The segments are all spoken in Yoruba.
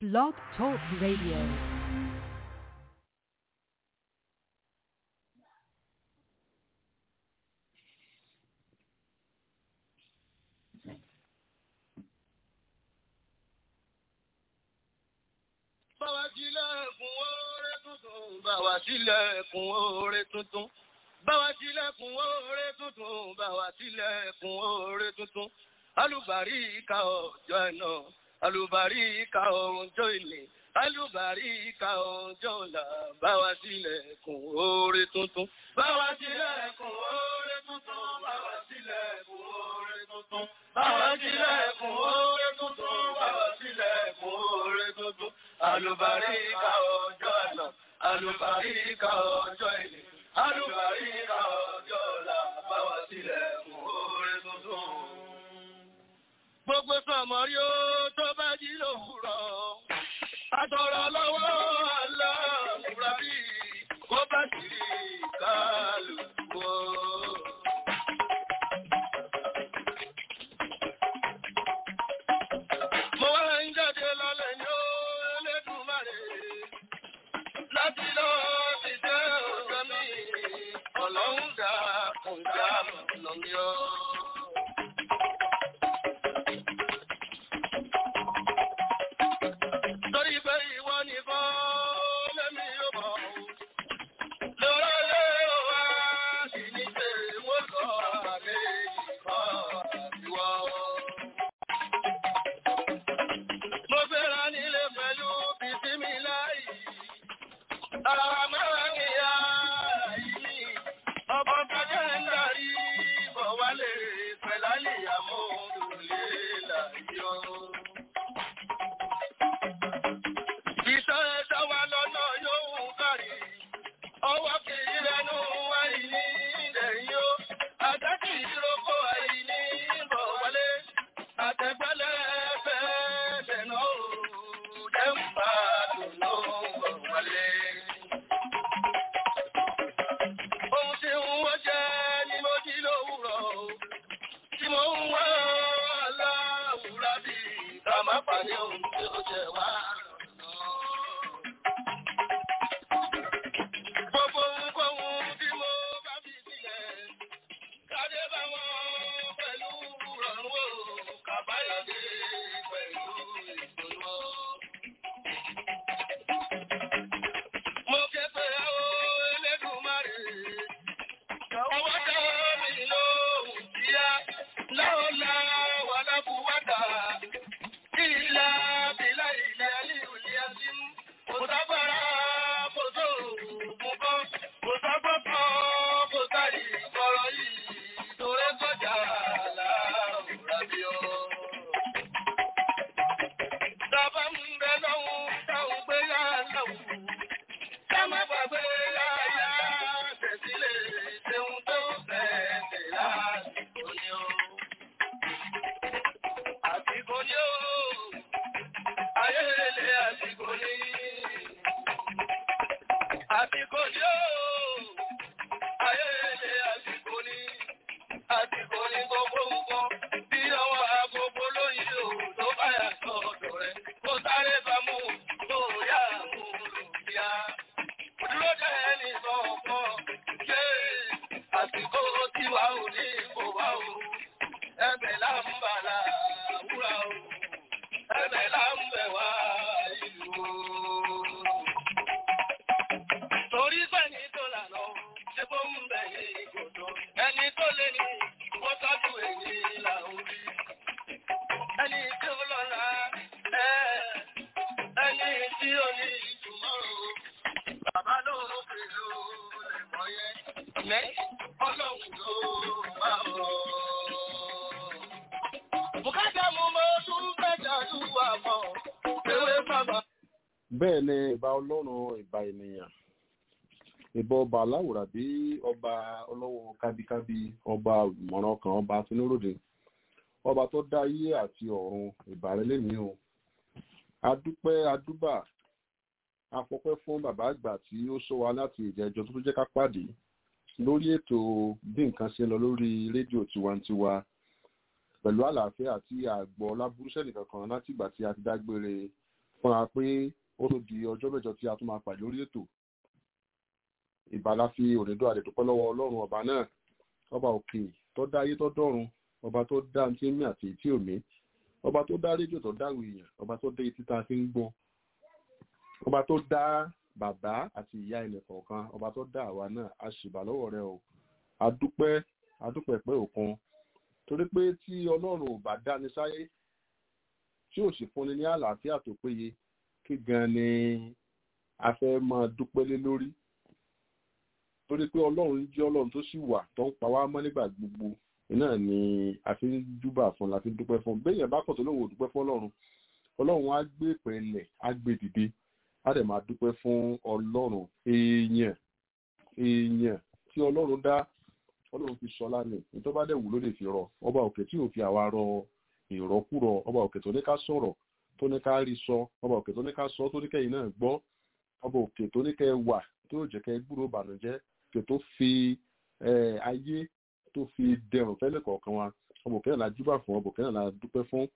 Blog Talk Radio. Báwa sílẹ̀kùn oore tuntun, báwa sílẹ̀kùn oore tuntun. Báwa sílẹ̀kùn oore tuntun, báwa sílẹ̀kùn oore tuntun. Alùbáríkà ọjọ́ ẹ̀nà, alùbáríkà ọjọ́ ìní, alùbáríkà ọjọ́ ọ̀la. Báwa sílẹ̀kùn oore tuntun. Báwa sílẹ̀kùn oore tuntun, báwa sílẹ̀kùn oore tuntun. Báwa sílẹ̀kùn oore tuntun, báwa sílẹ̀kùn oore tuntun. Alùbáríkà ọjọ́ àná, alùbáríkà ọjọ́ ìní, alùbáríkà ọjọ́ ọ̀la, báwa sílẹ̀kùn oore tuntun. Gbogbo sọmọrí ó tó bá jí lòwúrọ̀. Àtọ̀rọ̀ lọ́wọ́ aláàmúra bí kó bá sì rí kálukú. Mo wá ń jáde lálẹ́ ní ó Elédùmarè. Láti lọ ti jẹ́ ọjọ́ mi, ọlọ́run dá kùn já lọ mi ọ́. Torí pé ìwọ nìkan lẹ́mí yóò bọ̀ ọ́. Lọ́rọ́ lé wa sì ní pé wọ́n lọ àlẹ́ ìkan ìwọ. Mo fẹ́ra nílé pẹ̀lú bìtímì láì. Àmọ́ ìyá yìí, ọkọ̀ kájẹ́ ń darí bọ̀ wálé pẹ̀lálì àmúlùlé láyọ̀. Iṣẹ́ ẹ̀ṣọ́ wa lọ́nà yóò kárí. Ọwọ́ kì í rẹnu àìní ìdẹ̀yìn ó. Àtẹ́kì ìrókò àìní bọ̀ wọlé. Àtẹ̀gbẹ́lẹ̀ fẹ́ dẹ̀nà ó. Dẹ́mbà dùnú bọ̀ wọlé. Ohun tí ń wọ́n jẹ́ ni mo jí lówùrọ̀ o. Tí mo ń wá aláwùrá bí ká má pàdé ohun tí ó jẹ wá. Gbogbo ohunkóhun tí mo bá fi sílẹ̀, kádé bá wọn pẹ̀lú rọrùn o, kàbáyọ̀dé pẹ̀lú ìdùnnú o. Mo ké pé ó Elédùmarè, ọwọ́ dá mi lóhùn kíá, láọ̀lá wà lábúwádà, ìlà bílà ilẹ̀ alíhùlé azim, kò sábàrá kò tó òògùn kan, kò sábọ́kọ́ kò sáré ìkọrọ yìí, torí kọjá láàrúra bí ó. Tàbá ń bẹ lọ́hùn táwọn gbé yá lọ́hùn. Ká má gbàgbé láyà tẹ̀sílẹ̀ ṣeun tó fẹ̀ẹ̀tẹ̀ lásìkò ni ó. Àsìkò ni ó. Ayélele àsìkò ni. Àsìkò ni ó. Ayélele àsìkò ni. Àsìkò ni gbogbo nǹkan. Bí ọwọ́ agogo lóyìn o tó bá yà sọ́dọ̀ rẹ̀. Kó sáré bá mú tó yá mú lòdìá. Dúró jẹ́ ẹni sọ̀kan. Ṣé àsìkò tí wà ò ní kò wá o? Ẹbẹ̀ là ń bàlà wúrà o. Ẹbẹ̀ là ń bẹ̀ wá ìlú o. Torí pẹ̀lú tó lànà, ṣé bó ń bẹ̀ ní ìkòtò? Ẹni tó lé ní kó tọ́jú èyí là ń rí. Ẹni tí ó lọ́la, ẹ́ ẹni tí ó ní ìtumọ̀ o. Bàbá ló ń fi lò lẹ̀kọ́ yẹn. Lẹ́ ọlọ́run ló wà o. Bùkátà mú mọ́ tún mẹ́ta lù wà mọ́. Ewé bàbá. bẹ́ẹ̀ ni ìbà ọlọ́run ìbà ènìyàn ìbà ọba aláwòrán bí ọba ọlọ́wọ́ kábíkábí ọba olùmọ̀ràn kan ọba tinúròdì ọba tó dá ayé àti ọ̀run ìbà rẹ lẹ́nìí o adúpẹ́ adúbà afọpẹ́ fún bàbá àgbà tí ó sọ wa láti ìjẹjọ tó tó jẹ́ ká pàdé lórí ètò bí nǹkan ṣe ń lọ lórí rédíò tiwantiwa pẹ̀lú àlàáfíà àti àgbọ̀ lábúrúṣẹ́ nìkan kan láti ìgbà tí a ti dágbére fúnra pé ó tó di ọjọ́ mẹ́jọ tí a tún máa pàdé lórí ètò ìbàlá fi òdìdó àdètúpẹ́ lọ́wọ́ ọlọ́run ọba náà ọba òkè tó dá ayé tó dọ́run ọba tó dá tí mí àti tí òmí ọba tó dá rédíò tó dá èèyàn ọba tó dá etí tá a fi ń gbọ́ ọba tó dá bàbá àti ìyá ẹnì kọ̀ọ̀kan ọba tó dá àwa náà a ṣìbà lọ́wọ́ rẹ o adúpẹ́ adúpẹ́ pé òkun torí pé tí ọlọ́run ò bá dáni sáyé tí ò sì fúnni ní àlàáfíà tó péye kí gan ni a fẹ́ máa dúpẹ́ lé lórí torí pé ọlọ́run jẹ́ ọlọ́run tó sì wà tó ń pa wá mọ́ nígbà gbogbo iná ni a fi ń júbà fún la fi ń dúpẹ́ fún béèyàn bá kọ̀ tó lóun ò dúpẹ́ fún ọlọ́run ọlọ́run á gbé pẹ̀lẹ́ á gbé dìde á dẹ̀ máa dúpẹ́ fún ọlọ́run èèyàn èèyàn tí ọlọ́run dá ọlọ́run fi sọlá ni nítorí bá dẹ̀ wù ló lè fi rọ ọba òkè tí ò fi àwa rọ ìrọ́kúrọ ọba òkè tó ní ká sọ̀rọ̀ tó ní ká rí sọ ọba òkè tó ní ká sọ tó ní kẹ́yìn náà gbọ́ ọba òkè tó ní kẹ́ wà tó jẹ́ kẹ́ gbúrò bànújẹ́ òkè tó fi ayé tó fi dẹrùn fẹ́lẹ̀ kọ̀ọ̀kan wa ọba òkè náà la júbà fún ọba òkè náà la dúpẹ́ fún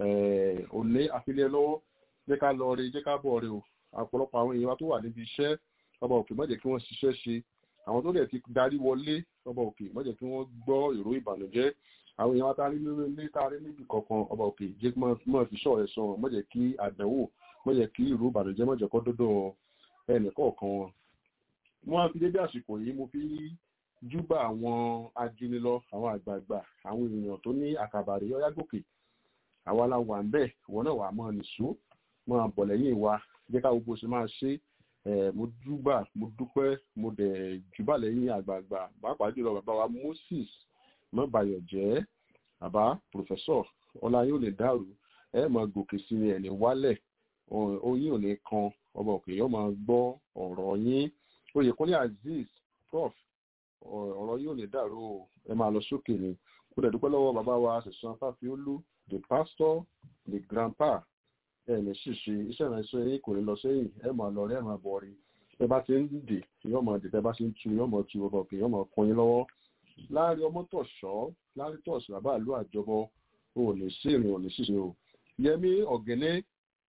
òní àfilẹ́ lọ́wọ́ jẹ́ ká lọ rí jẹ́ ká bọ̀ rí o ọ̀pọ̀lọpọ̀ àwọn èèyàn wa tó wà níbi iṣẹ́ ọba òkè má jẹ́ kí wọ́n ṣiṣẹ́ ṣe àwọn tó dẹ̀ ti darí wọlé ọba òkè má jẹ́ kí wọ́n gbọ́ ìró ìbànújẹ́ àwọn èèyàn wa tá a rí nínú ilé tá a rí níbi kankan ọba òkè jẹ́ kí wọ́n fi ṣọ́ ẹ̀ sọ wọn má jẹ́ kí àdánwò má jẹ́ kí ìró ìbànújẹ́ má jẹ́ kó dọ́dọ̀ ẹnì kọ̀ọ̀kan wọn. wọ́n á fi dédé àsìkò yìí mo fi júbà àwọn ajínilọ àwọn àgbààgbà àwọn èèyàn tó ní àkàbàrí ọyá gòkè àwa la wà ń bẹ̀ ìwọ náà wà á máa nìṣó máa bọ̀ lẹ́yìn wa jẹ́ ká gbogbo ṣe máa ṣe mo júbà mo dúpẹ́ mo dẹ̀ júbà lẹ́yìn àgbààgbà pàápàá jùlọ bàbá wa Moses mọ́bàyọ̀ jẹ́ bàbá pòfẹ́sọ̀ ọlá yóò lè dàrú ẹ máa gòkè sí ni ẹ̀ní wálẹ̀ oyin ò ní kan ọba òkè yóò máa gbọ́ ọ̀rọ̀ yín oyèkúnlé azeez prof ọ̀rọ̀ yóò lè dàrú ẹ máa lọ sókè ni ó dẹ̀ dúpẹ́ lọ́wọ́ bàbá wa ṣẹ̀sán fáfiólú the pastor the grandpa ẹ ní ṣìṣe iṣẹ́ ìrìnàṣẹ́ yín kò ní lọ sẹ́yìn ẹ máa lọ rí ẹ máa bọ̀ rí ẹ bá ti ń dè yóò máa dè tẹ bá ti ń tu yóò máa tu ọba òkè yóò máa kún yín lọ́wọ́ láàrin ọmọ tọ̀ṣọ́ láàrin tọ̀ṣọ́ bàbá àlú àjọbọ o ò ní sí ìrìn ò ní ṣìṣe o yẹmí ọ̀gẹ́nẹ́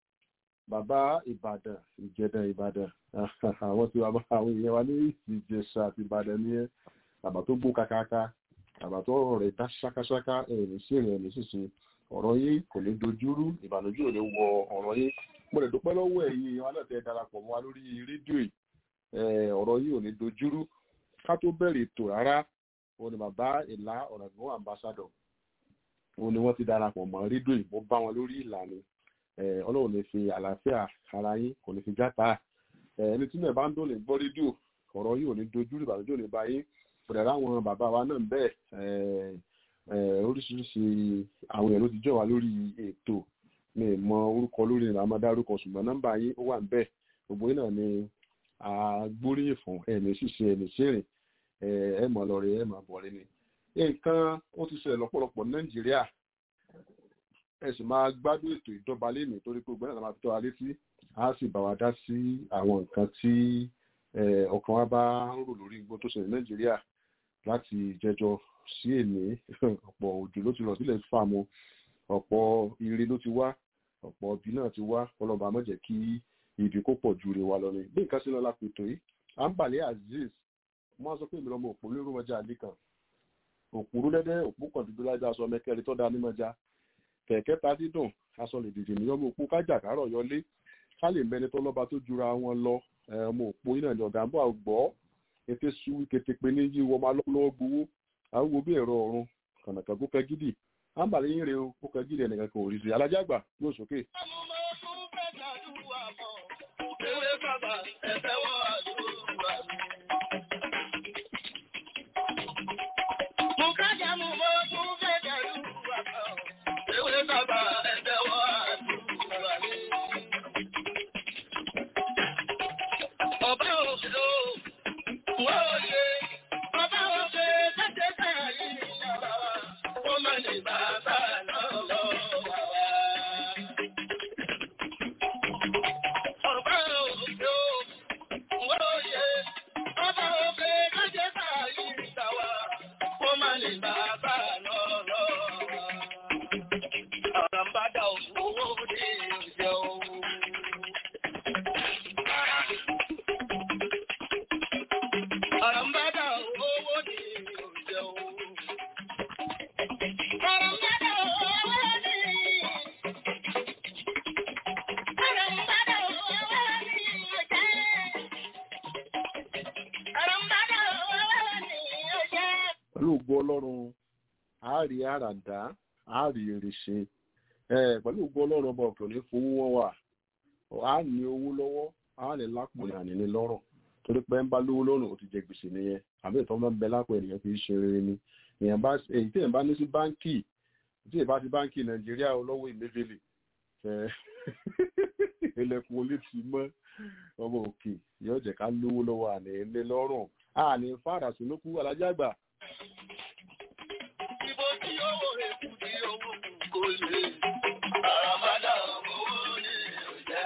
bàbá ìbàdàn ìjẹ̀dàn ìbàdàn àwọn tí wàá àwọn èèyàn wa ní ìjẹ̀ṣà àti ìbàdàn ní ẹ bàbá tó gbó kakaka bàbá tó ọ̀rọ̀ rẹ̀ dá ṣákáṣáká ẹ̀ ní sí ìrìn ẹ̀ ní ṣìṣe ọ̀rọ̀ yín kò ní dojúrú ìbànújẹ́ ò ní wọ ọ̀rọ̀ yín mo lè dúpẹ́ lọ́wọ́ ẹ̀yin wa náà tẹ́ darapọ̀ mọ́ wa lórí rédíò yìí ọ̀rọ̀ yín ò ní dojúrú ká tó bẹ̀rẹ̀ ètò rárá òun ni bàbá ìlà ọ̀nàgbọ́n ambassadọ̀ òun ni wọ́n ti darapọ̀ mọ́ rédíò yìí mo bá wọn lórí ìlànà ọlọ́run lè fi àlàáfíà ara yín kò ní fi játa ẹni tí náà bá ń dòlè gbọ́ rédíò ọ̀rọ̀ yìí ò ní dojúrú ìbànújẹ́ ò ní bá yín pẹ̀lẹ́ láwọn bàbá wa náà bẹ́ẹ̀ oríṣiríṣi àwọn èèyàn ló ti jọ wá lórí ètò mi mọ orúkọ lórí ìlànà amadárúkọ ṣùgbọ́n nọ́mbà yín ó wà ń bẹ̀ gbogbo yín náà ni agbóríyìn fún ẹ̀mí ṣíṣe ẹ̀mí ṣèrìn ẹ mọ̀ lọ́rẹ̀ ẹ mọ̀ bọ̀rẹ̀ ni. nǹkan ó ti ṣẹlẹ̀ lọ́pọ̀lọpọ̀ nàìjíríà ẹ sì máa gbádùn ètò ìjọba lẹ́nu torí pé ògbẹ́nà máa fi tọ́ wa létí a sì bá wa dá sí àwọn nǹkan tí ọkàn wa bá ń rò lórí igbó tó ṣẹlẹ̀ nàìjíríà láti jẹjọ sí èmi ọ̀pọ̀ òjò ló ti rọ̀ sílẹ̀ fàmù ọ̀pọ̀ ire ló ti wá ọ̀pọ̀ ibi náà ti wá ọlọ́ba má jẹ́ kí ibi kó pọ̀ ju ire wa lọ ni bí nǹkan sí lọ lápètò yìí à ń bàlẹ́ azeez wọ́n sọ pé èmi lọ́mọ òpó lérò mọ́jà àlékàn òpòrú dẹ́dẹ́ òpó kan dúdú lájà aṣọ mẹ́kẹ́rin tó dá ní mọ́jà kẹ̀kẹ́ ta dídùn aṣọ lè dìde ní ọmọ òpó kájà kárọ̀ yọlé ká lè mẹni tó lọ́ba tó jura wọn lọ ọmọ òpó iná ní ọ̀gá ń bọ̀ àgbọ̀ ètè sú kétépe ní yí wọ́n máa lọ́wọ́ gbowó àwọn bí ẹ̀rọ ọ̀run kànàkàn kó kẹ gidi à ń bàlẹ́ yín rè o kó kẹ gidi ẹnìkan kò rí sí alájà àgbà yóò sókè. pẹ̀lú ògo ọlọ́run a rí àràdá a rí èrè ṣe pẹ̀lú ògo ọlọ́run ọba òkè òní fowó wọn wà a ní owó lọ́wọ́ a ní lápò ní àní ní lọ́rọ̀ torí pé ń bá lówó lọ́rùn ó ti jẹ gbèsè nìyẹn àbí ìtọ́ bá ń bẹ lápò ènìyàn fi ṣe rere ni èyí tí èèyàn bá ní sí báńkì tí èèyàn bá ti báńkì nàìjíríà lọ́wọ́ ìmẹ́fẹ́lì ilẹ̀kùn olè ti mọ́ ọmọ òkè yóò jẹ́ ká lówó lọ́wọ́ àní ilé lọ́rùn àní fàdà sínúkú alájàgbà. Ibo tí owó èkú tí owó kò lè. Àràmádà owó ní ìjà.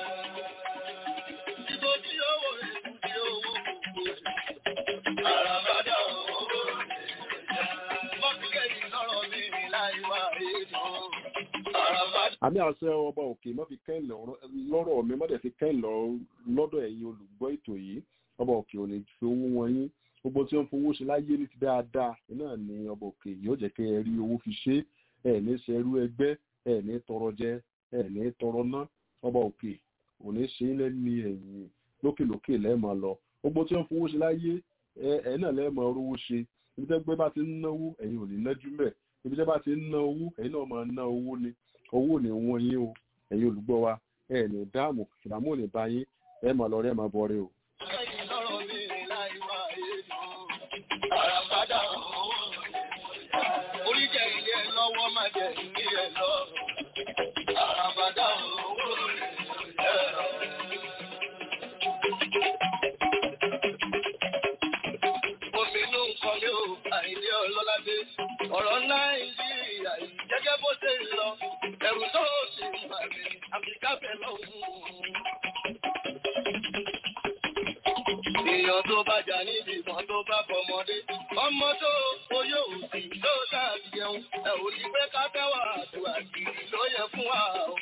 Ibo tí owó èkú tí owó kò lè. Àràmádà owó ní ìjà. Mọ́tíkẹ́tì lọ́rọ̀ mi ní láì wá èèmọ̀. Àràmádà. àmì àṣẹ ọba òkè má fi kẹ́hìn lọ́rọ̀ mi má dẹ̀ fi kẹ́hìn lọ́dọ̀ ẹ̀yin olùgbọ́ ètò yìí ọba òkè ò ní fi owó wọn yín gbogbo tí wọ́n fowó ṣe láyé ní ti dáadáa náà ni ọba òkè yóò jẹ́ kẹ́ ẹ rí owó fi ṣe ẹ̀ ní ṣerú ẹgbẹ́ ẹ̀ ní tọrọ jẹ ẹ̀ ní tọrọ ná ọba òkè ò ní ṣe ilẹ̀ ní ẹ̀yìn lókèlókè lẹ́ẹ̀mọ lọ gbogbo tí wọ́n fowó ṣe láyé ẹ̀ náà lẹ́ẹ̀mọ rówó ṣe ibi tẹ́gbẹ́ bá ti ń náwó ẹ̀yin ò ní nájú mẹ́ ibi tẹ́ bá ti ń ná owó ẹ̀yin náà máa ná owó ni owó ní wọ́n yín o ẹ̀yin olùgbọ́ wa ẹ̀ ní dáàmú ìdààmú ò ní bá yín ẹ̀ máa lọ rí ẹ̀ máa bọ̀ rí o. Mọ́tíkẹ́tì lọ́rọ̀ mi ní láì wá èèmọ̀. Àràmádà owó ní ìjà. Orí jẹ́ ilé ẹ lọ́wọ́ má jẹ́ ilé ẹ lọ. Àràmádà owó ní ìjà. Òmìnú nǹkan ní o, àìdí ọlọ́ládé. Ọ̀rọ̀ Nàìjíríà yìí gẹ́gẹ́ bó ṣe ń lọ. Ẹ̀rù tó sì ń bà mí, Àfíríkà fẹ́ lọ́hùn-ún. Èèyàn tó bá jà níbi ìbọn tó bá fọmọdé. Ọmọ tó oyó òsì tó dáàbì jẹun. Ẹ ò ní pé ká tẹ́wà àdúrà kiri ló yẹ fún wa o.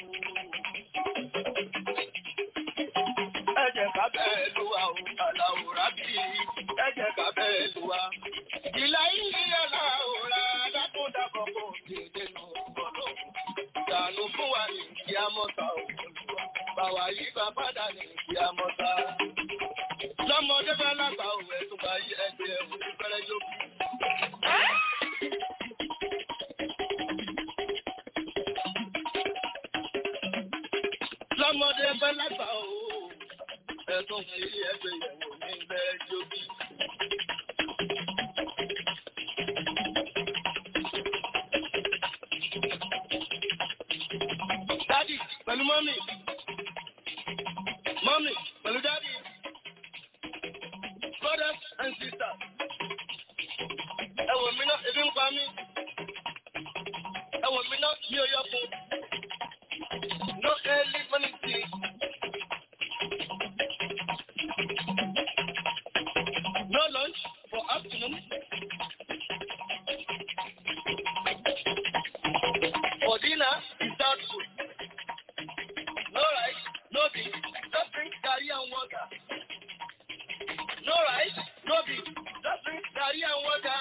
Ẹ jẹ́ ká bẹ́ẹ̀ lù wá o, àlàóra bí ẹ jẹ́ ká bẹ́ẹ̀ lù wá. Ìlà yìí àlàóra dákúndàbọ̀ kò dédé nù gbọ́dọ̀. Ìdànù fún wa ní kí á mọ́ta òkúlùwà. Bàwá yí bá padà ní kí á mọ́ta lọ́mọdé bá lágbà òwe tó bá yí ẹgbẹ́ òwe fẹ́rẹ́ yókù. lọ́mọdé bá lágbà òwe ẹ̀tún fi ẹgbẹ́ ìyẹ̀wò ní bẹ́ẹ̀ yókù. dádì pẹ̀lú mọ́mì mọ́mì pẹ̀lú dádì brothers and sisters. Ẹ wò mí náà, ebi ń pa mí. Ẹ wò mí náà, mi ò yọ fún. No early morning tea. No lunch for afternoon. For dinner, without food. No rice, no beef, just drink garri and water. No rice, no beef, just drink garri and water.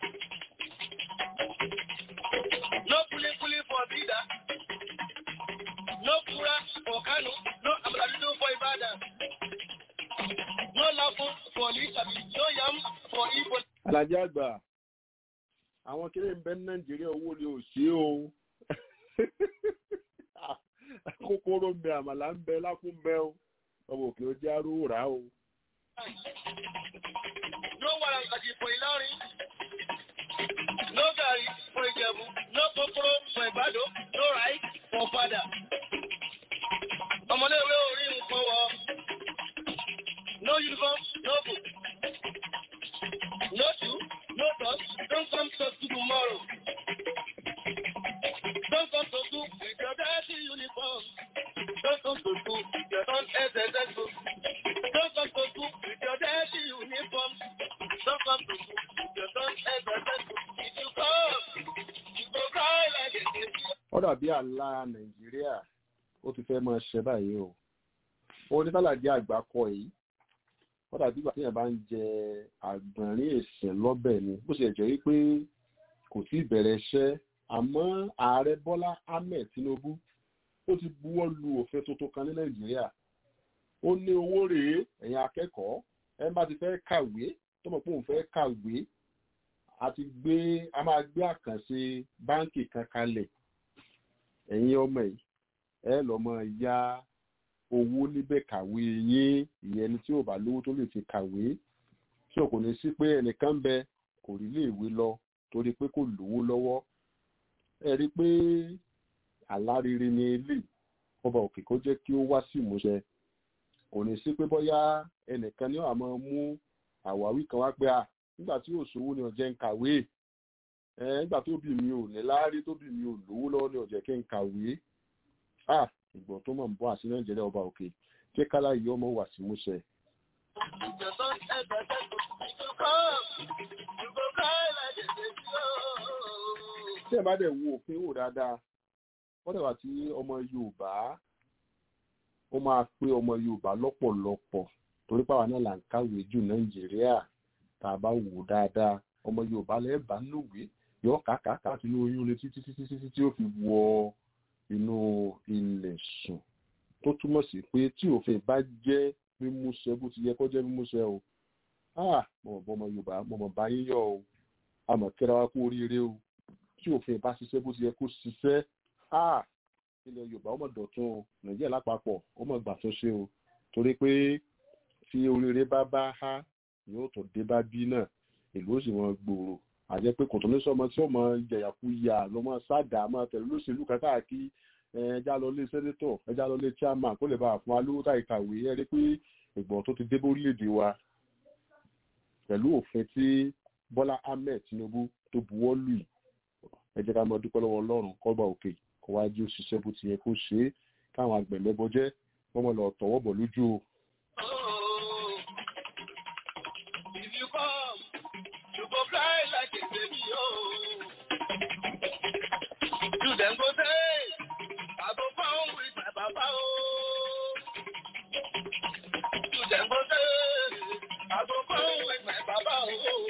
No kuli kuli for Bida. No kura for Kano. No amaladudu for Ibadan. No lafu for Lisabi. No yam for Igbo. alájẹ àgbà àwọn kéré ń bẹ ní nàìjíríà owó ni ò sí o kòkòrò ń bẹ àmàlà ń bẹ lákùn ń bẹ o ọmọ òkè ó jẹ́ arúgbó rà o. No warangati for Ilorin. No gari for Ijebu. No kokoro for Ibado. No rice for Fada. Ọmọléèwé orí nǹkan wọ. No uniform, no book. No shoe, no socks. Don't come to school tomorrow. Don't come to school with your dirty uniform. Don't come to school with your non-SSS book. Don't come to school with your dirty uniform. Don't come to school with your non-SSS book. If you come, you go cry like a baby. ó dàbí àlá nàìjíríà ó ti fẹ́ máa ṣe báyìí o ó ní tálàdí àgbà kọ yìí ó dàbí ìgbà téèyàn bá ń jẹ àgbọ̀nrín èsìn lọ́bẹ̀ ni bó ṣe jẹ́ wípé kò tí ì bẹ̀rẹ̀ iṣẹ́ àmọ́ ààrẹ bọ́lá ahmed tinubu ó ti buwọ́ lu òfin tuntun kan ní nàìjíríà ó ní owó rèé ẹ̀yin akẹ́kọ̀ọ́ ẹ bá ti fẹ́ kàwé tó mọ̀ pé òun fẹ́ kàwé a ti gbé a máa gbé àkànṣe báǹkì kan kalẹ̀ ẹ̀yin ọmọ yìí ẹ lọ mọ ya owó níbẹ̀ kàwé yín ìyẹn ẹni tí ò bá lówó tó lè fi kàwé tí ò kò ní sí pé ẹnìkan bẹ kò rí lè wé lọ torí pé kò lówó lọ́wọ́ ẹ rí i pé àlárere ni ilé ọba òkè kó jẹ́ kí ó wá sí ìmúṣẹ kò ní sí pé bóyá ẹnìkan ní àmọ́ mú àwáwí kan wá pé à nígbà tí òṣòwò ni ọ̀jẹ̀ ń kàwé ẹ nígbà tó bí mi ò ní láárí tó bí mi ò lówó lọ́wọ́ ní ọ̀jẹ̀ kí n kàwé à ìgbọ̀n tó mọ̀ ń bọ́ àti nàìjíríà ọba òkè jẹ́ kálá yìí ọmọ wà sí ìmúṣẹ. tí ẹ bá dẹ̀ wo òfin wò dáadáa wọ́n dẹ̀ wá tí ọmọ yorùbá ó máa pé ọmọ yorùbá lọ́pọ̀lọpọ̀ torí pàwọn náà là ń kàwé jù nàìjíríà tá a bá wò ó dáadáa ọmọ yorùbá lẹ́ẹ̀bá lòwé yọ kàkàkà sínú oyún lé títí títí títí tí ó fi wọ inú ilẹ̀ sùn tó túmọ̀ sí pé tí òfin bá jẹ́ mímúṣẹ bó ti yẹ kó jẹ́ mímúṣẹ o ah mọ̀ bọ́ ọmọ yorùbá mọ̀ mọ̀ bá yín yọ o àmọ̀ kíra wa kú oríire o tí òfin bá ṣiṣẹ́ bó ti yẹ kó ṣiṣẹ́ ah ilẹ̀ yorùbá ọmọ dọ̀tún o nàìjíríà lápapọ̀ ọmọ gbà tó ṣe o torí pé tí oríire bá bá há yóò tó dé bá bí náà ìlú ó sì wọn gbòòrò àjẹ́ pé kò tó ní sọmọ tí ó mọ jẹ̀yàkúyà lọ́mọ sáàdà máa tẹ̀lé lóṣèlú kan káàkiri ẹja lọ lé sẹ́nétọ̀ ẹja lọ lé chairman kó lè bá fún alówó táyì kàwé ẹ rí pé ìgbọ̀n tó ti dé bórílẹ̀-èdè wa pẹ̀lú òfin tí Bọ́lá Ahmed Tinubu tó buwọ́ lù yìí ẹ jẹ́ ká mọ dúpẹ́ lọ́wọ́ Ọlọ́run kọ́gbà òkè kó wá jí òṣìṣẹ́ bó ti yẹ kó ṣe é káwọn àgbẹ̀lẹ́bọ jẹ́ wọ́n mọ̀ lọ tọwọ́ bọ̀ lójú o. If you come, you go fly like a baby, oh. You then go say, I go pound with my papa, oh. You then go say, I go pound with my papa, oh.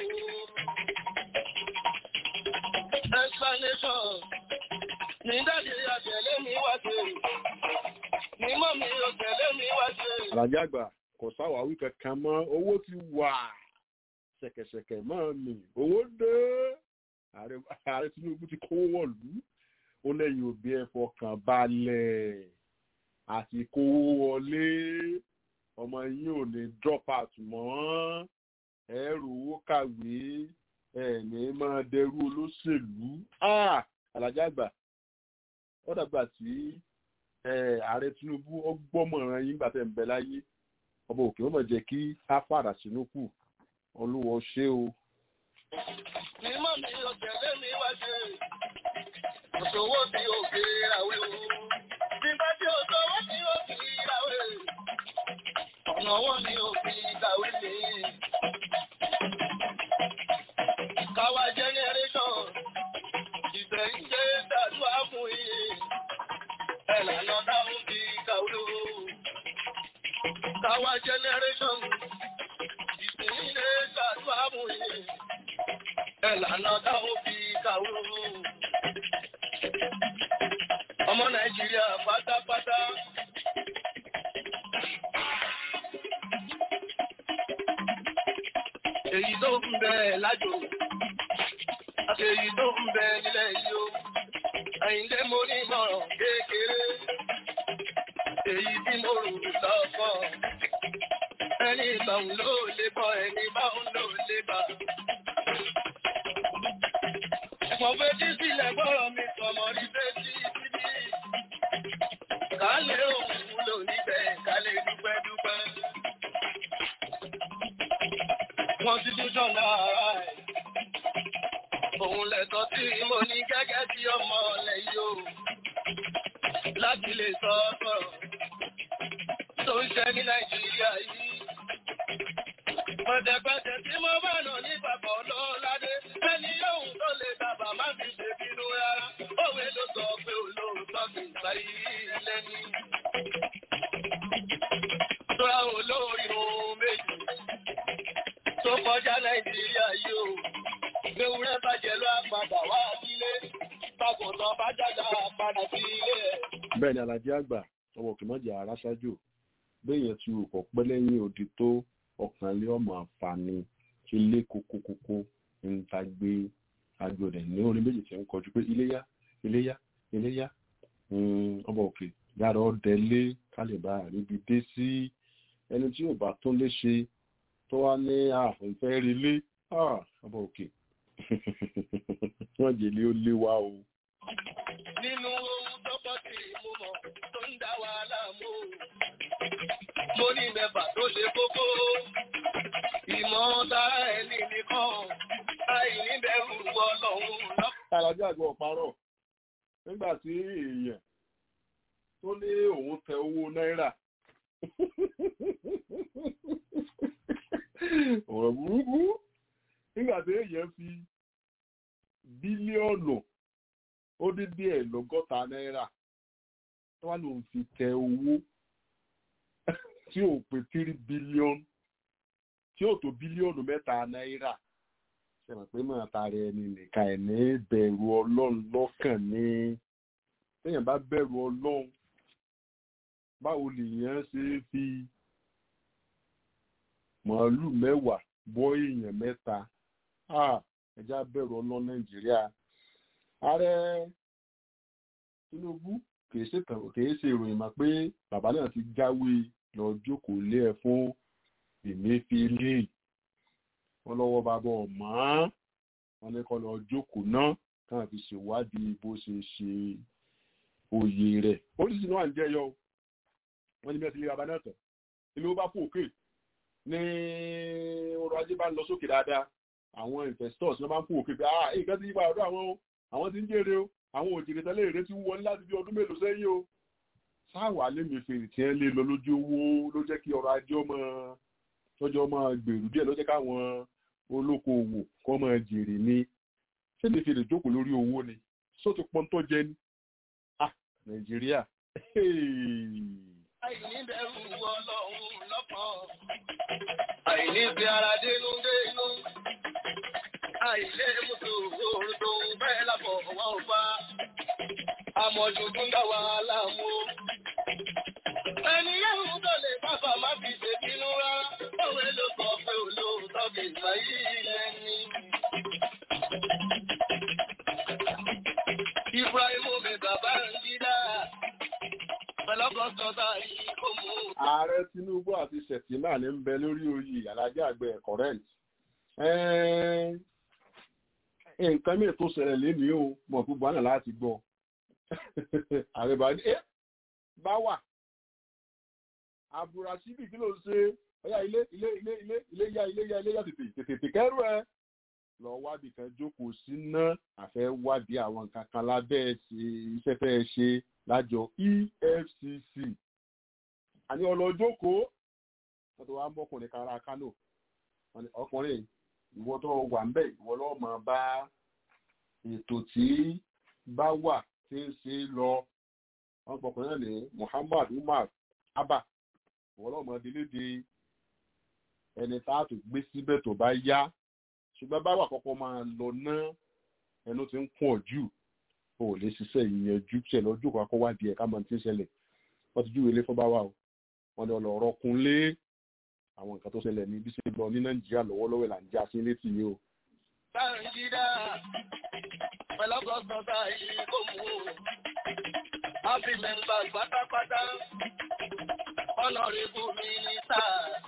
Explanation. Ní dáàdi àtẹ̀lé mi wá sí. Ní mọ́mí àtẹ̀lé mi wá sí. Àlàjì àgbà kò sáwàwí kankan mọ́ owó ti wà ṣẹ̀kẹ̀ṣẹ̀kẹ̀ mọ́ mi owó dé ààrẹ ààrẹ Tinubu ti kówó wọ̀lú ó lẹ́yìn òbí ẹ fọkàn balẹ̀ àti kówó wọlé ọmọ yín ò ní drop out mọ́ ẹ rówó kàwé ẹ ní máa dẹrú olóṣèlú Ah! Àlàjì àgbà ó dàgbà tí eh, ààrẹ Tinubu ó gbọ́mọ̀ràn yín gbà tẹ̀ ń bẹ láyé ọba òkè ó mọ̀ jẹ́ kí á fàdà sínú kù olúwo ṣé o. Ní mọ́mí àtẹ̀lé mi wá sí. Òṣòwò tí ó fi ràwé o. Nígbà tí òṣòwò tí ó fi ràwé. Ọ̀nà wọn ni ó fi kàwé ní. Káwa generation. Ìgbẹ̀yìnjẹ́ dàdúrà fún iye. Ẹ lànà táwọn fi kàwé o. Káwa generation. Ìgbẹ̀yìnjẹ́ dàdúrà fún iye. Ẹ lànà táwọn fi kàwé o. Ọmọ Nàìjíríà pátápátá. Èyí tó ń bẹ lájò. Àti èyí tó ń bẹ nílẹ̀ yìí o. Àyìndé mo ní ìmọ̀ràn kékeré. Èyí tí mo rò lọ́kọ̀. Ẹni ìbáun ló lè bọ̀, ẹni báun ló lè bà. Mo fetí sílẹ̀ gbọ́rọ̀ mi sọmọ rí fetí síbí. Ká lè òun lò níbẹ̀, ká lè dúpẹ́ dúpẹ́. Constitution náà ẹ̀. Òun lẹ̀tọ́ tí mo ní gẹ́gẹ́ bí ọmọ ọ̀lẹ́ yìí o. Láti lè sọ sọ̀rọ̀ tó ń ṣe ní Nàìjíríà yìí. Pẹ̀tẹ̀pẹ̀tẹ̀ tí mo bá nà ní bàbá ọlọ́ládé, ẹni yóò tó lè bàbá má fi ṣe bínú rárá. Òwe ló sọ pé olóòótọ́ kì í gbà yìí lẹ́ni. Tóra olórí ohun méjì tó kọjá Nàìjíríà yìí o. Ewúrẹ́ bàjẹ́ ló àpàdà wá sílé. Bàgùntàn bá jàjà padà sí ilé ẹ̀. bẹ́ẹ̀ ni Àlàjì àgbà ọmọ òkè mọ́jà ara ṣáájú béèyàn ti rò pọ̀ pẹ́ lẹ́yìn odi tó ọkàn lé ọmọ àǹfààní ti lé kókókókó ń ta gbé agbọ̀dẹ̀ ní orin méjì tí ń kọjú pé iléyá iléyá iléyá ọba òkè yára ọdẹ lé kálíbà àríbi dé sí ẹni tí ò bá tún lé ṣe tó wá ní ààfin fẹ́ rí lé ọba òkè wọ́n jèlé ó lé wa o. nínú ohun tọ́pọ̀ tí mo mọ̀ tó ń dá wa láàmú mo ní mẹ́fà tó ṣe kókó ìmọ̀ tara ẹni nìkan àìníbẹ̀rù ọlọ́run lọ́pọ̀. alájà àgbà ọ̀parọ̀ nígbà tí èèyàn tó ní òun tẹ owó náírà ọ̀rọ̀ burúkú nígbà tí èèyàn fi bílíọ̀nù ó dín díẹ̀ lọ́gọ́ta náírà tó wá lòun fi tẹ owó tí ò pé tírí bílíọ̀nù tí ò tó bílíọ̀nù mẹ́ta náírà ṣẹ̀mọ̀ pé máa tara ẹni nìkan ẹ̀ ní bẹ̀rù ọlọ́run lọ́kàn ní téèyàn bá bẹ̀rù ọlọ́run báwo lèèyàn ṣe é fi màálù mẹ́wàá bọ́ èèyàn mẹ́ta ẹja bẹ̀rù ọlọ́run nàìjíríà ààrẹ tinubu kìí ṣe kìí ṣe ìròyìn mà pé bàbá náà ti jáwé lọ jókòó lé ẹ fún Emefiele wọn lọ́wọ́ bàbá ọmọ wọn ní kó lọ jókòó náà káwọn fi ṣèwádìí bó ṣe ṣe oyè rẹ̀ oríṣiríṣi náà ń jẹyọ wọn ní bí wọn ti lé bàbá náà tán ìlú bá fò òkè ní ọrọ̀ ajé bá ń lọ sókè dáadáa àwọn investors ló máa ń fò òkè pé ah nǹkan ti yí padà ọdún àwọn àwọn ti ń jèrè o àwọn òjèrè tẹ́lẹ̀ èrè ti wọlé láti bí ọdún mélòó sẹ́yìn o sáwà lèmi fèrè tí ẹ lè lọ lójú owó ló jẹ́ kí ọrọ̀ ajé ọmọ tọ́jọ́ ọmọ gbèrú díẹ̀ ló jẹ́ káwọn olókoòwò kọ́ máa jèrè ní ṣé lè fèrè jókòó lórí owó ni só ti pọ́n tó jẹ ní ah nàìjíríà àìníbẹ̀rù ọlọ́run lọ́pọ̀ àìníbi ara dénú dénú àìlé mùtò òrùtò bẹ́ẹ̀ lábọ̀ wá ò bá àmọ̀jù tún dá wa láàmú. ẹni yẹ́hùn tó lè bàbá má fi ṣèbínú rárá òwe ló sọ pé olóòótọ́ kì í sọ yìí lẹ́ni. Ibrahim mi bàbá ń dídá pẹ̀lọ́gọ́sọ̀tà yìí kò mú. ààrẹ tinubu àti sẹ̀tìmá ní ń bẹ lórí oyè alájà àgbẹ̀ current nǹkan mìíràn tó ṣẹlẹ̀ lénìí o mọ̀ gbogbo àná láti gbọ́ ààrẹ bá ní bá wà àbúrásíbì kí ló ń ṣe ọyá ilé ilé ilé ilé ilé yá ilé yá ilé yá tètè tètè kẹrù ẹ lọ wádìí kan jókòó sí ná àfẹ wádìí àwọn nǹkan kan lábẹ́ iṣẹ́ fẹ́ ṣe lájọ efcc àní ọlọ́jókòó wọ́n tó wá ń bọ́kùnrin kára kánò ọkùnrin ìwọ tó wà ń bẹ̀ ìwọ lọ́wọ́ máa bá ètò tí bá wà tí ń ṣe lọ wọ́n pọkùnrin náà ní muhammad umar abba ìwọ lọ́wọ́ máa délédé ẹni tá a tó gbé síbẹ̀ tó bá yá ṣùgbọ́n bá wà kọ́kọ́ máa lọ ná ẹnu tí ń kún ọ jù o ò lè ṣiṣẹ́ ìyẹnjú tí ẹ lọ jókòó akọ́ wádìí ẹ̀ ká mọ̀ tí ń ṣẹlẹ̀ wọ́n ti júwèé lé fún bá wà o wọ́n ní ọlọ́rọ̀ kun lé àwọn nǹkan tó ṣẹlẹ̀ ní bí ṣe lọ ní nàìjíríà lọ́wọ́lọ́wọ́ là ń já sí létí yìí o. Báńgídá pẹ̀lọ́gọ́sọ̀tà yìí kò mú. Happy members pátápátá. Honorable minister.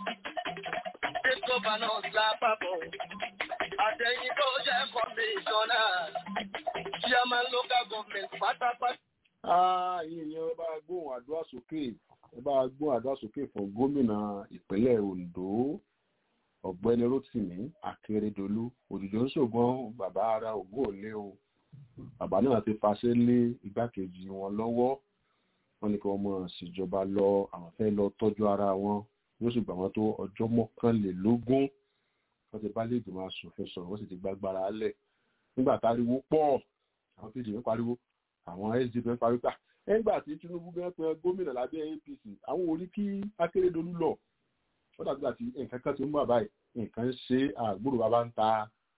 State governors lápapọ̀. Àtẹ̀yìn tó jẹ́ kọmíṣọ́nà. Chairman local government pátápátá. Ààyè yẹn ẹ bá gbóhùn àdúrà sókè ẹ bá gbóhùn àdúrà sókè fún gómìnà ìpínlẹ̀ Ondo ọ̀gbẹ́ni Rotimi Akeredolu òjòjò ń ṣògbọ́n bàbá ara ògùn òlé o bàbá náà ti fàṣẹ lé igbákejì wọn lọ́wọ́ wọn ní kí wọ́n mọ̀ síjọba lọ àwọn fẹ́ lọ tọ́jú ara wọn yóò sì gbà wọ́n tó ọjọ́ mọ́kànlélógún wọ́n ti bá lè gbìmọ̀ asòfin sọ̀rọ̀ wọ́n sì ti gbàgbára lẹ̀ nígbà táriwo pọ̀ àwọn kejì ń pariwo àwọn sdp ń pariwo pà nígbà tí Tinubu gan pẹ gómìnà lábẹ́ APC àwọn orí kí Akérédolú lọ wọ́n dàgbà tí nǹkan kan ti ń bọ̀ báyìí nǹkan ṣe àgbòrò bàbá ń ta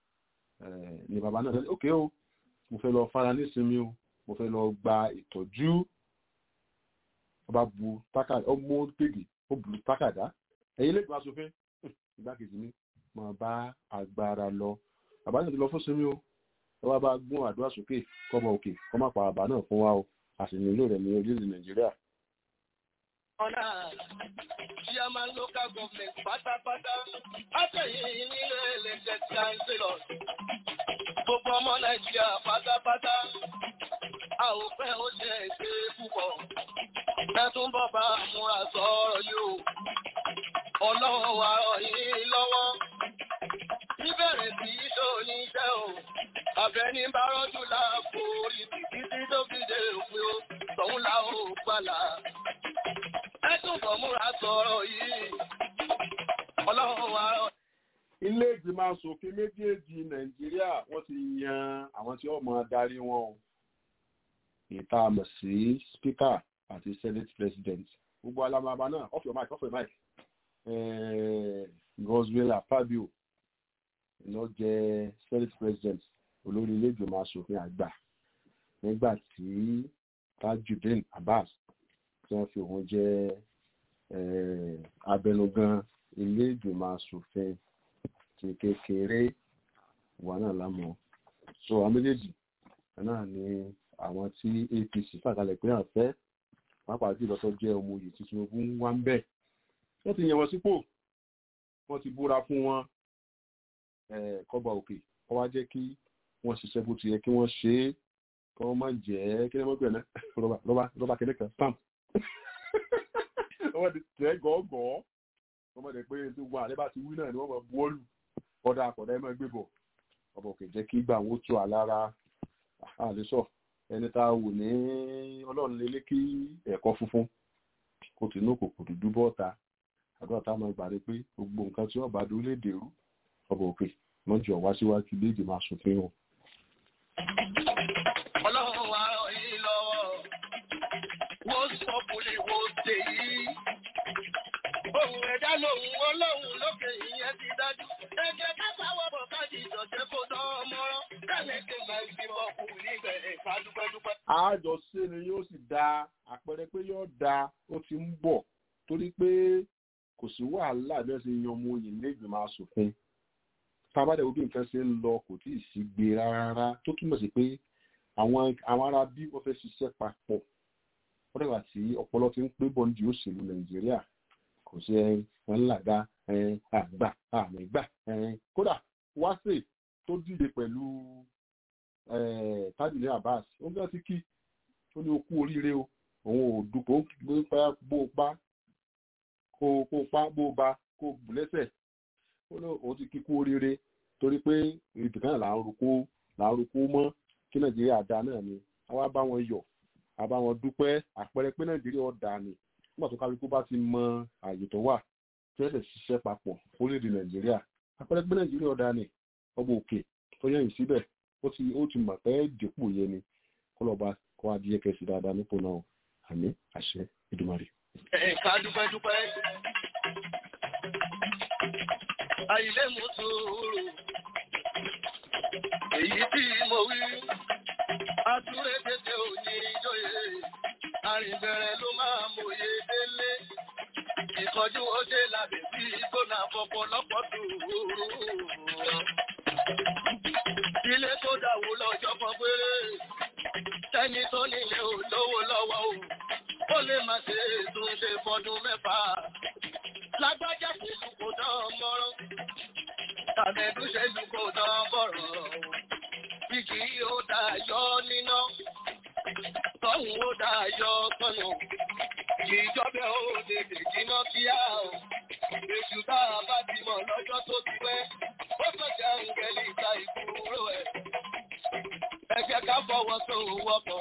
ní bàbá náà sẹ́ni ókè o mo fẹ́ lọ fara nísinmi o mo fẹ́ lọ gba ìtọ́jú ọba bu tákàdá ọmọ gbègbè ó bu tákàdá ẹ̀yin lè gba sófin ìgbákejì mi máa bá agbára lọ bàbá náà ti lọ fún sinmi o ẹ wá bá gún àdúrà sókè kọ́mọ òkè kọ́ má pa bàbá náà fún wa o a sì nílò rẹ̀ ní orílẹ̀-èdè nàìjíríà. ọ̀nà chairman local government pátápátá látẹ̀yìn nílé ẹlẹ́jẹ̀ tí a ń ṣe lọ. gbogbo ọmọ nàìjíríà pátápátá a ò fẹ́ ó ṣe ṣe púpọ̀. ẹ tún bọ̀ bá múra sọ̀rọ̀ yìí o. ọlọ́run wa rọ̀ yín lọ́wọ́. níbẹ̀rẹ̀ sí í tó oníṣẹ́ o. àbẹ̀ní bá rọ́jú láàbò orí títí tó fi dé òpin o. tọ̀hún la ó gbàlà ẹ tún bọ̀ múra sọ̀rọ̀ yìí. ọlọ́run wa rọ̀. ilé ìgbìmọ̀ asòfin méjèèjì nàìjíríà wọ́n ti yan àwọn tí wọ́n máa darí wọn o ìta àmọ̀ sí speaker àti senate president gbogbo alamaba náà off your mic off your mic goswell fabio ló jẹ senate president olórí ilé ìgbìmọ̀ asòfin àgbà nígbà tí tajudeen abbas tí wọ́n fi òun jẹ́ abẹnugan ilé ìgbìmọ̀ asòfin ti kékeré wà náà lámọ̀ so àwọn méjèèjì náà ni àwọn tí apc fàkalẹ̀ pé hàn fẹ́ pàápàá jùlọ tó jẹ́ ọmọ òye tí tinubu ń wá ń bẹ̀ wọ́n ti yàn wọ́n sípò wọ́n ti búra fún wọn kọ́ba òkè wọ́n wá jẹ́ kí wọ́n ṣiṣẹ́ bó ti yẹ kí wọ́n ṣe é kí wọ́n má jẹ́ kí wọ́n gbẹ̀rẹ̀ rọ́bà rọ́bà rọ́bà kẹ́lẹ́ kan stamp wọ́n ti tẹ́ gọ́gọ́ wọ́n mọ̀ pé tó wọn àlẹ́ bá ti wí náà ni wọ́n mọ̀ bọ́ọ̀lù ọ̀dà àkọ́dá ẹ̀ máa gbé bọ̀ ọ̀bọ̀ kò jẹ́ kí gbà wọ́n tó àlára àlésọ̀ ẹni tá a wò ní ọlọ́run lélẹ́ kí ẹ̀kọ́ funfun kò tí inú kò kò dúdú bọ́ọ̀ta àdúrà tá a máa gbà rí pé gbogbo nǹkan tí wọ́n bá dúró léde rú ọ̀bọ̀ òkè wọ́n jọ wá síwájú ilé ìgbìmọ̀ asòfin wọn. ọlọ́run wa rọ̀ yín lọ́wọ́ wọ́n sọ bùlẹ̀ wọ́n dé yìí. ohun ẹ̀dá lòun ọlọ́run lókè ìyẹn ti dájú. ẹ̀jẹ̀ kápá wọ́pọ̀ káàdì ìjọ̀jẹ́ kó dán mọ́rán. kálẹ̀ tó máa ń fi bọ̀ kù níbẹ̀ ká dúpẹ́dúpẹ́. àjọṣe ni yóò sì da àpẹẹrẹ pé yóò da ó ti ń bọ̀ torí pé kò sí wàhálà bí wọ́n ṣe yan ọmọ oyè nílé ìgbìmọ̀ asòfin tábàdà wo bí nǹkan ṣe ń lọ kò tí ì sí gbé rárá tó túmọ̀ sí pé àwọn àwọn ará bí wọ́n fẹ́ ṣiṣẹ́ papọ̀ wọ́n dàgbà tí ọpọlọ ti ń pé bọ́ nídìí òṣèlú nàìjíríà kò sí wọn làgá àgbà àmìgbà kódà wáṣẹ tó dìde pẹ̀lú tábìlì abbas ó gbé ọtí kí ó ní okú oríire o òun ò dupò bó pa kó kó pa bó ba kó bù lẹ́sẹ̀ ó ní òun ti kíkú oríire torí pé ibìkan là ń roko là ń roko mọ́ kí nàìjíríà dá náà ni àwa bá wọn yọ̀ àbá wọn dúpẹ́ àpẹẹrẹ pé nàìjíríà ọ̀dà ni nígbà tó kálukú bá ti mọ àyè tó wà tí wọ́n sì ṣiṣẹ́ papọ̀ orílẹ̀-èdè nàìjíríà àpẹẹrẹ pé nàìjíríà ọ̀dà ni ọba òkè tó yẹ̀yìn síbẹ̀ ó ti ó ti mọ̀ pé dípò yẹn ni kó lọ́ọ́ bá kó adìyẹ kẹsì dáadáa nípò náà àmì àṣẹ ìdùmarè. ká dúpẹ́dúpẹ́. àìlè mú sùúrù èyí tí mo wí àtúré tètè òní ìjòyè àrìnbẹ̀rẹ̀ ló máa mòye délé ìkọjú ọdẹ làbẹ̀ bí gbóná fọpọ lọ́pọ̀ sùúrù. ilé tó dàwó lọ́jọ́ kan péré tẹ́ni tó nílé ò lówó lọ́wọ́ o ó lè má ṣe tún ṣe fọdún mẹ́fà lágbájá pẹ̀lú kò dán mọ́rán tàbẹ̀dú ṣẹlú kò dán bọ̀rọ̀ bí kì í ó dá yọ níná tọ́hún ó dá yọ tọ́nà ìjọba ó tètè jiná kíá o èṣù tá a bá ti mọ̀ lọ́jọ́ tó ti pẹ́ ó sọ̀jà ń gẹ̀lì ìta ìkúrò ẹ̀ ẹ jẹ́ ká fọwọ́ tó wọ́pọ̀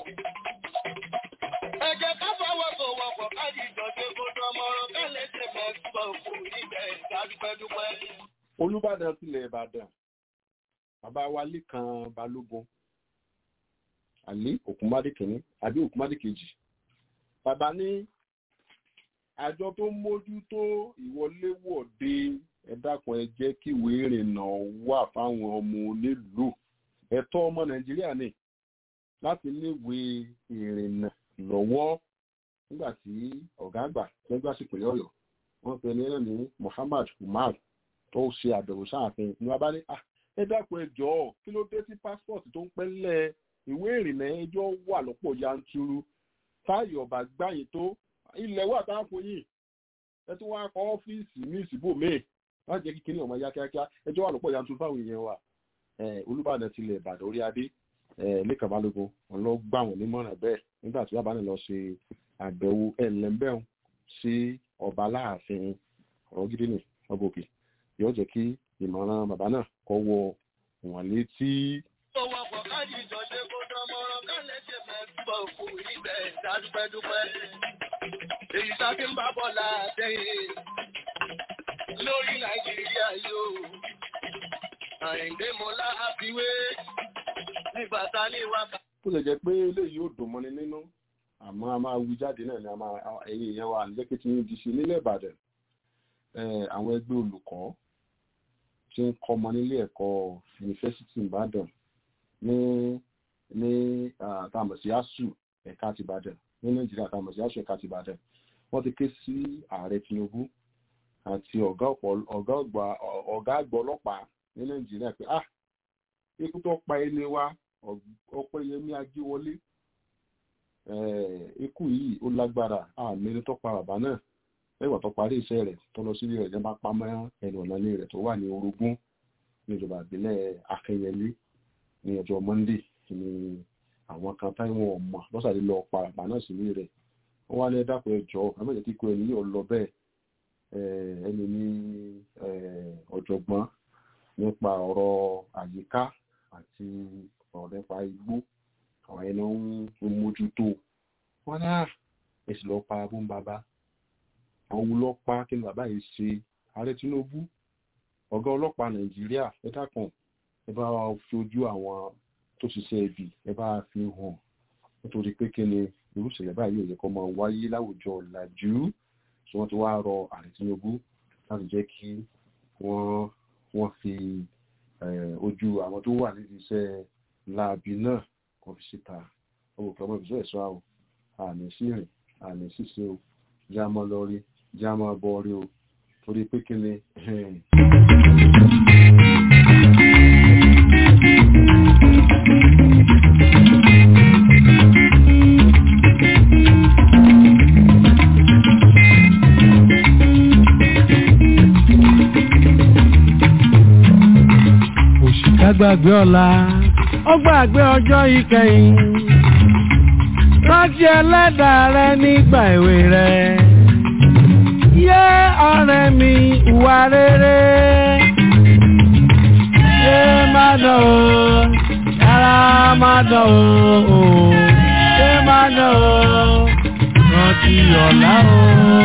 ẹ jẹ́ ká fọwọ́ tó wọ́pọ̀ káàdì ìjọba kó dán mọ́rán kálẹ̀ ṣe mẹ́sàn-án kù níbẹ̀ ìdádúpẹ́dúpẹ́. olùbàdàn tilẹ̀ ìbàdàn bàbá wa lẹ́kan balógun àlí òkúmádé kìíní àbí òkúmádé kejì bàbá ní àjọ tó ń mójútó ìwọléwọ̀de ẹ̀dàkùn ẹ jẹ́ kí ìwé ìrìnnà wà fáwọn ọmọ onílùú ẹ̀tọ́ ọmọ nàìjíríà ni láti léwé ìrìnnà lọ́wọ́ nígbà tí ọ̀gá àgbà lẹ́gbẹ́ àsìkò yọ̀yọ̀ wọ́n pe ẹni náà ní muhammad umar tó ṣe àbẹ̀wò sáàfin ní wọ́n bá ní ẹ dákun ẹ jọ̀ọ́ kí ló dé tí passport tó ń pẹ́lẹ̀ ìwé ìrìnnà ẹjọ́ wà lọ́pọ̀ yanturu táyọ̀ ọ̀bà gbáyìn tó ilẹ̀ wà tá a fún yìí ẹ tún wá kọ́ ọ́fíìsì ní ìsìbò míì láti jẹ́ kí kíní ọmọ ya kíákíá ẹjọ́ wà lọ́pọ̀ yanturu fáwọn èèyàn wa olùbàdàn tilẹ̀ ìbàdàn orí adé lẹ́kàn balógun wọn lọ gbà wọ́n nímọ̀ràn bẹ́ẹ̀ nígbà tí bàbá náà lọ ṣe àbẹ̀wò ẹ̀lẹ́mbẹ̀hún sí ọba láàfin ọ̀rọ̀ gidi ni ọba òkè yóò jẹ́ kí ìmọ̀ràn bàbá náà kọ́ wọ wọn létí. tó wọkọ̀ káàdì ìjọṣe kó dánmọ́rán kálẹ̀ ṣe mẹ́gbọ́ kù ibẹ̀ dádúpẹ́dúpẹ́. èyí tá ti ń bá bọ̀ látẹ̀yìn lórí nàìjíríà yóò. àyìndé mo láàfiwé nígbà tá a ní wákà. kó lè jẹ́ pé eléyìí ò dùn mọ́ni nínú àmọ́ a máa wí jáde náà ni a máa ẹ̀yìn ìyẹn wa àníjẹ́ pé tí ń di sí nílẹ̀ ìbàdàn àwọn ẹgbẹ́ olùkọ́ tí ń kọ́mọ nílé ẹ̀kọ́ yunifásitì ìbàdàn ní ní àtàmọ̀ sí asù ẹ̀ka ti ìbàdàn ní nàìjíríà àtàmọ̀ sí asù ẹ̀ka ti ìbàdàn wọ́n ti ké sí ààrẹ tinubu àti ọ̀gá àgbà ọlọ́pàá ní nàìjíríà pé ah ikú tó pa ẹni wa ọpẹ́yẹmí ajíwọlé ikú yìí ó lágbára àmì ẹni tó pa bàbá náà lẹ́gbàá tó parí iṣẹ́ rẹ̀ tó lọ sílé rẹ̀ jẹ́bá pamọ́ ẹnu ọ̀nà ilé rẹ̀ tó wà ní orogún ní ìjọba ìbílẹ̀ akẹyẹlé ní ọjọ́ monday ní àwọn kan táwọn ọmọ lọ́sàdé lọ pa bàbá náà sílé rẹ̀ wọ́n wá ní ẹ̀dàpọ̀ ẹjọ́ àmọ́jẹ́ kíkọ ẹni yóò lọ bẹ́ẹ̀ ẹni ní ọ̀jọ̀gbọ́n nípa ọ̀rọ̀ àyíká àti ọ̀rọ̀ nípa igbó àwọn ẹni ń mójútó wọn náà èsì lọ pa abún bàbá àwọn ọlọ́pàá kí ni bàbá yìí ṣe ààrẹ tinubu ọ̀gá ọlọ́pàá nàìjíríà ẹ dákun ẹ bá wa fi ojú àwọn tó ṣiṣẹ́ ibi ẹ bá fi hàn nítorí pé kí ni irú ìṣẹ̀lẹ̀ báyìí ò yẹ kó máa wáyé láwùjọ làjú tí wọ́n ti wá rọ ààrẹ tinubu láti jẹ́ kí wọ́n wọ́n fi ojú àwọn tó wà nídìí iṣẹ́ láabi náà kan fi síta ọmọ òkè ọmọ ìbísọ̀ ẹ̀ṣọ́ àwọn àmì sí rìn àmì ṣíṣe o já mọ́ lọ́rí já mọ́ bọ́ rí o torí pé kí ni òṣìkà gbàgbé ọ̀la ó gbàgbé ọjọ́ ìkẹyìn rántí ẹlẹ́dàá rẹ nígbà èwe rẹ yé ọ̀rẹ́ mi ìwà rere yé má dán o yàrá má dán o yé má dán o rántí ọ̀la o.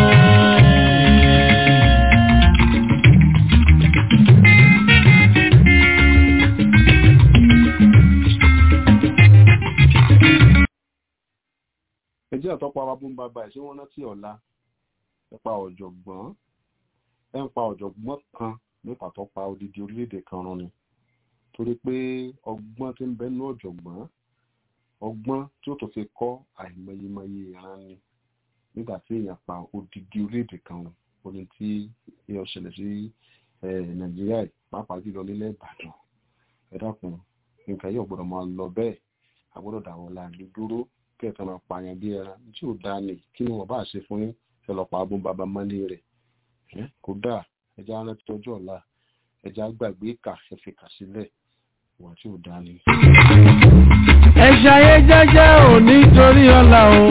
ẹjẹ́ àtọ́pọ̀ arábùn bàbá ẹ̀ ṣé wọ́n rántí ọ̀la nípa ọ̀jọ̀gbọ́n ẹ̀ ń pa ọ̀jọ̀gbọ́n kan nípa tó pa odidi orílẹ̀-èdè kan run ni torí pé ọgbọ́n tí ń bẹ nú ọ̀jọ̀gbọ́n ọgbọ́n tí ó tó fi kọ́ àìmọyemọye ìran ni nígbà tí èèyàn pa odidi orílẹ̀-èdè kan run oní tí èèyàn ṣẹlẹ̀ sí nàìjíríà pàápàá jùlọ nílẹ̀ ìbàdàn ẹ dákun nǹkan yóò gbọ́dọ̀ máa lọ bẹ́ẹ̀ àgbọ́dọ̀ dàwọn láàrin dúró kẹta máa pààyàn bí ẹran tí ò dáa ní kí ni wọn bá ṣe fún yín ẹ lọ pa abún bàbá mọ́lé rẹ̀ kò dáa ẹja rántí ọjọ́ ọ̀la ẹja gbàgbé ìkà ẹ fi kà sílẹ̀ ìwà tí ò dáa ní. ẹ ṣayé jẹ́jẹ́ ò nítorí ọ̀la o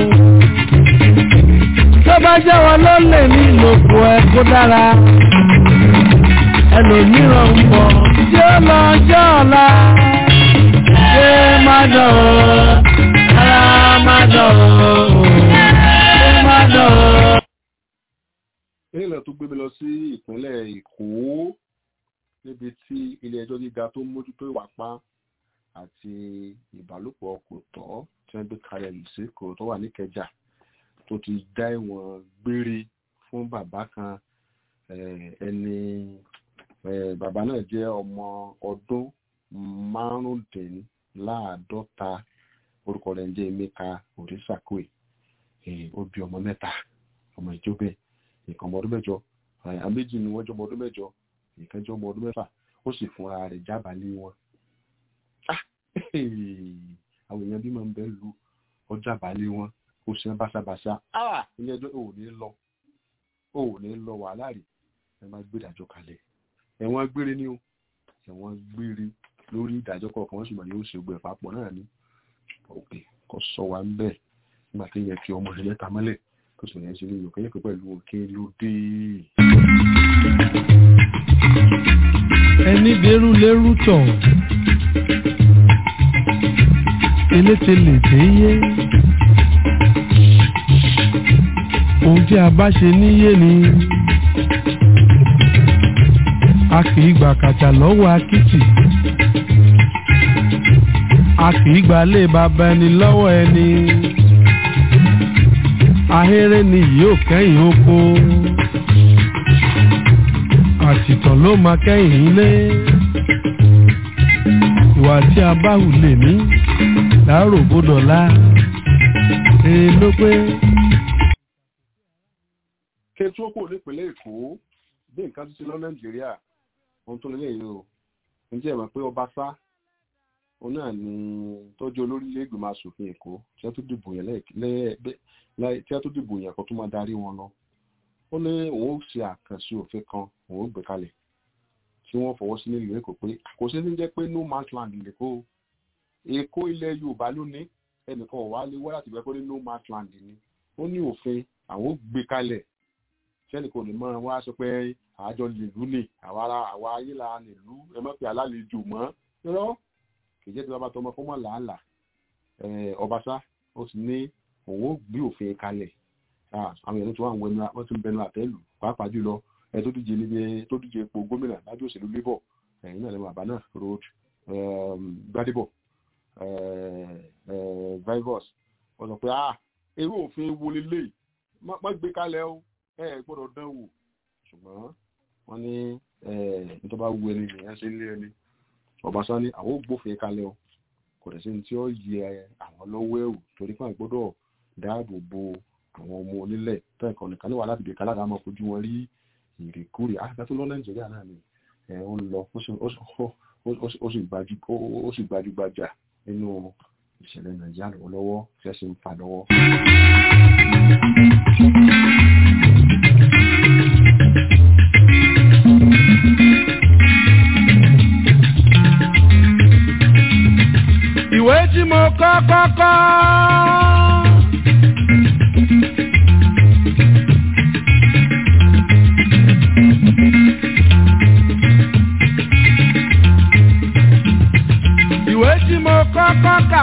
tó bá jẹ́ wọn ló lè ní ìlòkù ẹ kó dára ẹlòmíràn ń bọ̀ tí ó lọ jẹ́ ọ̀la ṣé má dán o ara má dán o ṣé má dán o. ìrìnà tó gbé mi lọ sí ìpínlẹ̀ èkó níbi tí ilé ẹjọ́ gíga tó ń mójútó ìwà pa àti ìbálòpọ̀ kò tọ́ tí wọ́n gbé kalẹ̀ lùsíkò tó wà níkẹjà tó ti dá ìwọ̀n gbére fún bàbá kan ẹni bàbá náà jẹ́ ọmọ ọdún márùndínláàádọ́ta orúkọ rẹ̀ ń jẹ́ emeka orisakwe ó bí ọmọ mẹ́ta ọmọ ìjọbẹ̀ ìkan ọmọ ọdún mẹ́jọ àméjì ni wọ́n jọ ọmọ ọdún mẹ́jọ ìkan jọ ọmọ ọdún mẹ́fà ó sì fúnra rẹ̀ jábàálé wọn àwọn èèyàn bí máa ń bẹ lu ọjà balẹ̀ wọn ó ṣe báṣabàṣá ilé ẹjọ́ ò ní lọ ò ní lọ wàhálà rẹ̀ ẹ máa gbé ìdájọ́ kalẹ̀ ẹ̀wọ̀n gbére ni o ẹ̀wọ̀n gbére lórí ìdájọ́ kọ̀ọ̀kan wọ́n sì mọ̀ yóò ṣe gbẹ̀ papọ̀ náà ni òkè kò sọ wa ń bẹ̀ nígbà tí yẹn fi ọmọ ìṣẹ̀lẹ̀ ta mọ́lẹ̀ tó sì yẹn ṣe ní ìyókè yẹn pẹ̀lú òkè ló dé. ẹni dẹrú lẹrú tọ̀ eléte lè dé yé ohun tí a bá ṣe níyé ni a kì í gbà kàtà lọ́wọ́ akitì a kì í gbà lé bàbá ẹni lọ́wọ́ ẹni ahéré ni yóò kẹ́yìn oko àtìtàn ló máa kẹ́yìn ilé ìwà tí a bá hù lè ní láàárọ̀ gbọ́dọ̀ lá ee ló pé. kẹtù ó kò nípínlẹ̀ èkó bí nǹkan tó ti lọ nàìjíríà ohun tó lélẹ̀ yìí o ǹjẹ́ ẹ mọ̀ pé ọba sá òun náà ni tọ́jú olórí ilé ìgbìmọ̀ asòfin èkó tí wọ́n tó dìbò yẹn lẹ́ẹ̀ tí wọ́n tó dìbò yẹn kó tó máa darí wọn lọ ó ní òun ó ṣe àkànṣe òfin kan òun ó gbé kalẹ̀ tí wọ́n fọwọ́ sí nílùú èkó pé kò sí ní jẹ́ pé no man's land lèkó èkó ilẹ̀ yorùbá ló ní ẹnìkan ọ̀wá lé wá láti gbẹ́kọ́ ní no man's land ni ó ní òfin àwọn ó gbé kalẹ̀ sẹ́ni kò ní mọ́ wọn á sọ pé àjọ lèlú ni àwa ara àwa ayé la lèlú ẹ mọ̀ pé alálejò mọ́ rọ́ kì í jẹ́ tí wọ́n bá tọmọ fún mọ́ làálàá ọbaṣá ó ti ní òun ó gbé òfin kalẹ̀ àwọn èèyàn tó wà wọ́n ti ń bẹnu àtẹ́lù pàápàá jùlọ ẹ tó díje níbi tó díje ipò gómìnà lábẹ́ òṣèlú labour ẹ̀yìn náà lẹ́nu àbá náà road gbadebo vivus wọ́n sọ pé ah irú òfin wo lélẹ̀ má gbé kalẹ̀ o ẹ gbọ́dọ̀ dán wò ṣùgbọ́n wọ́n ní nítorí bá wu ẹni nìyẹn ṣe lé ẹni ọbaṣá ní àwọn ò gbófin kalẹ̀ o kò dẹ̀ sí ní tí ó yẹ àwọn lọ́wọ́ ẹ̀wù torí pé àwọn gbọ́dọ̀ dáàbò bo àwọn ọmọ onílẹ̀ tẹ́ẹ̀kan nìkan níwà láti bèèrè kálára máa fojú wọn rí ìrìkúrì àgbà tó lọ nàìjíríà náà ni ẹ̀ ń lọ ó sì gbajúgbajà nínú ìṣẹ̀lẹ̀ nàìjíríà lọ́wọ́lọ́wọ́ tí ẹ sì ń fà lọ́wọ́. ìwé tí mo kọ́ kọ́kọ́. ìwé tí mo kọ́kọ́ kà.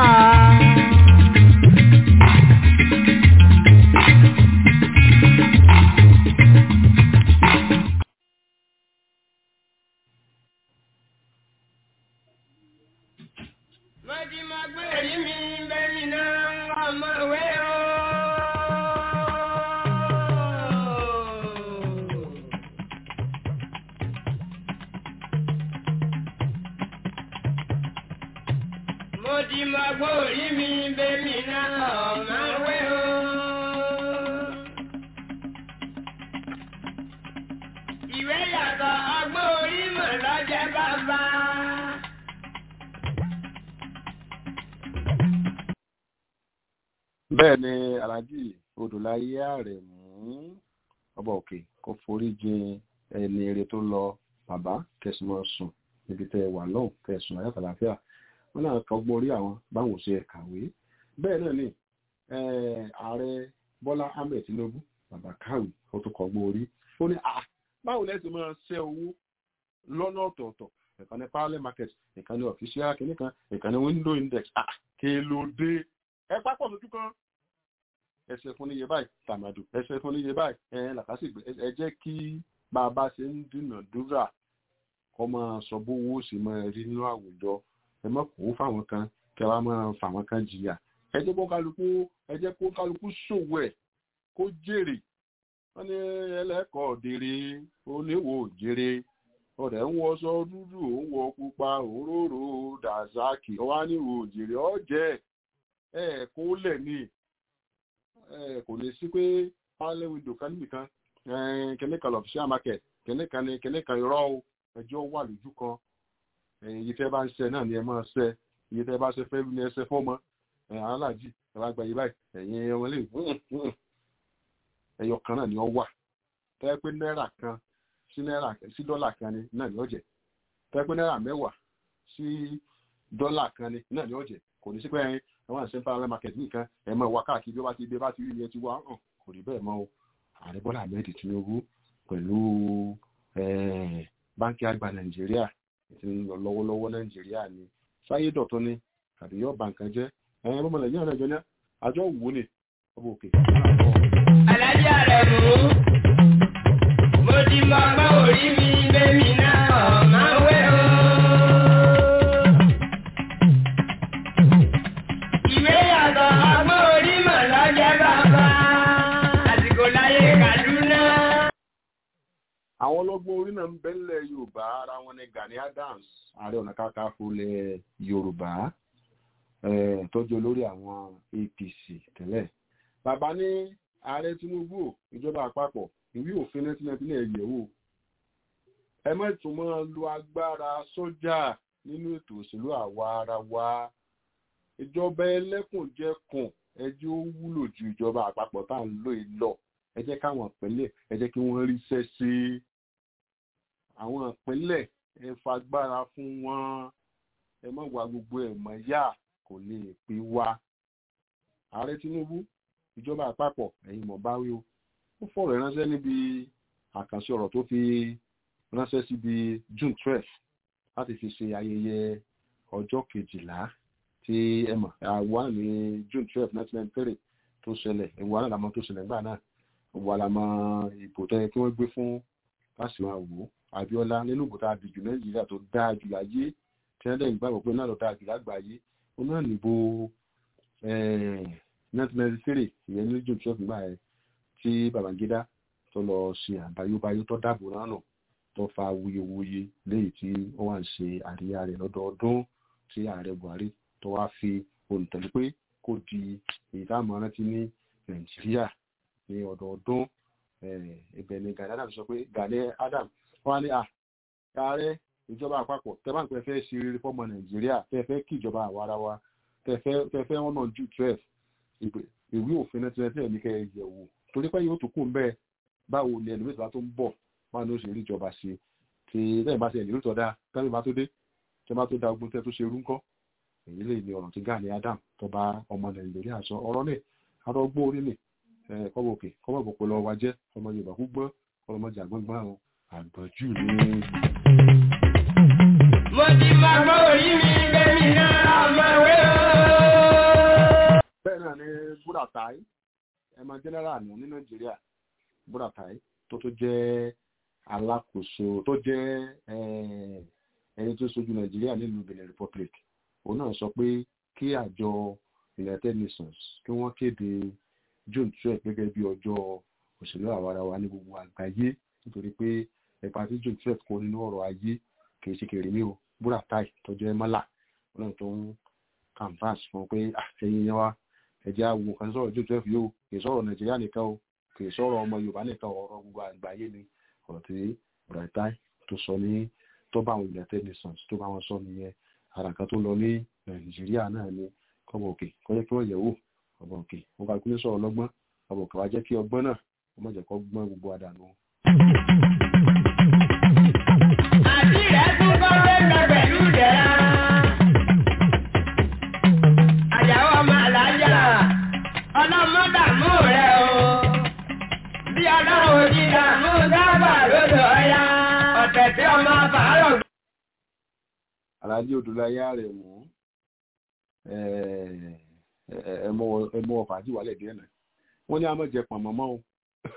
Mo ti máa gbọ́ orí mi bẹ́mi náà ọ̀mà wẹ́ o. Ìwé yàtọ̀ ọgbọ́n orí mọ̀ lọ́jẹ́ bàbá. bẹ́ẹ̀ ni alhaji odòláyé ààrẹ mú ọba òkè kó forí jin ẹni eré tó lọ bàbá kẹsìmọ sùn níbi tẹ wà lọ́hùn kẹsùn ayé àtàlàfíà wọn náà kọgbọ́n orí àwọn báwọn ṣe kàwé bẹ́ẹ̀ náà ni ààrẹ bọ́lá ahmed tinubu bàbá kàwé ó tún kọgbọ́n orí ó ní báwo lẹ́sìn máa ṣẹ́ owó lọ́nà ọ̀tọ̀ọ̀tọ̀ ìkan ní parallel market ìkan ní official kìnnìkan ìkan ní window index kí ló dé ẹ pápọ̀ lójú kan ẹsẹ̀ fún níye báyìí tàmàdù ẹsẹ̀ fún níye báyìí ẹ làkàṣìgbè ẹ jẹ́ kí bàbá ṣe ń dúnàdúrà kọ́ máa sọ bówó sì máa rí nínú àwùjọ ẹ má kó fáwọn kan kẹ wá máa fáwọn kan jìyà ẹ jẹ́ kó kálukú ẹ jẹ́ kó kálukú ṣòwò ẹ̀ kó jèrè wọ́n ní ẹlẹ́kọ̀ọ́ òdèrè oníwò òjèrè ọ̀rẹ́ ń wọṣọ dúdú òun wọ pupa òróró dàzákì ọwá níwò òjèrè ọ̀jẹ̀ ẹ̀ kó lẹ̀ ní kò lè sí pé pálẹ̀ wíńdò kan níbìkan kẹ́ní kan lọ́fíṣẹ́ market kẹ́ní kan ní kẹ́ní kan irọ́ o ẹjọ́ wà lójú kan iye tẹ́ bá ń ṣe náà ni ẹ máa ṣe iye tẹ́ bá ṣe fẹ́ ní ẹsẹ̀ fọ́mọ aláàjì ẹ bá gba yìí báyìí ẹ̀yin ọmọ lè ẹyọ kan náà ni ọ wà tẹ́ pé náírà kan sí náírà sí dọ́là kan ni náà ni ó jẹ́ tẹ́ pé náírà mẹ́wàá sí dọ́là kan ni náà ni ó jẹ́ kò ní sí pé ẹyin àwọn àṣẹ central market nìkan ẹ máa wá káàkiri bí ó bá ti dé bá ti rí iye ti wá hàn kò rí bẹ́ẹ̀ mọ́ o ààrẹ bọ́lá ahmed tinubu pẹ̀lú báńkì àgbà nàìjíríà ti ń lọ lọ́wọ́lọ́wọ́ nàìjíríà ni sáyé dọ̀tún ni àbí yóò bà nǹkan jẹ́ ẹ̀yin ọmọ nàìjíríà náà jọ ní àjọ wò ni ọmọ òkè. alájà rẹ̀ mú mo ti mọ ọgbọ́n orí mi bẹ́mi náà máa wẹ̀ o. ìwé yàtọ̀ ọgbọ́n orí mọ̀ lọ́jọ́ bàbá àsìkò láyé kàdúná. àwọn ọlọ́gbọ́n orí náà ń bẹ́ńlẹ̀ yorùbá ara wọn ni gani adams ààrẹ ọ̀nà kakanfò lẹ̀ yorùbá tọ́jú olórí àwọn apc tẹ́lẹ̀ bàbá ní ààrẹ tinubu ìjọba àpapọ̀ ìwé òfin nineteen ninety nine yẹ̀wò ẹ má tún máa lo agbára sójà nínú ètò òṣèlú àwa ara wa ìjọba ẹlẹ́kùnjẹkùn ẹjẹ́ ó wúlò ju ìjọba àpapọ̀ tá à ń lò yìí lọ ẹ jẹ́ káwọn ìpínlẹ̀ ẹ jẹ́ kí wọ́n ríṣẹ́ sí àwọn ìpínlẹ̀ ẹ fagbára fún wọn ẹ má wá gbogbo ẹ̀ mọ́ yá kò lè pé wá ààrẹ tinubu ìjọba àpapọ̀ ẹ̀yin mọ̀ báwí o ó fọ̀rọ̀ ránṣẹ́ níbi àkànṣe ọ̀rọ̀ tó fi ránṣẹ́ síbi june twelve láti fi ṣe ayẹyẹ ọjọ́ kejìlá tí ẹ mọ̀ àwa ní june twelve nineteen ninety three tó ṣẹlẹ̀ ìwà náà làmọ́ tó ṣẹlẹ̀ nígbà náà ìwà làmọ́ ìbò tó yẹ kí wọ́n gbé fún Fáṣímáwò Abíọ́lá nínú ìbò tá a dìjù Nàìjíríà tó dáa jù láyé tí wọ́n dẹ̀ gbàgbọ́ pé náà lọ dáa jù lágbàáyé ó náà nìbò nineteen ninety three ìyẹn ní june twelve nígbà yẹn tí Babangida tó lọ ṣe àbáyóbáyó tó dáàbò náà nù tó fa wuyewuye léyìí tí ó wà ń ṣe àríyá rẹ̀ lọ́dọọdún tí ààrẹ Buhari tó wá fi olùtẹ̀lé pé kò di èyí tá a mọ̀ rántí ní Nàìjíríà ní ọdọọdún ibẹ̀ ni Gani Adams sọ pé Gani Adams wọ́n á ní à ààrẹ ìjọba àpapọ̀ tẹ́bàǹpẹ́ fẹ́ ṣe rere fọ́mọ Nàìjíríà tẹ́ fẹ́ kí ìjọba àwarawa tẹ́ fẹ́ wọ́n náà jù twelve ìwé òfin náà ti rẹ tẹ́lẹ̀ ní kẹ́ ẹ yẹ̀ wò torí pé yóò tó kù bẹ́ẹ̀ báwo ni ẹlòmíì tó ń bọ̀ báwo ni ó ṣe rí ìjọba ṣe tí lẹ́yìn bá ṣe ẹ̀lẹ́rú tó dáa tẹ́lẹ̀ bá tó dé tẹ́ bá tó da ogun tẹ́ tó ṣe rú ńkọ́ èyí lè ní ọ̀rọ̀ tí Gani Adam tó bá ọmọ Nàìjíríà sọ ọ̀rọ̀ náà arọ́gbó orí nì kọ́bọ̀ òkè kọ́bọ̀ òpó lọ wa jẹ́ ọmọ Yorùbá kú gbọ́n ọlọmọdé àgbọ̀ngbọ́n àwọn àgbọ̀jù ní. mo ti mọ ọgbọ́n orí mi bẹ́mi náà máa wẹ̀ o. bẹ́ẹ̀ náà ni Buratai ẹ̀mọ general nù ní Nàìjíríà Buratai tó tó jẹ́ alákòóso tó jẹ́ ẹni tó ṣojú Nàìjíríà nílùú Benin Republic òun náà sọ pé kí àjọ United Nations kí wọ́n kéde June twelve gẹ́gẹ́ bí ọjọ́ òṣèlú àwarawa ní gbogbo àgbáyé nítorí pé ẹ̀ka tí June twelve kó nínú ọ̀rọ̀ ayé kì í ṣe kèrè ní o Buratai tó jẹ́ mọ́là òun náà tó ń canvas fún pé àtẹ̀yìn yẹn wá ẹ̀jẹ̀ àwò kan sọ̀rọ̀ June twelve yóò kì í sọ̀rọ̀ Nàìjíríà nìkan o kì í sọ̀rọ̀ ọmọ Yorùbá nìkan ọ̀rọ̀ gbogbo àgbáyé ni ọ̀rọ̀ tí Buratai tó sọ ní tó bá àwọn United Nations tó bá wọn sọ nìyẹn ara kan tó lọ ní Nàìjíríà náà ni kọ́bọ̀ òkè kọ́jẹ́ kí wọ́n yẹ̀ wò ọ̀bọ̀ òkè wọ́n bá kúlé sọ̀rọ̀ lọ́gbọ́n ọ̀bọ̀ òkè wá jẹ́ kí ọgbọ́n náà wọ́n má jẹ́ kó gbọ́n gbogbo àdànù. àti rẹ̀ tún kọ́ lẹ́gbẹ̀ẹ́ pẹ̀lú ìdẹ́ra. àyàwó ọmọ àlàájá ọlọ́mọdàmú rẹ̀ o. bí ọlọ́run ò ní dààmú dábà lódò ọ̀yá ọ̀tẹ̀ tí ọmọ fàárọ̀ Àlàájì Odùláyà rẹ̀ mú ẹmọ ọ̀fà àti ìwàlẹ̀ díẹ̀ náà wọ́n ní àmọ́ jẹ pọ̀nmọ́ mọ́ o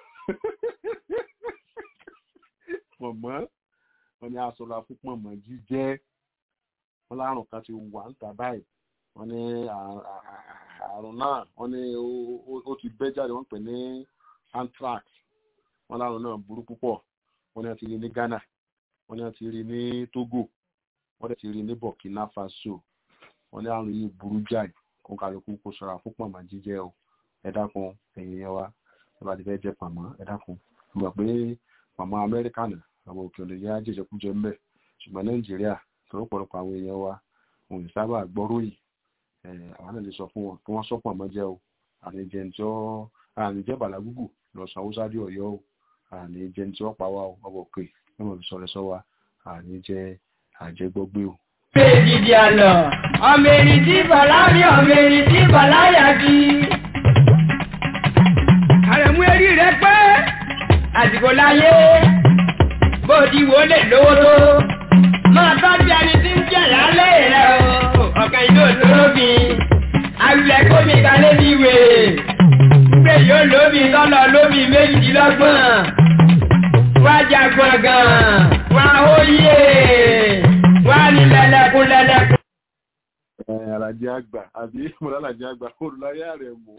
pọ̀nmọ́ wọ́n ní aṣọra fún pọ̀nmọ́ jíjẹ́ wọ́n lárùn kan ti wà ń tà báyìí wọ́n ní àrùn náà wọ́n ní ó ti bẹ́ jáde wọ́n pè ní anthrax wọ́n lárùn náà burú púpọ̀ wọ́n ní wọ́n ti rí ní Ghana wọ́n ní wọ́n ti rí ní Togo wọ́n dẹ̀ ti rí ní Burkina Faso wọ́n ní àrùn yìí burú jáì kó kálukú kó ṣọ́ra fún pọ̀nmọ́ jíjẹ o ẹ dákun ẹ̀yin yẹn wa ẹ bá ti fẹ́ jẹ pọ̀nmọ́ ẹ dákun mo gbà pé pọ̀nmọ́ Amẹ́ríkà náà àwọn òkè òlè yá jẹjẹkújẹ ńbẹ ṣùgbọ́n nàìjíríà tọ́lọ́pọ̀lọpọ̀ àwọn èèyàn wa òun ì sábà gbọ́ròyìn àwọn náà lè sọ fún wọn kí wọ́n sọ́pọ̀ mọ́ jẹ́ o àníjẹnjọ́ àníjẹ́ bàlágùgù lọ sanwó sáré ọ̀yọ́ o àníjẹnjọ́ pa wá o ọbọ̀ pé ẹ̀mọ̀ fi sọ̀rọ̀ sọ wa àníjẹ́ àjẹgbọ́gbé o. Péjìdì àlọ́, ọmọ èrì tí bàlá rí ọmọ èrì tí bàlá yà bí. Àrẹ̀mú erí rẹ pé àsìkò láyé bó ti wò lè lówó tó. Máa tọ́jú ẹni tí ń jẹ̀ lálẹ́ rẹ̀ o, ọ̀kan ìlú òṣòro mi. Àwùlẹ̀ kómi kalẹ́ bí wèrè. Gbé yóò lómi tọ́lọ̀ lómi méjìdínlọ́gbọ̀n. Wá jagun gan, wá óyè wá ní lẹ́lẹ́kún lẹ́lẹ́kún. ẹ alajẹ àgbà àbí mọlálàjẹ àgbà olùláyà rẹ mọ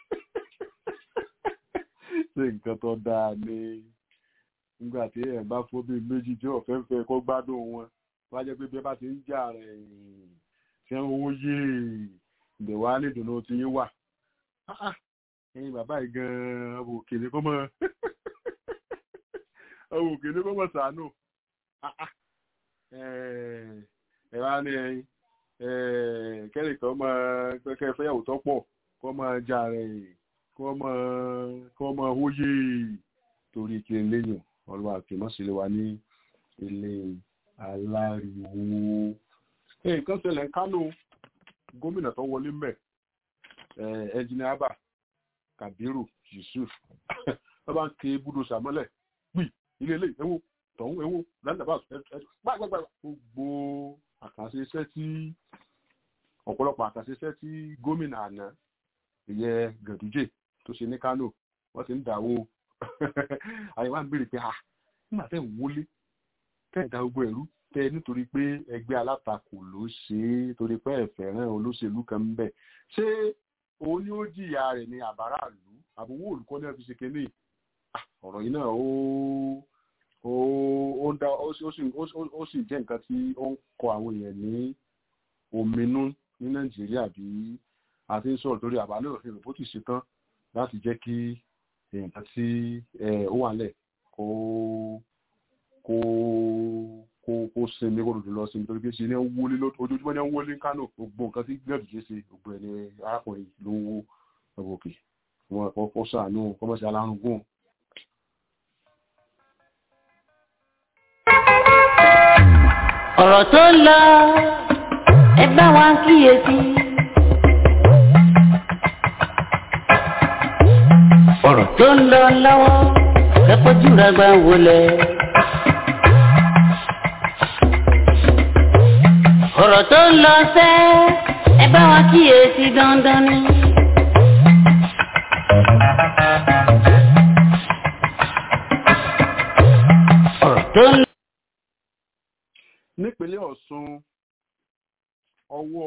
ṣé nǹkan tó dáa ni nígbà tí ẹ bá fún bíi méjì tí ọ̀fẹ́ fẹ́ kó gbádùn wọn wá jẹ́ pé bí ẹ bá ti ń jà rẹ̀ ṣé ń owó yé ìbẹ̀ wá ní ìdùnnú tí yín wà ẹ̀yin bàbá yìí gan-an ọmọ òkèlè kọ́ mọ́ ọmọ òkèlè kọ́ mọ́ sàánù ẹ wá ní ẹyin kẹ́rì kan máa kẹ́kẹ́ fẹ́yàwó tó pọ̀ kó máa jà rẹ̀ kó máa kó máa hóyè torí kí n léyìn ọlọ́wà kì í mọ̀ sílé wa ní ilé aláriwo. nǹkan ṣẹlẹ̀ ń kánò gómìnà tó wọlé mẹ́ ẹnjìnìá Abba Kabiru Yusuf wọ́n bá ń ké búdó sàmọ́lẹ̀ pì ilé ilé ẹ̀wọ̀ tọ̀hún ewu landaba gbàgbàgbà gbogbo àkànṣe iṣẹ́ tí ọ̀pọ̀lọpọ̀ àkànṣe iṣẹ́ tí gómìnà àná ìyẹ gàdújè tó ṣe ní Kánò wọ́n ti ń dàwó àyẹ̀wò à ń béèrè pé ah nígbà tẹ́ ń wọlé tẹ́ ń da gbogbo ẹ̀rú tẹ́ nítorí pé ẹgbẹ́ alátakò ló ṣe é torí pé ẹ̀fẹ̀ rẹ̀ olóṣèlú kan ń bẹ̀ ṣé òun ni ó jìyà rẹ̀ ní àbárà ìlú àbúwò olùkọ́ ní ẹ̀ fi ṣe kéde ọ̀rọ̀ yìí náà ó ó dá ó sì jẹ́ nǹkan tí ó ń kọ àwọn èèyàn ní òmìnú ní nàìjíríà bí a ti ń sọ̀rọ̀ lórí àbálẹ̀ òfin rẹ̀ bó ti ṣetán láti jẹ́ kí nǹkan tí ó wà lẹ̀ kó kó kó kó sinmi kó dòdò lọ sinmi torí pé ṣe ní ń wọlé ojoojúmọ́ ní ń wọlé kánò gbogbo nǹkan tí gbẹ̀dù ṣe ṣe gbogbo ẹni arákùnrin ló ń wó ọgbọ̀n òkè wọn kọ́ sàánú kọ́mọ́sí alárùngún ọ̀rọ̀ tó ń lọ ẹ bá wa kíyèsí. ọ̀rọ̀ tó ń lọ lọ́wọ́ ẹ fojú ra gbà wọlé. ọ̀rọ̀ tó ń lọ sẹ́ ẹ bá wa kíyèsí dandan ni. ọ̀rọ̀ tó ń lọ. nípínlẹ̀ Ọ̀ṣun ọwọ́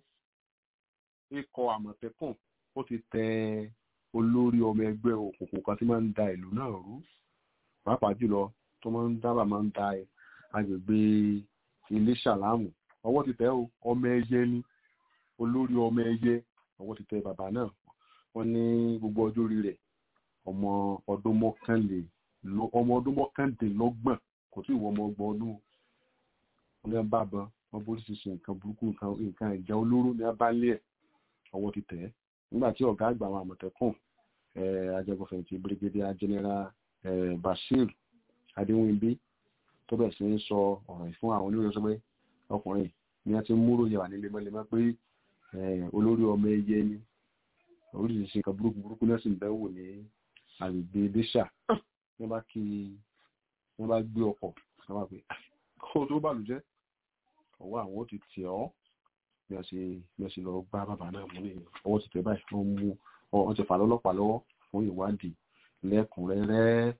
ikọ̀ àmọ̀tẹ́kùn ó ti tẹ olórí ọmọ ẹgbẹ́ òkùnkùn kan tí máa ń da ìlú náà rú pàápàá jùlọ tó máa ń dábàá máa ń da agbègbè ilé ṣàlámù ọwọ́ ti tẹ ọmọ ẹyẹ ní olórí ọmọ ẹyẹ ọwọ́ ti tẹ bàbá náà wọ́n ní gbogbo ọjọ́ orí rẹ̀ ọmọ ọdún mọ́kànlé ọmọ ọdún mọ́kàndínlọ́gbọ̀n kò tí ì wọ ọmọ ọgbọ̀n ọdún wọn ní bá bọ wọn bó ti ṣe nǹkan burúkú nǹkan ìjà olóró ní abálé ẹ̀ ọwọ́ ti tẹ̀ ẹ́ nígbà tí ọ̀gá àgbà àwọn àmọ̀tẹ́kùn ajẹgọfẹ̀yìntì brigadier general bashir adéwìnbí tó bẹ̀ sí ń sọ ọ̀rọ̀ yìí fún àwọn oníròyìn sọ pé ọkùnrin ni wọ́n ti ń múrò yẹ̀wà ní lemọ́lemọ́ pé olórí ọmọ ẹyẹ ni oríṣiríṣi nǹkan burúkú burúkú náà sì ń bẹ́wò ní agbègbè iléṣà wọ́n bá kí wọ́n bá gbé ọkọ̀ wọ́n bá pè kó tó bàlùjẹ́ ọwọ́ àwọn ó ti tì ọ́ bí wọ́n ṣe bí wọ́n ṣe lọ gbá bàbá náà mú nìyẹn ọwọ́ ti tẹ̀ báyìí wọ́n mú wọ́n ti fà lọ́lọ́pàá lọ́wọ́ fún ìwádìí lẹ́kùnrẹ́rẹ́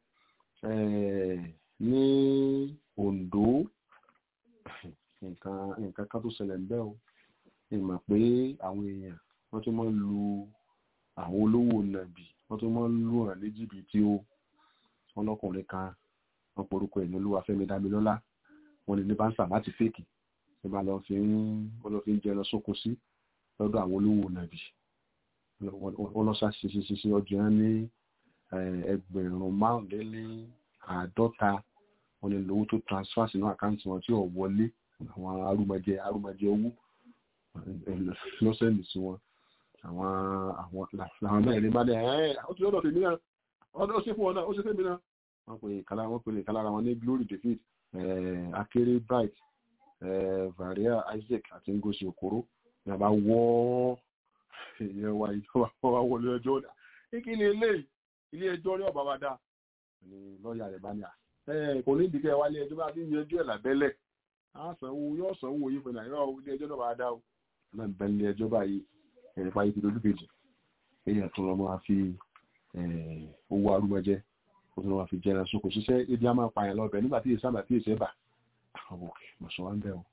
ní Oǹdó nǹkan nǹkan kan tó ṣẹlẹ̀ ń bẹ́ o ìmọ̀ pé àwọn èèyàn wọ́n tún máa ń lu àwọn olówó nàbì wọ́n tún máa ń lù hàn ní jìbìtì o wọ́n lọ́kùnrin kan wọ́n porúkọ ẹ̀ ní Olúwafẹ́mi Dámilọ́lá wọ́n lè ní báńsà láti fèkì ẹ máa lọ fi ń wọ́n lọ fi ń jẹun sóko sí lọ́dọ̀ àwọn olówó nàbì wọ́n lọ ṣàṣìṣe ọjọ́ yẹn ní ẹgbẹ̀rún márùnléní àádọ́ta wọ́n lè lówó tó transfer sínú àkáǹtì wọn tí ò wọlé àwọn arúmọjẹ arúmọjẹ owó lọ́sẹ̀lì sí wọn àwọn àwọn làwọn mẹ́rin bá dẹ̀ ẹ́ ó ti lọ́dọ̀ tèmi náà ó ṣe fún wọn náà ó ṣe fẹ́mi náà wọ́n pè kálá wọ́n pè kálá wọn ní glory david akéré bright varia isaac àti ngosi okoro ní a bá wọ́ ìyẹn wa ìjọba wa wọlé ẹjọ́ náà kí ni ilé ilé ẹjọ́ ní ọ̀bá wa dá ni lọ́ọ̀yà rẹ̀ bá ní à kò ní ìdíkẹ́ wálé ẹjọ́ bá ti ń yanjú ẹ̀ lábẹ́lẹ̀ àsanwó yóò sanwó yìí fún nàìjíríà ilé ẹjọ́ náà bá dá o náà bẹ ilé ẹjọ́ báyìí ẹ̀rẹ̀ pa ibi lójú kejì èèyàn tó lọ́ máa fi owó arúgbọ́jẹ́ ó tún máa fi jẹran sóko ṣiṣẹ́ ibi á máa pààyàn lọ́bẹ̀ nígbà tí èsì àmà tí èsì ẹ̀bà àwọn òkè mọ̀sán wá ń bẹ̀ o.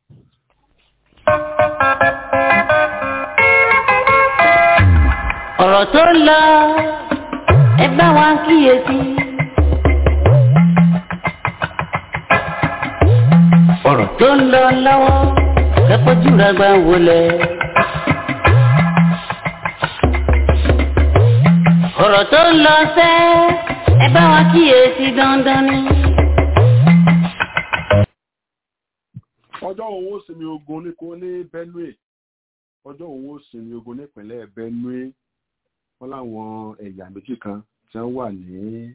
ọ̀rọ̀ tó ń lọ ẹ bá wa kíyèsí. ọ̀rọ̀ tó ń lọ lọ́wọ́ kẹ́kọ̀ọ́jú rẹ̀ gbà wọlé. ọ̀rọ̀ tó ń lọ sẹ́ ẹ bá wa kíyèsí dandan ni. ọjọ́ òun ó sinmi ogun ní kó ní benue ọjọ́ òun ó sinmi ogun nípínlẹ̀ benue wọ́n láwọn ẹ̀yà méjì kan tí wọ́n wà ní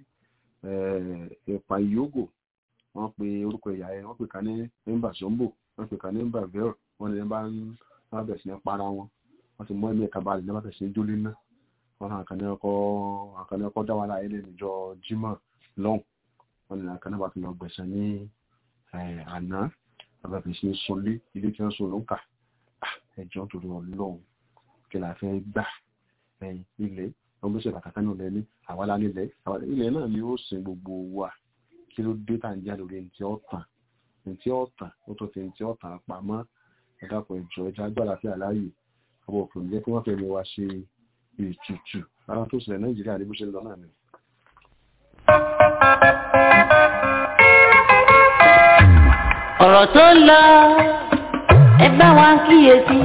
ẹ̀pà ìyógò wọ́n pe orúkọ ẹ̀yà ẹ̀ wọ́n pè ká ní nímbà sombo wọ́n pè ká ní nímbà vero wọ́n ní bá ń wọ́n bẹ̀rẹ̀ sí ní para wọn wọ́n ti mọ ẹ̀mí ẹ̀ka balẹ̀ ní wọ́n bẹ̀rẹ̀ sí ní jólé náà wọ́n náà àkànní ọkọ̀ àkànní ọkọ̀ dá wa láyé lẹ́nu ìjọ jimá lọ́hùn wọ́n ní àkànní bá tún lọ gbẹ̀sẹ̀ ní àná bàbá fi ṣe sunlé ilé tí wọ́n sùn ló ń kà ẹjọ́ torí ọlọ́run kí la fẹ́ gbà ilẹ̀ ọgbọ́n ṣe bàtà kánú lẹ́ni àwálá nílẹ̀ ilẹ̀ náà ni ó sin gbogbo wa kí ló dé tà ń jà lórí ntí ọ̀tàn ntí ọ̀tàn ó tó fi ntí ọ̀tàn pamọ́ ẹ̀dàpọ̀ ìjọ ẹja agbára fi àláyè àwọn òkè jẹ́ kí wọ́n fẹ́ mi wá ṣe ètùtù ara tó ṣẹlẹ̀ nàìjíríà ní bó ṣe lọ náà ni. ọ̀rọ̀ tó ń lọ ẹ bá wa kíyèsí.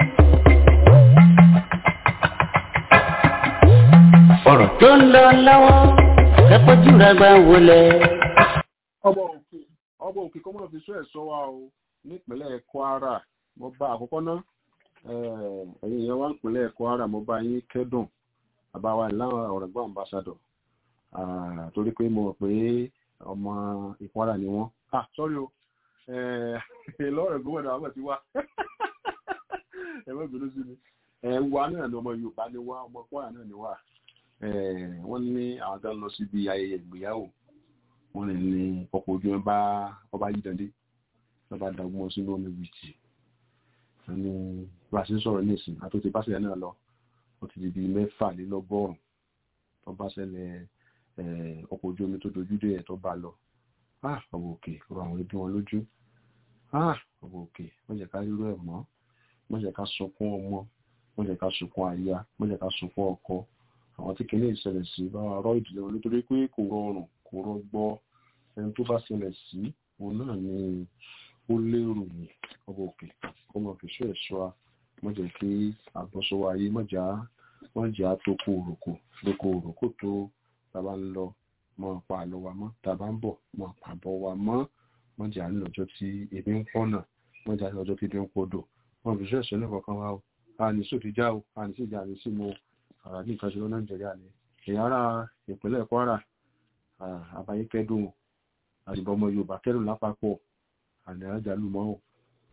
ọ̀rọ̀ tó ń lọ lọ́wọ́ kẹ́kọ̀ọ́jú rẹ̀ gbà wọlé. ọmọ òkè ọmọ òkè kọ́ mọ̀ fi sọ ẹ̀ sọ wa o nípínlẹ̀ kwara mo bá àkọ́kọ́ ná ẹ̀yin yẹn wá nípínlẹ̀ kwara mo bá yín kẹ́dùn àbáwá ìlànà ọ̀rẹ́gbọ́n ambassador torí pé mo rò pé ọmọ ìkwara ni wọ́n ah sorry o lọ́rẹ̀ gómìnà àwọn ti wá ẹ̀wọ́n ìbínú sí mi ẹ̀wà náà ni ọmọ yorùbá ni wá ọmọ kwara náà ni wá wọ́n ní àwọn tó ń lọ síbi ayẹyẹ ìgbéyàwó wọ́n lè ní ọkọ̀ ojú ẹ̀ bá ọba yí dande lọ́ba dàgbọ́n sínú omi wìtì wọ́n ní bá a ṣe ń sọ̀rọ̀ ní ìsìn àtúntì bá ṣẹlẹ̀ náà lọ ó ti di bíi mẹ́fàlélọ́gọ́rùn-ún tó bá ṣẹlẹ̀ ọkọ̀ ojú omi tó dojú dé ẹ̀ tó bá lọ ah ọwọ́ òkè rọ àwọn ẹbí wọn lójú ah ọwọ́ òkè wọ́n jẹ́ ká rírọ ẹ̀ mọ́ wọ́n jẹ́ ká sunkún ọmọ wọ́n jẹ́ ká sunkún aya wọ́n jẹ́ ká sunkún ọkọ àwọn tí kìíní ìṣẹ̀lẹ̀ sí bá wa rọ ìdílé wọn nítorí pé kò rọrùn kò rọgbọ ẹni tó bá ṣẹlẹ̀ sí òun náà ni ó lérò ní ọwọ́ òkè kó mọ̀ fi ṣọ́ ẹ̀ṣọ́ a wọ́n jẹ́ kí àbọ̀sọ̀wọ́ ayé mọ̀já wọ́n jẹ́ àtòkò òròkò lóko òròkò tó tàbá ń lọ mọ pa àlọ wa mọ tàbá ń bọ̀ mọ pàbọ wa mọ wọn jà ní lọ́jọ́ tí ebi ń pọnà wọn jà ní lọ́jọ́ tí ebi ń podò wọn fi ṣe ẹsẹ náà kankan wa o a ní sófin já o a ní sí ìjà ní sí mo ara ní nǹkan ṣe lọ nàìjíríà ni èyí ara ìpínlẹ̀ kwara àbáyé kẹ́dùn àdìbò ọmọ yorùbá kẹ́dùn lápapọ̀ àní àjálù mọ́ o.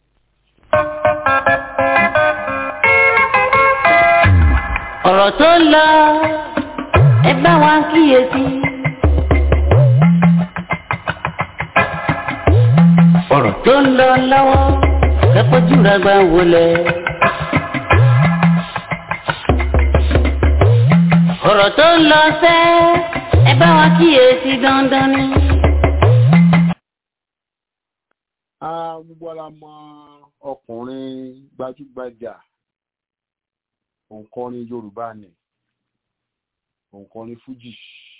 ọ̀rọ̀ tó ń lọ ẹ bá wa kíyèsí. ọ̀rọ̀ tó ń lọ lọ́wọ́ kẹ́kọ̀ọ́jú rẹ̀ gbà wọlé. ọ̀rọ̀ tó ń lọ sẹ́ ẹ bá wa kíyèsí dandan ni. gbogbo ara mọ ọkùnrin gbajúgbajà òǹkọrin yorùbá ni òǹkọrin fújì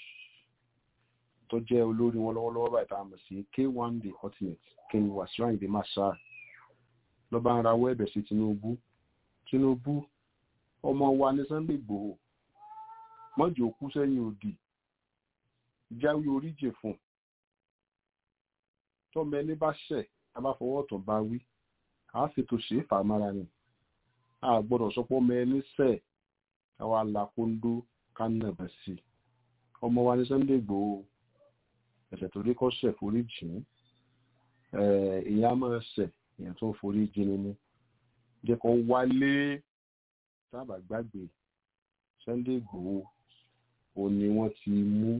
tó jẹ́ olórí wọn lọ́wọ́lọ́wọ́ báyìí tá a mọ̀ sí k1 the ultimate king wasiu ayinde marshal ló bá ń rawọ́ ẹ̀bẹ̀ sí tinubu tinubu ọmọ wa ní sunday igbòho mọ́jọ́ kú sẹ́yìn òdì jáwé oríjì fún tọ́mọ ẹni bá ṣẹ̀ a bá fọwọ́ ọ̀tún bá wí a fi tó ṣe é fà mára ni a gbọ́dọ̀ sọ pé ọmọ ẹni ṣẹ̀ káwa la kóńdó ká nàbẹ̀ sí i ọmọ wa ní Sunday Igboho ẹ̀ṣẹ̀ tó rí kọ́ ṣẹ̀ forí jìn ìyá máa ṣẹ̀ èèyàn tó ń forí jìn ni jẹ́ kó wálé sábà gbàgbé Sunday Igboho ó ní wọ́n ti mú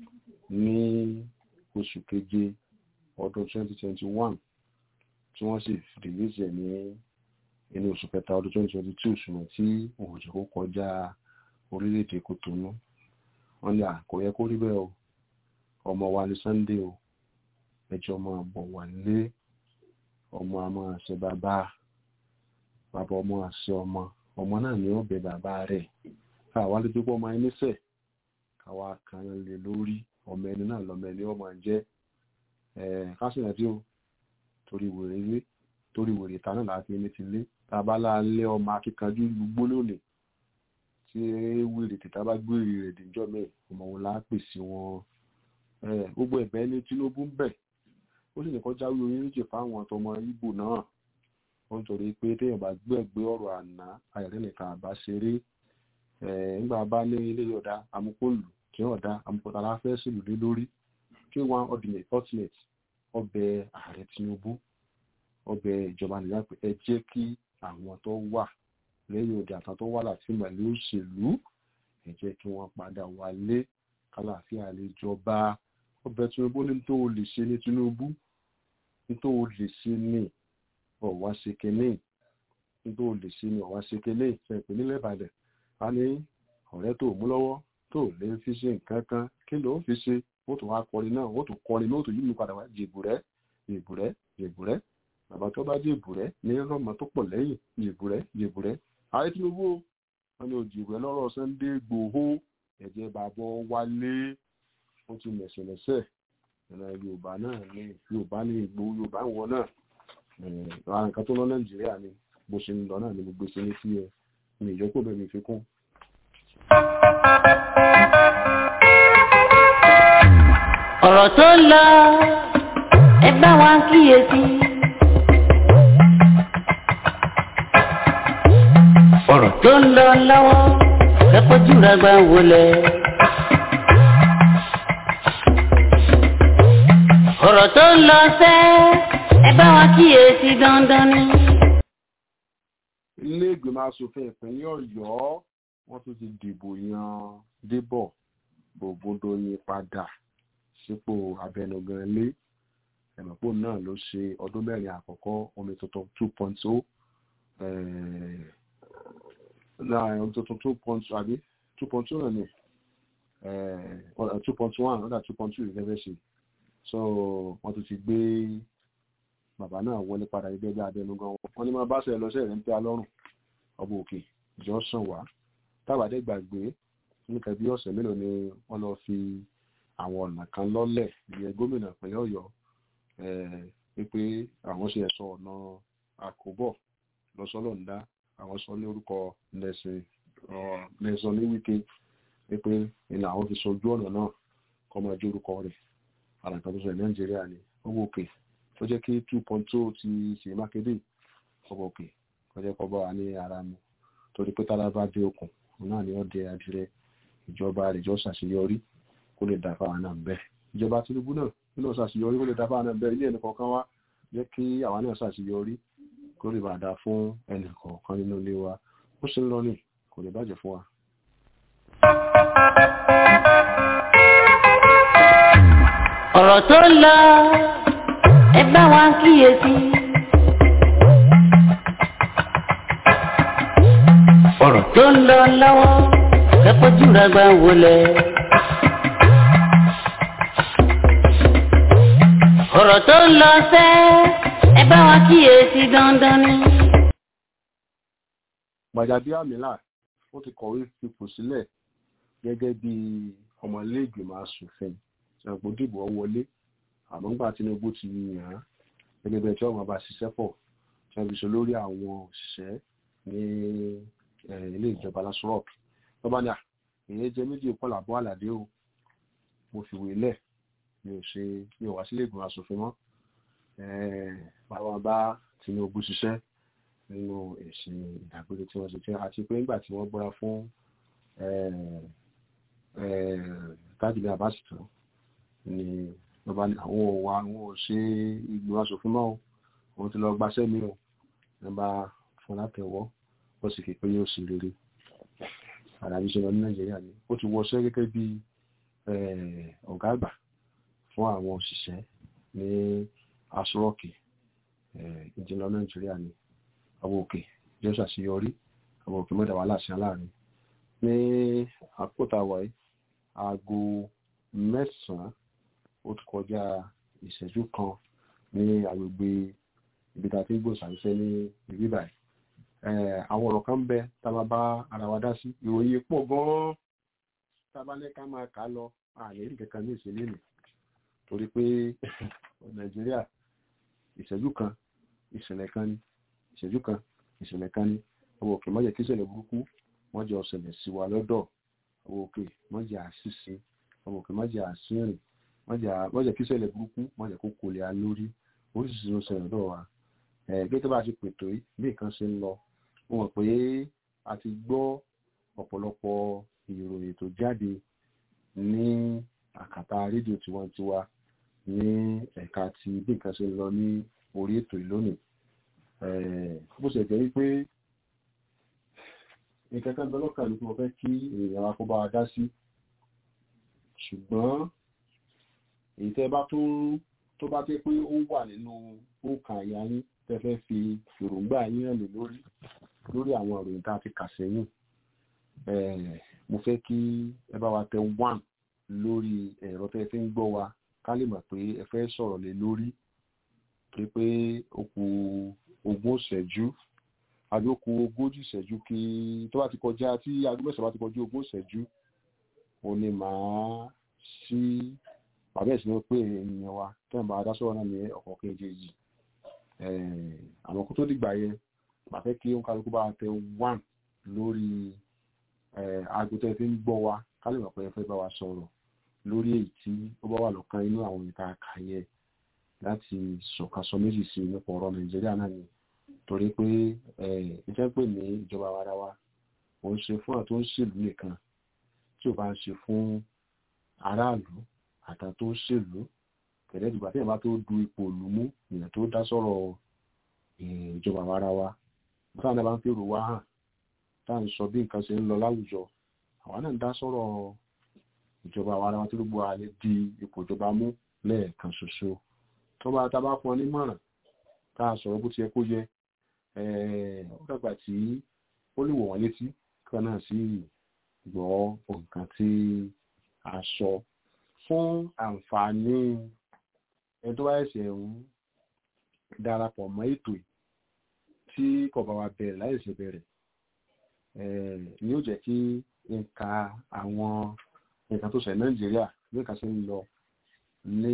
ní oṣù keje ọdún 2021 tí wọ́n sì rìlíìsì ẹ̀ ní inú oṣù kẹta ọdún 2022 ṣùgbọ́n tí òun jẹ́ kó kọjá orílẹ̀-èdè Kòtónú wọ́n ní kò yẹ kó rí bẹ́ẹ̀ o ọmọ wa ní Sunday o ẹjọ́ máa bọ̀ wá lé ọmọ a máa ṣe bàbá bàbá ọmọ àṣẹ ọmọ ọmọ náà ni ó bẹ bàbá rẹ̀ káwa lè dúpọ̀ ọmọ ẹni sẹ̀ káwa kan lè lórí ọmọ ẹni náà lọmọ ẹni ọmọ jẹ́ kásìnà tí ó torí wèrè ilé torí wèrè ìta náà láti ní ti lé tábàlá lé ọmọ akíkanjú gbogbo lónìí tí wèrè tìta bá gbèrè rẹ̀ dìjọ́ mẹ́ ọmọ wọn lápè sí wọn gbogbo ẹ̀bẹ̀ ní Tinubu ń bẹ̀ ó sì nìkan jáwé orílẹ̀-èdè fáwọn àtọmọ Ìgbò náà ó ń torí pé téèyàn bá gbẹ̀gbẹ́ ọ̀rọ̀ àná ayọ̀dẹ́ nìkan àbá ṣeré nígbà bá ní ilé ọ̀dà amúkòlù tí ọ̀dà amúkòtà láfẹ́ sílùú lé lórí kí wọ́n ultimate ultimate ọbẹ̀ ààrẹ Tinubu ọbẹ̀ ìjọba nìyà pé ẹ jẹ́ kí àwọn tó wà lẹ́yìn òde àtàn tó wà láti mọ̀lẹ́ òṣèlú ẹ jẹ́ kí wọ́n padà wálé kálàáfíà lè jọba ọbẹ̀ Tinubu ní tó o lè ṣe ní Tinubu ní tó o lè ṣe ní ọ̀wá ṣe kẹ́lẹ́ ní tó o lè ṣe ní ọ̀wá ṣe kẹ́lẹ́ ìfẹ́ nílẹ̀ Ìbàdàn a ní ọ̀rẹ́ tó mú lọ́wọ́ tó lè fi ṣe nǹkan kan kí ló fi ṣe ó tún wá kọrin náà ó tún kọrin náà ó tún yí mi padà wá jèbùrẹ́ jèbùrẹ́ jèbùrẹ́ bàbá tó bá jèbùrẹ́ ní rọ́mọ tó pọ̀ lẹ́yìn jèbùrẹ́ jèbùrẹ́ ààrẹ Tinubu wọn ni òjìbùrẹ́ lọ́rọ̀ Sunday Igboho ẹ̀jẹ̀ bàbọ̀ wálé ó ti mẹ̀sẹ̀ lẹ́sẹ̀ ìrìnà Yorùbá náà ní Yorùbá ní Ìgbòho Yorùbá wọn náà àwọn nǹkan tó lọ Nàìjíríà ni bó ṣe ń lọ náà ni gbogbo ṣe ní sí ẹ ní ìyókù bẹ́ẹ̀ mi fi kún. ọ̀rọ̀ tó ń lọ ẹ bá wa kíyèsí. ọ̀rọ̀ tó ń lọ lọ́wọ́ kẹ́kọ̀ọ́jú rẹ̀ gbà wọlé. ọ̀rọ̀ tó ń lọ sẹ́ ẹ bá wa kíyèsí dandan ni. ilé ìgbìmọ̀ asòfin ìpínlẹ̀ Ọ̀yọ́ wọ́n tún ti dìbò yan Débọ̀ Ògúndóyin padà sípò abẹnugan ilé ẹ̀mọ̀pò náà ló ṣe ọdún mẹ́rin àkọ́kọ́ omi tuntun two point o omi tuntun two point àbí two point two náà ni two point one ọ̀dà two point two ìfẹ́fẹ́ ṣe so wọ́n tún ti gbé bàbá náà wọlé padà gẹ́gẹ́ bí abẹnugan wọn ní máa bá ṣe lọ́sẹ̀ rẹ̀ ń tẹ́ alọ́rùn ọba òkè ìjọ sàn wá tábàdé gbàgbé nípa bí ọ̀sẹ̀ mélòó ni wọ́n lọ fi àwọn ọ̀nà kan lọ́lẹ̀ ìyẹn gómìnà ìpínlẹ̀ ọ̀yọ́ wípé àwọn ṣe ẹ̀sọ́ ọ̀nà àkóbọ̀ lọ́sọ́lọ́ǹda àwọn sọ ní orúkọ nẹ̀sán ní wíkẹ́ wípé ìlà àwọn fi sojú ọ̀nà náà kọ́ máa jẹ́ orúkọ rẹ̀ àràkàn tó sọ ní nàìjíríà ni owó òkè tó jẹ́ kí two point two ti ṣe mákèdè ọba òkè kọjá kọ́ bá wa ní ara mu torí pé tára bá dé okùn náà ni ó dé adìrẹ ìjọba àrèjọ ṣàṣeyọrí kó lè dá fáwọn náà bẹ́ẹ̀ ìjọba Tinubu náà nínú ṣàṣeyọrí kó lè dá fáwọn náà bẹ́ẹ̀ ilé ẹnì kọ̀ọ̀kan wá jẹ́ kí àwọn náà ṣàṣeyọrí kó lè bá dá fún ẹnì kọ̀ọ̀kan nínú ilé wa ó ṣe ń lọ ní kò lè bàjẹ́ fún wa. ọ̀rọ̀ tó ń lọ ẹ bá wa kíyèsí. ọ̀rọ̀ tó ń lọ lọ́wọ́ kẹ́kọ̀ọ́ jùlọ gbà wọlé. ọ̀rọ̀ tó ń lọ sẹ́ ẹ bá wa kíyèsí dandan ni. Gbàjàbíàmílà ó ti kọ̀wé fipò sílẹ̀ gẹ́gẹ́ bí ọmọlẹ́gbìmọ̀ asòfin ṣàǹpó dìbò wọlé àmọ́ ńgbà Tinubu ti yàn án gẹ́gẹ́ bí ẹjọ́ ọmọ bá ṣiṣẹ́ pọ̀ tí wọ́n fi ṣe lórí àwọn òṣìṣẹ́ ní ilé ìjọba lasurok tó bá ní à èyí jẹ méjì kọlà bọ́ àlàdé o mo fi wé lẹ̀ mi ò ṣe mi ò wá sílé ìgbìmọ̀ asòfin mọ́ báwọn bá Tinubu ṣiṣẹ́ nínú èsì ìdàgbére tí wọ́n ṣe tí àti pé nígbà tí wọ́n búra fún tájìlì àbáṣìtò ni wọ́n bá ní àwọn òwà àwọn ò ṣe ìgbìmọ̀ aṣòfin náà wọ́n ti lọ gbaṣẹ́ mi ò wọ́n bá fún látẹ̀wọ́ ó sì fi pé yóò sì rere àdàbí ṣe lọ ní Nàìjíríà ni ó ti wọṣẹ́ gẹ́gẹ́ bí ọ̀gá àgbà fún àwọn òṣìṣẹ́ ní aṣọ́ọ̀kì ìjìnlọ Nàìjíríà ni àwọn òkè yóò ṣàṣeyọrí àwọn òkè mọ́dà wà láṣẹ láàrin ní àkótá wáyé aago mẹ́sàn-án ó ti kọjá ìṣẹ́jú kan ní agbègbè ibi tá a ti ń gbòòsàṣẹ́ ní ibi báyìí àwọn ọ̀rọ̀ kan ń bẹ tá a máa bá ara wa dá sí ìròyìn pọ̀ gan-an tá a bá ní ká máa kà á lọ ààyè rí kankan ní ìṣẹ̀lẹ̀ nì torí pé Nàìjíríà ìṣẹ́jú kan ìṣẹ̀lẹ̀ kan ní ìṣẹ́jú kan ìṣẹ̀lẹ̀ kan ní ọwọ́ òkè mọ́jẹ̀ kí ìṣẹ̀lẹ̀ burúkú mọ́jẹ̀ ọ̀sẹ̀lẹ̀ sí wa lọ́dọ̀ ọwọ́ òkè mọ́jẹ̀ àṣìṣe ọwọ́ òkè mọ́jẹ̀ àṣìrìn mọ́jẹ̀ kí ìṣẹ̀lẹ̀ burúkú mọ́jẹ̀ kó kò lè alórí oríṣiríṣi ló ṣẹlẹ̀ lọ́dọ̀ wa gẹ́gẹ́ bá a ti pètò yìí bí nǹkan ṣe ń lọ mo mọ̀ pé a ti gbọ́ ọ̀pọ̀lọpọ̀ ìròyìn tó jáde ní àkàtà rédíò tiwantiwa ní ẹ̀ka ti bí nǹkan ṣe ń lọ ní orí ètò ìlónìí bó ṣe jẹ́ wípé nǹkan kan bẹ́lọ́kà ní mo fẹ́ kí èèyàn wa kó bá wa dá sí ṣùgbọ́n èyí tẹ́ bá tún tó bá jẹ́ pé ó wà nínú òǹkà àyà yín tẹ́ fẹ́ fi èròǹgbà yín hàn lè lórí lórí àwọn ìròyìn tá a ti kà sẹ́yìn mo fẹ́ kí ẹ bá wa tẹ one lórí ẹ̀rọ tẹ́ fi ń gbọ́ wa ká lè mọ̀ pé ẹ fẹ́ sọ̀rọ̀ lé lórí pé pé ó kù ogún ìṣẹ́jú àbí ó kù ogójì ìṣẹ́jú kí tó bá ti kọjá tí aago mẹ́sàn-án bá ti kọjú ogún ìṣẹ́jú ó ní màá sí bàbá ẹ̀sìn pé ènìyàn wa tẹ́ ẹ̀ bá dá sọ̀rọ̀ náà ní ọ̀kọ̀ kejì àwọn kó tó dìgbà yẹn màá fẹ́ kí ó ń kálukú bá tẹ one lórí aago tẹ́ fi ń gbọ́ wa ká lè mọ̀ pé ẹ fẹ́ bá wa sọ̀rọ̀ lórí èyí tí ó bá wà lọ́kàn inú àwọn ìta àkàyẹ láti sọ̀kasọ méjì sí nípa ọ̀rọ̀ nàìjíríà náà ni torí pé ìjẹ́ pè ní ìjọba ara wa ò ń ṣe fún àtó ń ṣèlú nìkan tí ò bá ń ṣe fún aráàlú àtà tó ń ṣèlú kẹ̀lẹ́ ìdìgbà tí ìyàbá tó du ipò òlú mú ìyẹn tó dá sọ̀rọ̀ ìjọba ara wa táwọn náà bá ń fèrò wá hàn tá à ń sọ bí nǹkan ṣe ń lọ láwùjọ àwa náà ń dá sọ̀rọ̀ ìjọba ara wa tí gbogbo àlè di ipò ìjọba mú lẹ́ẹ̀kan ṣoṣo tó bá ta bá fún ọ nímọ̀ràn tá a sọ̀rọ̀ bó ti yẹ kó yẹ ó dàgbà tí ó lè wọ̀ wọ́n létí kan náà sí gbọ́ nǹkan tí a sọ fún àǹfààní ẹni tó bá ẹ̀sẹ̀ ń darapọ̀ mọ́ ètò yìí tí kò bá wa bẹ̀rẹ̀ láìsẹ̀ bẹ̀rẹ̀ ni ó jẹ́ kí nǹka àwọn nǹkan tó ṣẹ̀ nàìjíríà bí nǹkan ṣe ń lọ ní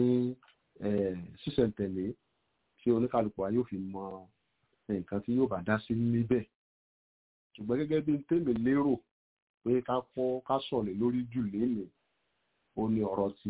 sísẹ̀ntẹ̀lé tí oníkàlùkù wa yóò fi mọ nǹkan tí yóò bá dá sí níbẹ̀ ṣùgbọ́n gẹ́gẹ́ bí tèmi lérò pé ká kọ́ ká sọ̀lẹ̀ lórí jù lénìí ó ní ọ̀rọ̀ ti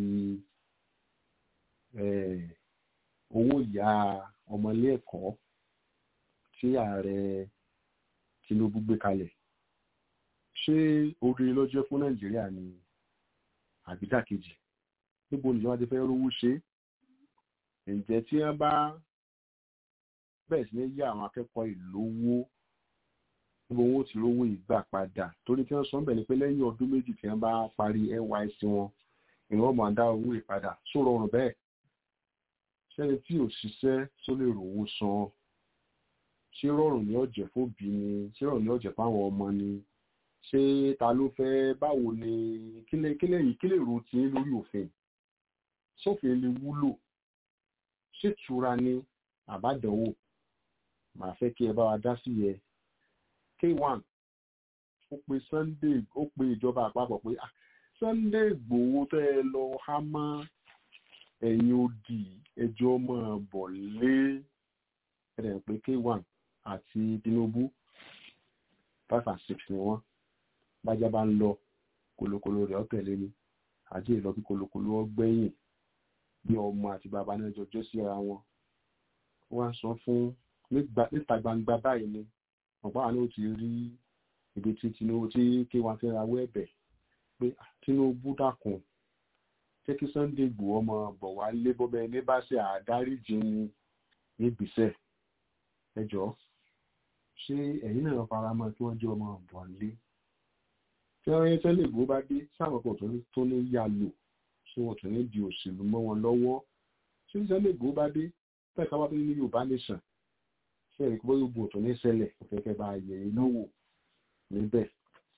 owó ìyá ọmọlé ẹ̀kọ́ tí ààrẹ Tinubu gbé kalẹ̀ ṣé orí ló jẹ́ fún Nàìjíríà ni àbídàkejì níbo nìjọba ti fẹ́ rówó ṣe ǹjẹ́ tí wọ́n bá bẹ̀rẹ̀ sí ní yá àwọn akẹ́kọ̀ọ́ ìlówó níbo wọn ó ti rówó ìgbà padà torí tí wọ́n sọ bẹ̀ ni pé lẹ́yìn ọdún méjì tí wọ́n bá parí NYSC wọn ìwọ́n máa dá owó ìpadà só rọrùn bẹ́ẹ̀ sẹ́ni tí ò ṣiṣẹ́ tó lè rówó san ṣé rọrùn ní ọ̀jẹ̀ fóbi ni ṣé rọrùn ní ọ̀jẹ̀ fáwọn ọmọ ni ṣé ta ló fẹ́ báwo ni kílẹ̀ kílẹ̀ yìí kílẹ̀ ro ti lórí òfin sófin lè wúlò ṣètura ni àbádọ́wò màá fẹ́ kí ẹ bá wa dá sí yẹ k1 ó pe Sunday ó pe ìjọba àpapọ̀ pé Sunday Ìgbòho tẹ́ ẹ lọ há mọ́ ẹ̀yìn odi ẹjọ́ máa bọ̀ lé ẹ̀rẹ̀ pé k1 àti Tinubu five and six ni wọ́n bájá bá ń lọ kolokolo rẹ̀ ọ̀tẹ̀lé ni àjẹ́ ìlọ kí kolokolo ọgbẹ́yìn bí ọmọ àti bàbá náà jọjọ́ sí ara wọn wọ́n á sọ fún níta gbangba báyìí ni ọ̀pá àná ó ti rí ibi tí Tinubu tí kí wọ́n ti rawọ́ ẹ̀bẹ̀ pé Tinubu dákun jẹ́ kí Sunday Igboho ọmọ bọ̀ wá lé bọ́bẹ̀ ní bá ṣe àdáríjì ní níbìsẹ̀ ẹjọ́ ṣé ẹ̀yin náà fara mọ́ kí wọ́n jẹ́ ọmọ bọ̀ lé tí wọ́n yẹn Sunday Igboho bá dé sáwọn kan tó ní yá lò ṣé wọ́n tún ní di òṣèlú mọ́ wọn lọ́wọ́ ṣé Sunday Igboho bá dé fẹ́ẹ̀ ká wá tó ní Yorùbá nation ṣé ẹ̀rí kó bóyá ogun tó ní ṣẹlẹ̀ kẹ̀kẹ́ bá yẹ iná wò níbẹ̀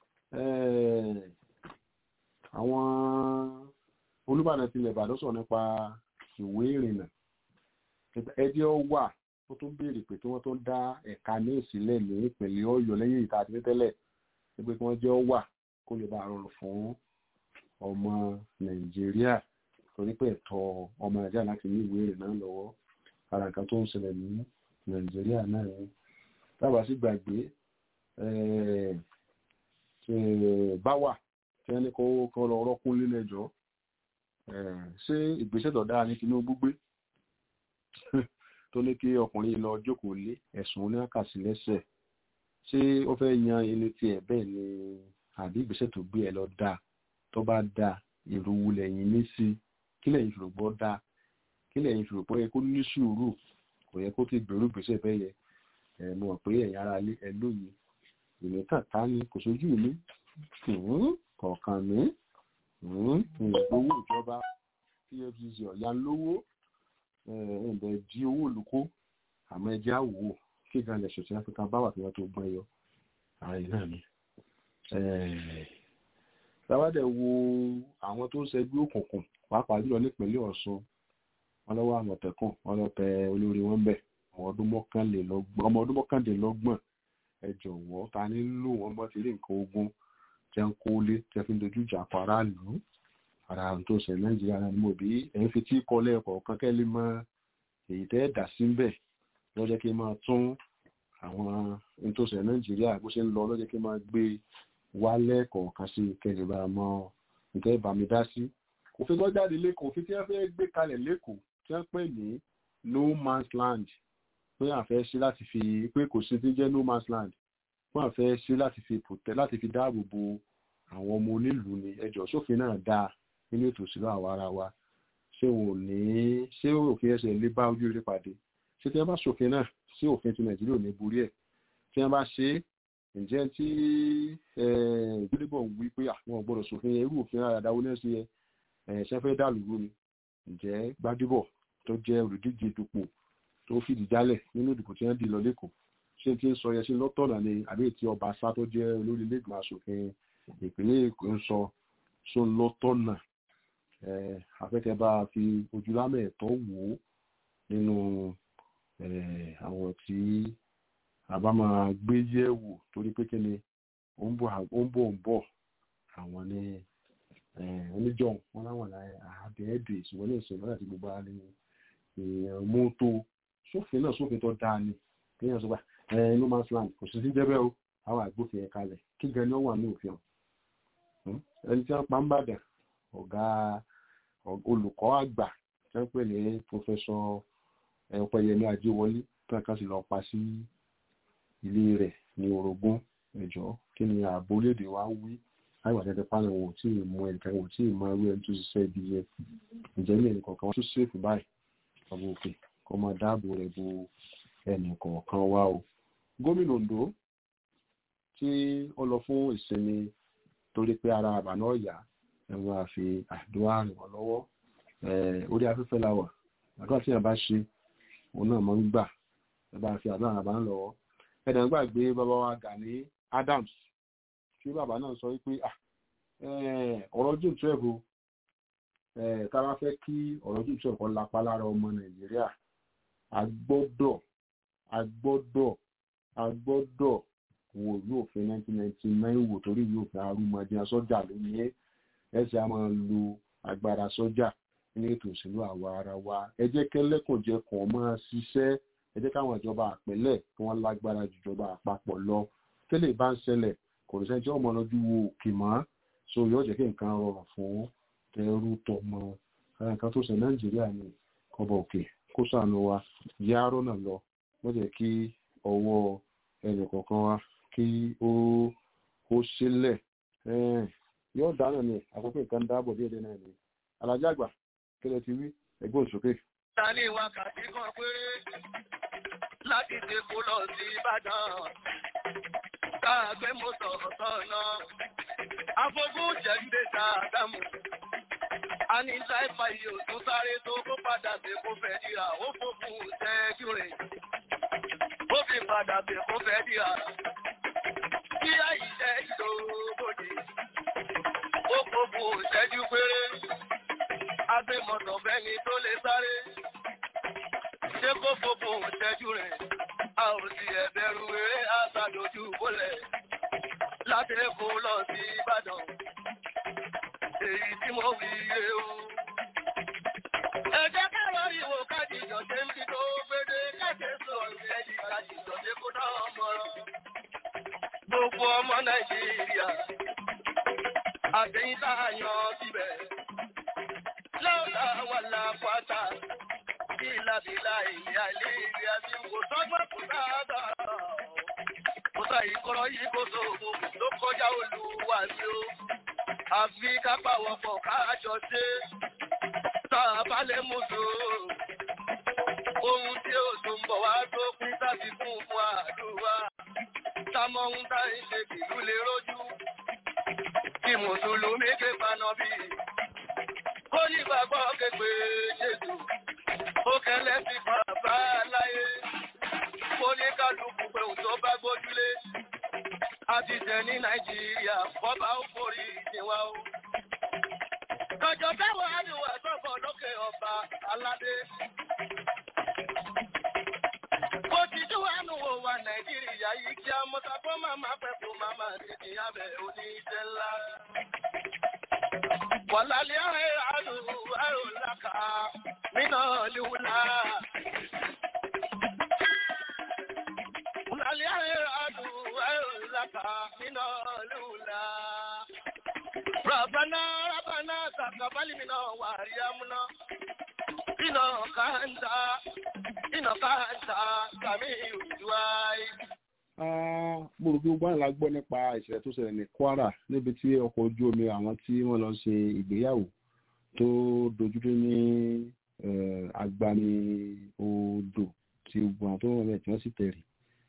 àwọn olùbàdàn tilẹ̀ ìbàdàn sọ̀rọ̀ nípa ìwé ìrìnnà ẹdí ọ wà ó tún béèrè pé kí wọ́n tó dá ẹ̀ka ní ìsílẹ̀ ní ìpínlẹ̀ ọ̀yọ́ lẹ́yìn ìta àti tẹ́lẹ̀ pé kí wọ́n jẹ́ ọ wà kó lè bá rọrùn fún ọmọ nàìjíríà torí pé ẹ̀tọ́ ọmọ nàìjíríà láti ní ìwé ìrìnnà lọ́wọ́ ara nǹkan tó ń ṣẹlẹ̀ ní nàìjíríà náà ni tábà sí gbàgbé báwà tí wọ́n ní kó lọ rọ́kún lílẹ̀jọ́ ṣé ìgbésẹ̀ tó dáa ní Tinubu gbé tó ní kí ọkùnrin lọ jókòó lé ẹ̀sùn oníkàsí lẹ́sẹ̀ ṣé ó fẹ́ yan ilé tiẹ̀ bẹ́ẹ̀ ni àbí ìgbésẹ̀ tó gbé ẹ lọ dáa tó bá dáa ìrúwú lẹ́yìn ní sí kí lẹ́yìn fi rògbọ́ dáa kí lẹ́yìn fi rògbọ́ yẹ kó ní sùúrù kò yẹ kó ti gbèrú ìgbésẹ̀ bẹ́ẹ̀ yẹ ẹ̀ mọ̀ pé ẹ̀yin ara ẹ lóye ìní kàtá ni kò sójú mi kọ̀ọ̀kan mi ìgbowó ìjọba pfcc ọ̀yà lówó ẹ̀ẹ́dẹ̀ di owó olùkó àmọ́ ẹjẹ́ àwò kí gan lẹ̀ṣọ̀ tí áfíríkà bá wà tí wọ́n tó gbọ́n yọ ààrẹ náà ni. sábàdẹ̀ wo àwọn tó ń ṣẹgbẹ́ òkùnkùn pàápàá jùlọ nípínlẹ̀ Ọ̀ṣun wọn lọ́wọ́ àmọ̀tẹ́kùn wọn lọ tẹ olórí wọn bẹ̀ ọmọ ọdún mọ́kànlélọ́gbọ̀n ẹ jọ̀wọ́ ta ni lò wọ́n bọ́ ti rí nǹkan ogun tẹ́ ń kó lé tẹ́ fi ń dojú ìjà pa aráàlú ara tó ṣe nàìjíríà náà ni mo bí ẹ̀yin fi tí kọ́ lẹ́ẹ̀kọ̀ọ̀kan kẹ́lẹ́ mọ èyí tẹ́ dà sí ń bẹ̀ lọ́jọ́ kí n máa tún àwọn ohun tó ṣe nàìjíríà bó ṣe ń lọ lọ́jọ́ kí n máa gbé wálẹ̀ kọ̀ọ̀kan sí kẹ́lẹ́ bá mọ nǹkan ìbámi dá sí. òfin tó jáde lẹ́kọ̀ọ́ òfin tí wọ́n fẹ́ gbé kalẹ̀ lẹ́kọ̀ọ́ tí wọ́n pè ní no man's land pé àfẹ́ ṣe láti fi pé kò sí ti jẹ́ no man's land wọ́n àfẹ́ ṣe láti fi protect láti fi dáàbò bo àwọn ọmọ onílùú ni ẹjọ́ sófin náà dáa nínú ètò òṣèlú àwa ara wa ṣé wọn ò ní ṣé òfin ẹsẹ̀ lè bá ojú rí pàdé ṣé tí wọ́n bá ṣòfin náà ṣé òfin ti nàìjíríà ò ní borí ẹ̀ tí wọ́n bá ṣe é ǹjẹ́ tí ìgbélébọ̀ ń wí pé àwọn gbọ́dọ̀ ṣòfin irú òfin àdáwó náà sí ẹ ṣe fẹ́ dàlúrú ni ǹjẹ́ gbádébọ̀ tó jẹ́ olùdíje dupò tó fìdí jálẹ̀ nínú ìdìbò tí wọ́n dì lọ lẹ́kọ̀ọ́ ṣé tí ń sọ yẹn sí lọ́tọ̀nà ni àbí tí ọba sá tó jẹ́ olórí ilé-ìgbìmọ̀ asòfin ìpínlẹ̀ èkó ń sọ só lọ́tọ̀nà afẹ́kẹ́ bá fi ojúlámẹ̀ ẹ̀tọ́ wò ó nínú àwọn tí a bá máa gbé yẹ̀wò torí pé kí ni ó ń bọ̀ ó ń bọ̀ àwọn ní oníjọ́ wọn láwọn àbẹ̀ẹ́dẹ̀ ìṣòwò ní ìṣòwò láti gbogbo ara ní mọ́tò sófin náà sófin tó dáa ni kéèyàn sọ pé ẹ no man's land kò sí sí jẹ́bẹ́ o àwọn àgbófin ẹ̀ka rẹ̀ kí gan ni ó wà ní òfin ọ̀hún ẹni tí wọ́n pa ń bàdàn ọ̀gá olùkọ́ àgbà tí wọ́n pè ní pòfẹ́sọ ọ̀pẹ̀yẹmí ajéwọlé tí wọ́n kàn sí lọ́ọ́ pa sí ilé rẹ̀ ní orogún ẹ̀jọ́ kí ni ààbò orílẹ̀-èdè wa wí láìwà tẹ́tẹ́ pálọ̀ wò tí ì mú ẹnìkan wò tí ì mọ irú ẹni tó ṣiṣẹ́ ibi yẹn ǹjẹ́ ní ẹnì kọ̀ọ̀kan wọn tún ṣèfù báyìí ọmọ òkè kó máa dáàbò rẹ̀ bo ẹnì kọ̀ọ̀kan wa o gómìnà Ondo tí ó lọ fún ìsinmi torí pé ara àbànú ọ̀yà ẹ̀wọ̀n àfi àdúrà ràn wọ́n lọ́wọ́ orí afẹ́fẹ́ la wà àdúrà tí yàn bá ṣe òun náà máa ń gbà ẹ bá fi àdúrà àbá ń lọ́wọ́ ẹ̀dá gbàgbé bàbá wa Gani Adams tí bàbá náà sọ wípé ọ̀rọ̀ june twelve o tá a bá fẹ́ kí ọ̀rọ̀ june twelve kan lápá lára ọmọ Nàìjíríà a gbọ́dọ̀ a gbọ́dọ̀ a gbọ́dọ̀ wo ìlú òfin nineteen ninety nine wò torí ìlú òfin arúmọdé sọ́jà lónìí ẹ̀ ẹ̀ sì á máa lo agbára sọ́jà ní ètò òṣèlú àwa ara wa ẹ jẹ́ kẹ́lẹ́kùnjẹkùn máa ṣiṣẹ́ ẹ jẹ́ káwọn ìjọba àpẹẹlẹ̀ kí wọ́n lágbára ju ìjọba àpapọ̀ lọ tẹ́lẹ̀ bá ń ṣẹlẹ̀ kò ní sẹ́ni tí ọmọ lọ́jú wo òkè mọ́ so yóò jẹ́ kí nǹkan rọrùn fún ẹrú tọmọ nǹkan tó ṣe nàìjíríà ní kọba òkè kó sànù wa yá rọ́nà lọ wọ́n jẹ́ kí ọwọ́ ẹnì kọ̀ọ̀kan wa kí ó ó sílẹ̀ yóò dáná ni àkókò nǹkan dáàbò díẹ̀ díẹ̀ náà ni alájà àgbà kí lẹ ti wí ẹgbẹ́ òṣòkè. ta ní wákàtí kan péré láti dèkó lọ sí ìbàdàn káàgbé mọ́tò ọ̀tọ̀ọ̀nà afọ́gún jẹ́gbẹ́ ta àdámù a ní láìpa iye òtún sáré tó kó padà dé kó fẹ́ dìrà ó fòkun ṣẹ́jú rẹ̀ ó fi padà dé kó fẹ́ dìrà kí àyíṣẹ́ ìdógódì ó fòkun ṣẹ́jú péré agbémọ̀tò fẹ́ni tó lè sáré ṣé kó fòkun ṣẹ́jú rẹ̀ a ò sì ẹ̀bẹ̀rù eré àṣàdójú bólẹ̀ láti Èkó lọ sí Ìbàdàn èyí tí mo fi yé o. ẹ jẹ́ káàrọ̀ ìwò kájíjọ ṣe ń fi tó gbédé káṣe sọ̀rọ̀ ẹ̀jì kájíjọ ṣe kó náà mọ̀rọ̀. gbogbo ọmọ Nàìjíríà àtẹ̀yìn tá a yan síbẹ̀ lọ́ọ̀dà wà lápáta bílàbílà ìyá ilé ìrì àti kò sọ́gbọ́n kò dáadáa. Kò sá ìkọ́rọ̀ yìí kò sóògùn ló kọjá olúwa mi o. Àfi kápá wọ̀pọ̀ káàjọ ṣe. Tá a bá lè mú so. Ohun tí ó tún bọ̀ wá tó pín tàbí fún fún àdúrà. Támọ̀ ń tá ìṣe kìlú lè rójú. Kí Mùsùlùmí ké paná bí. Kó ní gbàgbọ́ képe Jésù ó kẹlẹ́ ti bàbá láyé ó ní kálukú pé òun tó bá gbójúlé a ti tẹ̀ ní nàìjíríà kọ́ba ó forí ìdíwá o. kọjọ táwọn àríwá sọ̀bọ̀ lókè ọba aládé. ó ti tún wà nù wò wá nàìjíríà yìí kí a mọ́ta kó máma pẹ́ kó máma tètè abẹ́ oníṣẹ́ ńlá. wàlálẹ́ àárẹ̀ àdùn àrùn làkà nínú ìlúwúlá. Wàlálẹ́ àárẹ̀ àdùn àrùn làkà nínú ìlúwúlá. Ràbánà Ràbánà kàkàbálì mi náà wà rí amúná. Iná kàńtà iná kàńtà kàmí ìwúdúwáì. mo rò pé gbogbo àyìnlá gbọ́ nípa ìṣẹ̀lẹ̀ tó ṣẹlẹ̀ ní Kwara níbi tí ọkọ̀ ojú omi àwọn tí wọ́n lọ ṣe ìgbéyàwó tó dojúdé ní agbani odò tí gbogbo àwọn tó wọ́n rẹ̀ tí wọ́n sì tẹ̀rì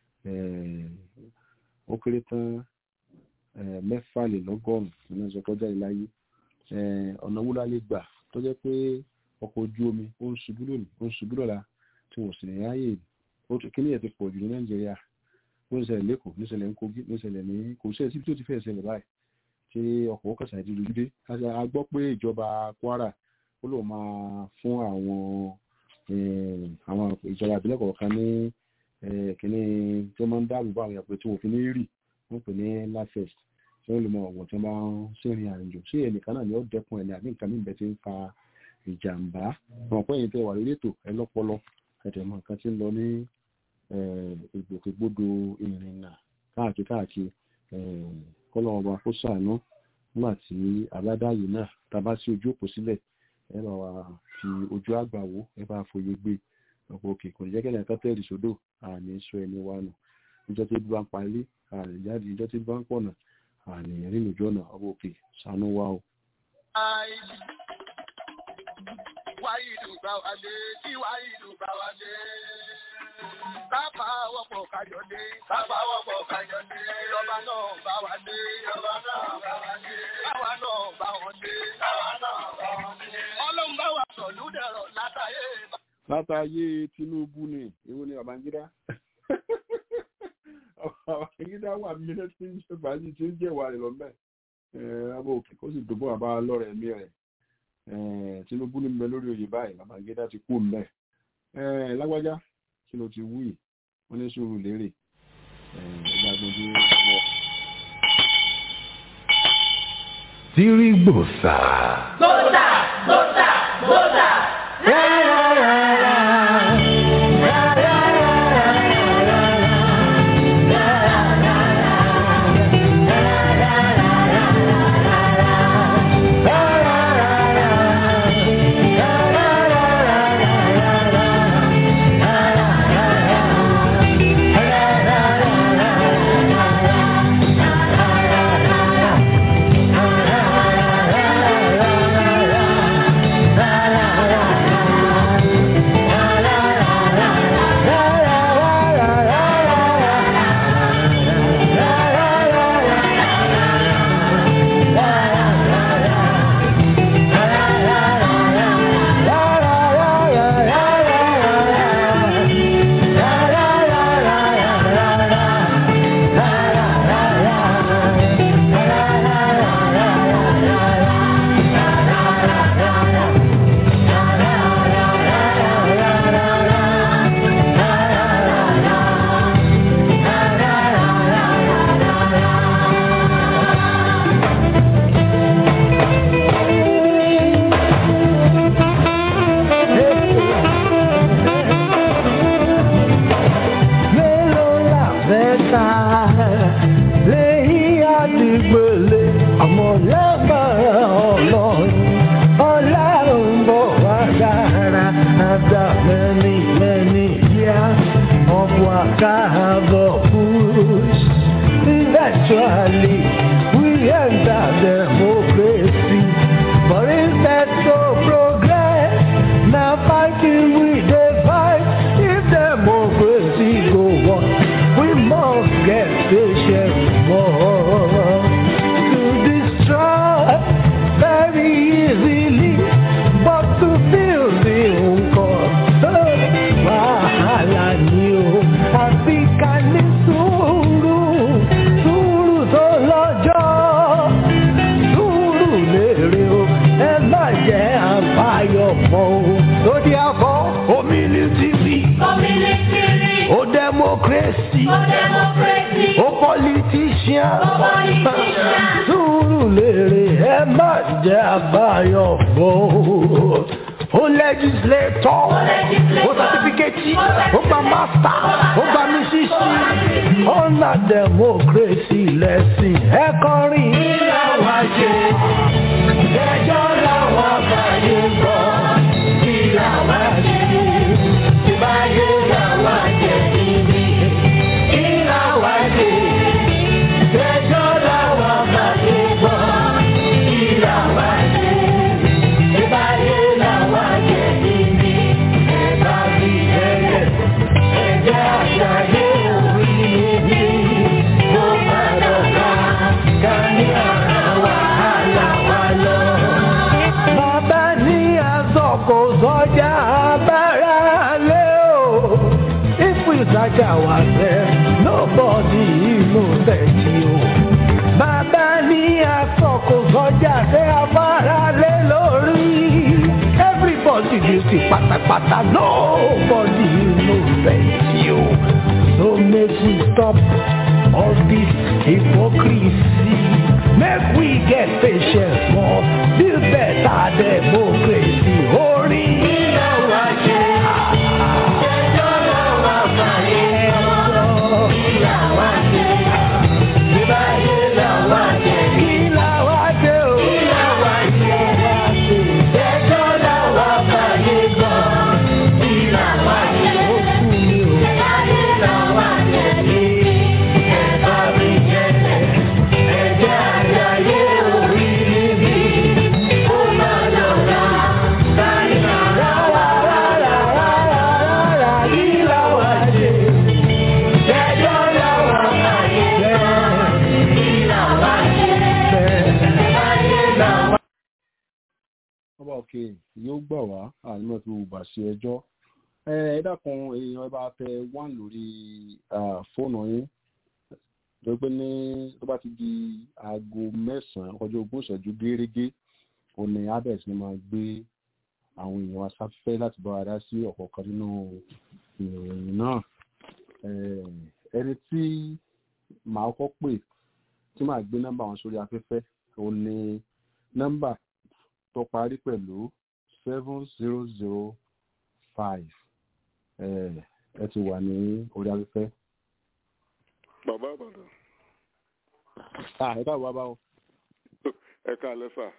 ó kéré tán mẹ́fàlélọ́gọ́rùn-ún ní ọjọ́ kọjá ìláyé ọ̀nà wúlá lè gbà tó jẹ́ pé ọkọ̀ ojú omi ó ń ṣubú lónìí ó ń ṣubú lọ́la tí wọ́n sì ní ráyè kíní ẹ̀ ti pọ̀ jù ní Nàìjíríà ó ń ṣẹlẹ̀ lẹ́kọ̀ọ́ ní ṣẹlẹ̀ ní Kogi ní ṣẹlẹ̀ ní kò sí ẹ̀sìn tí ó ti fẹ́ ṣẹlẹ̀ báyìí tí ọkọ̀ kọsà ìdí lójúdé a gbọ́ pé ìjọba Kwara ó lò máa fún àwọn àwọn ìjọba ìbílẹ̀ kọ̀ọ̀kan ní kíní tí wọ́n máa ń dáàbò bá àwọn èèyàn pé tí wọ́n fi ní rì wọ́n pè ní lafest tí wọ́n lè mọ ọ̀wọ̀ tí wọ́n bá ń ṣèrìn àjò sí ẹnìkan náà ni ó dẹ́kun ẹ̀ ní àbí nǹkan níbẹ̀ tí ń fa ìjàmbá wọn pẹ́ yìí tẹ́ wà lórí ètò ẹ lọ́pọlọ ẹ̀tẹ̀ mọ nǹkan tí ń lọ ní ìgbòkègbodò ìrìnnà káàkiri káàkiri kọ́lọ́ ọba kó ṣàánú nígbà tí àbádáyé náà tàbá sí ojú òpó sílẹ̀ ẹ bá wa fi ojú àgbà wò ẹ bá fòye gbé ọ̀pọ̀ òkè kò ní jẹ́ kẹ́lẹ́ nǹkan tẹ́rì sódò àní sọ ẹni wa nù ìjọ tí bá ń pa ilé àní jáde ìjọ tí bá ń pọ̀nà àní rìn lójú ọ̀nà ọ̀pọ̀ òkè ṣàánú wa o. wáyé ìlú bá wa dé tí wáyé ìlú bá wa dé. Kápá wọ́pọ̀ kájọ dé. Kápá wọ́pọ̀ kájọ dé. Ìjọba náà bá wa dé. Ìjọba náà bá wa dé. Káwa náà bá wọn dé. Káwa náà bá wọn dé. Ọlọ́run bá wa sọ̀lú dẹ̀rọ̀ látàyè. látàyè Tinubu ni èwo ni Babangida Babangida wà mínísítì ìjọba yìí tí ń jẹ́wàá rẹ̀ lọ́mẹ́ abọ́ òkè kó sì dùbọ̀ àbá lọ́rẹ̀ ẹ̀mí rẹ̀ Tinubu ní mbẹ lórí oyè báyìí Babangida ti kú mbẹ lágbájá kí ló ti wúyì wọn ní sùúrù lérè ìgbàgbọ́dé wọ. Tirigbosa. Gbósà, gbósà, gbósà. Ra Chicago push. Eventually, we enter democracy. But instead of progress, now fighting we dey fight. If democracy go on, we must get patient more to destroy very easily, but to build the nǹkan wàhálà ni o àfi ká ní sùúrù sùúrù tó lọ́jọ́ sùúrù lèrè o ẹ má jẹ́ àbáyọ̀ mọ́ o lórí àbọ̀ omilitiri o democracy o politician sùúrù lèrè ẹ má jẹ́ àbáyọ̀ mọ́ o ó legislator ó certificate ó gba master ó gba mísísì ọ̀nà democracy lẹ́sìn ẹ kọrin. ìlà wá ṣe ẹjọ́ làwọn àbáyé gbọ́ ìlà wá ṣe ìbáyé làwọn jẹ níbi ìlà wá ṣe ẹjọ́ làwọn àbáyé gbọ́ ìlà wá ṣe ìbáyé làwọn jẹ níbi ẹ̀ka bí ẹ̀yẹ ẹ̀jẹ̀ àṣàyè orí níbi tó bá dọ̀ka ká ní ara wàhálà wa lọ. Bàbá ní àsọ̀kò sọ́jà abára lé o. If we search ourselves, nobody innocent o. Bàbá ní àsọ̀kò sọ́jà tẹ abára lé lórí. Everybody guilty pátápátá, nobody innocent o. So make we stop all this hypocrisy. Make we get patience more, build better democracy. Orin ìlà wa ṣe. Ẹjọ́ làwọn àbáyé sọ. Ìlà wa ṣe. Ìbáyé làwa ṣe. Ìlà wa ṣe o. Ìlà wa ṣe. Ẹjọ́ làwọn àbáyé sọ. Ìlà wa ṣe. Ó kú mi o. Ìbáyé làwa ṣe. Ẹ̀ka mi jẹ́lẹ̀. Ẹ̀jẹ̀ àjàyè orí níbi. Ó máa lọ́la. Sáyà rárá rárá rárá rárá. Ìlà wa ṣe. Ẹjọ́ làwọn àbáyé sọ. Ìlà wa ṣe. Ìbáyé làwa ọba òkè yóò gbà wá ànímọ̀ tí mo bà ṣe ẹjọ́ ẹ ẹ dákun èèyàn ẹ bá tẹ wán lórí ah, fóònù yín tó pé ní tó bá ti di aago mẹ́sàn-án ọjọ́ ogún ìṣẹ́jú gérégé òní abẹ́ẹ̀ ni máa gbé àwọn èèyàn asáfẹ́ láti bá wa dá sí ọ̀kọ̀ọ̀kan nínú ìròyìn náà Eh, ẹni tí màá kọ́ pè tí màá gbé nọ́mbà wọn sórí afẹ́fẹ́ òun ni nọ́mbà tó parí pẹ̀lú seven zero zero five ẹ ti wà ní orí afẹ́fẹ́. bàbá àbàdàn Ah, ẹ káàbọ̀ bàbá o ẹ káalẹ́ sà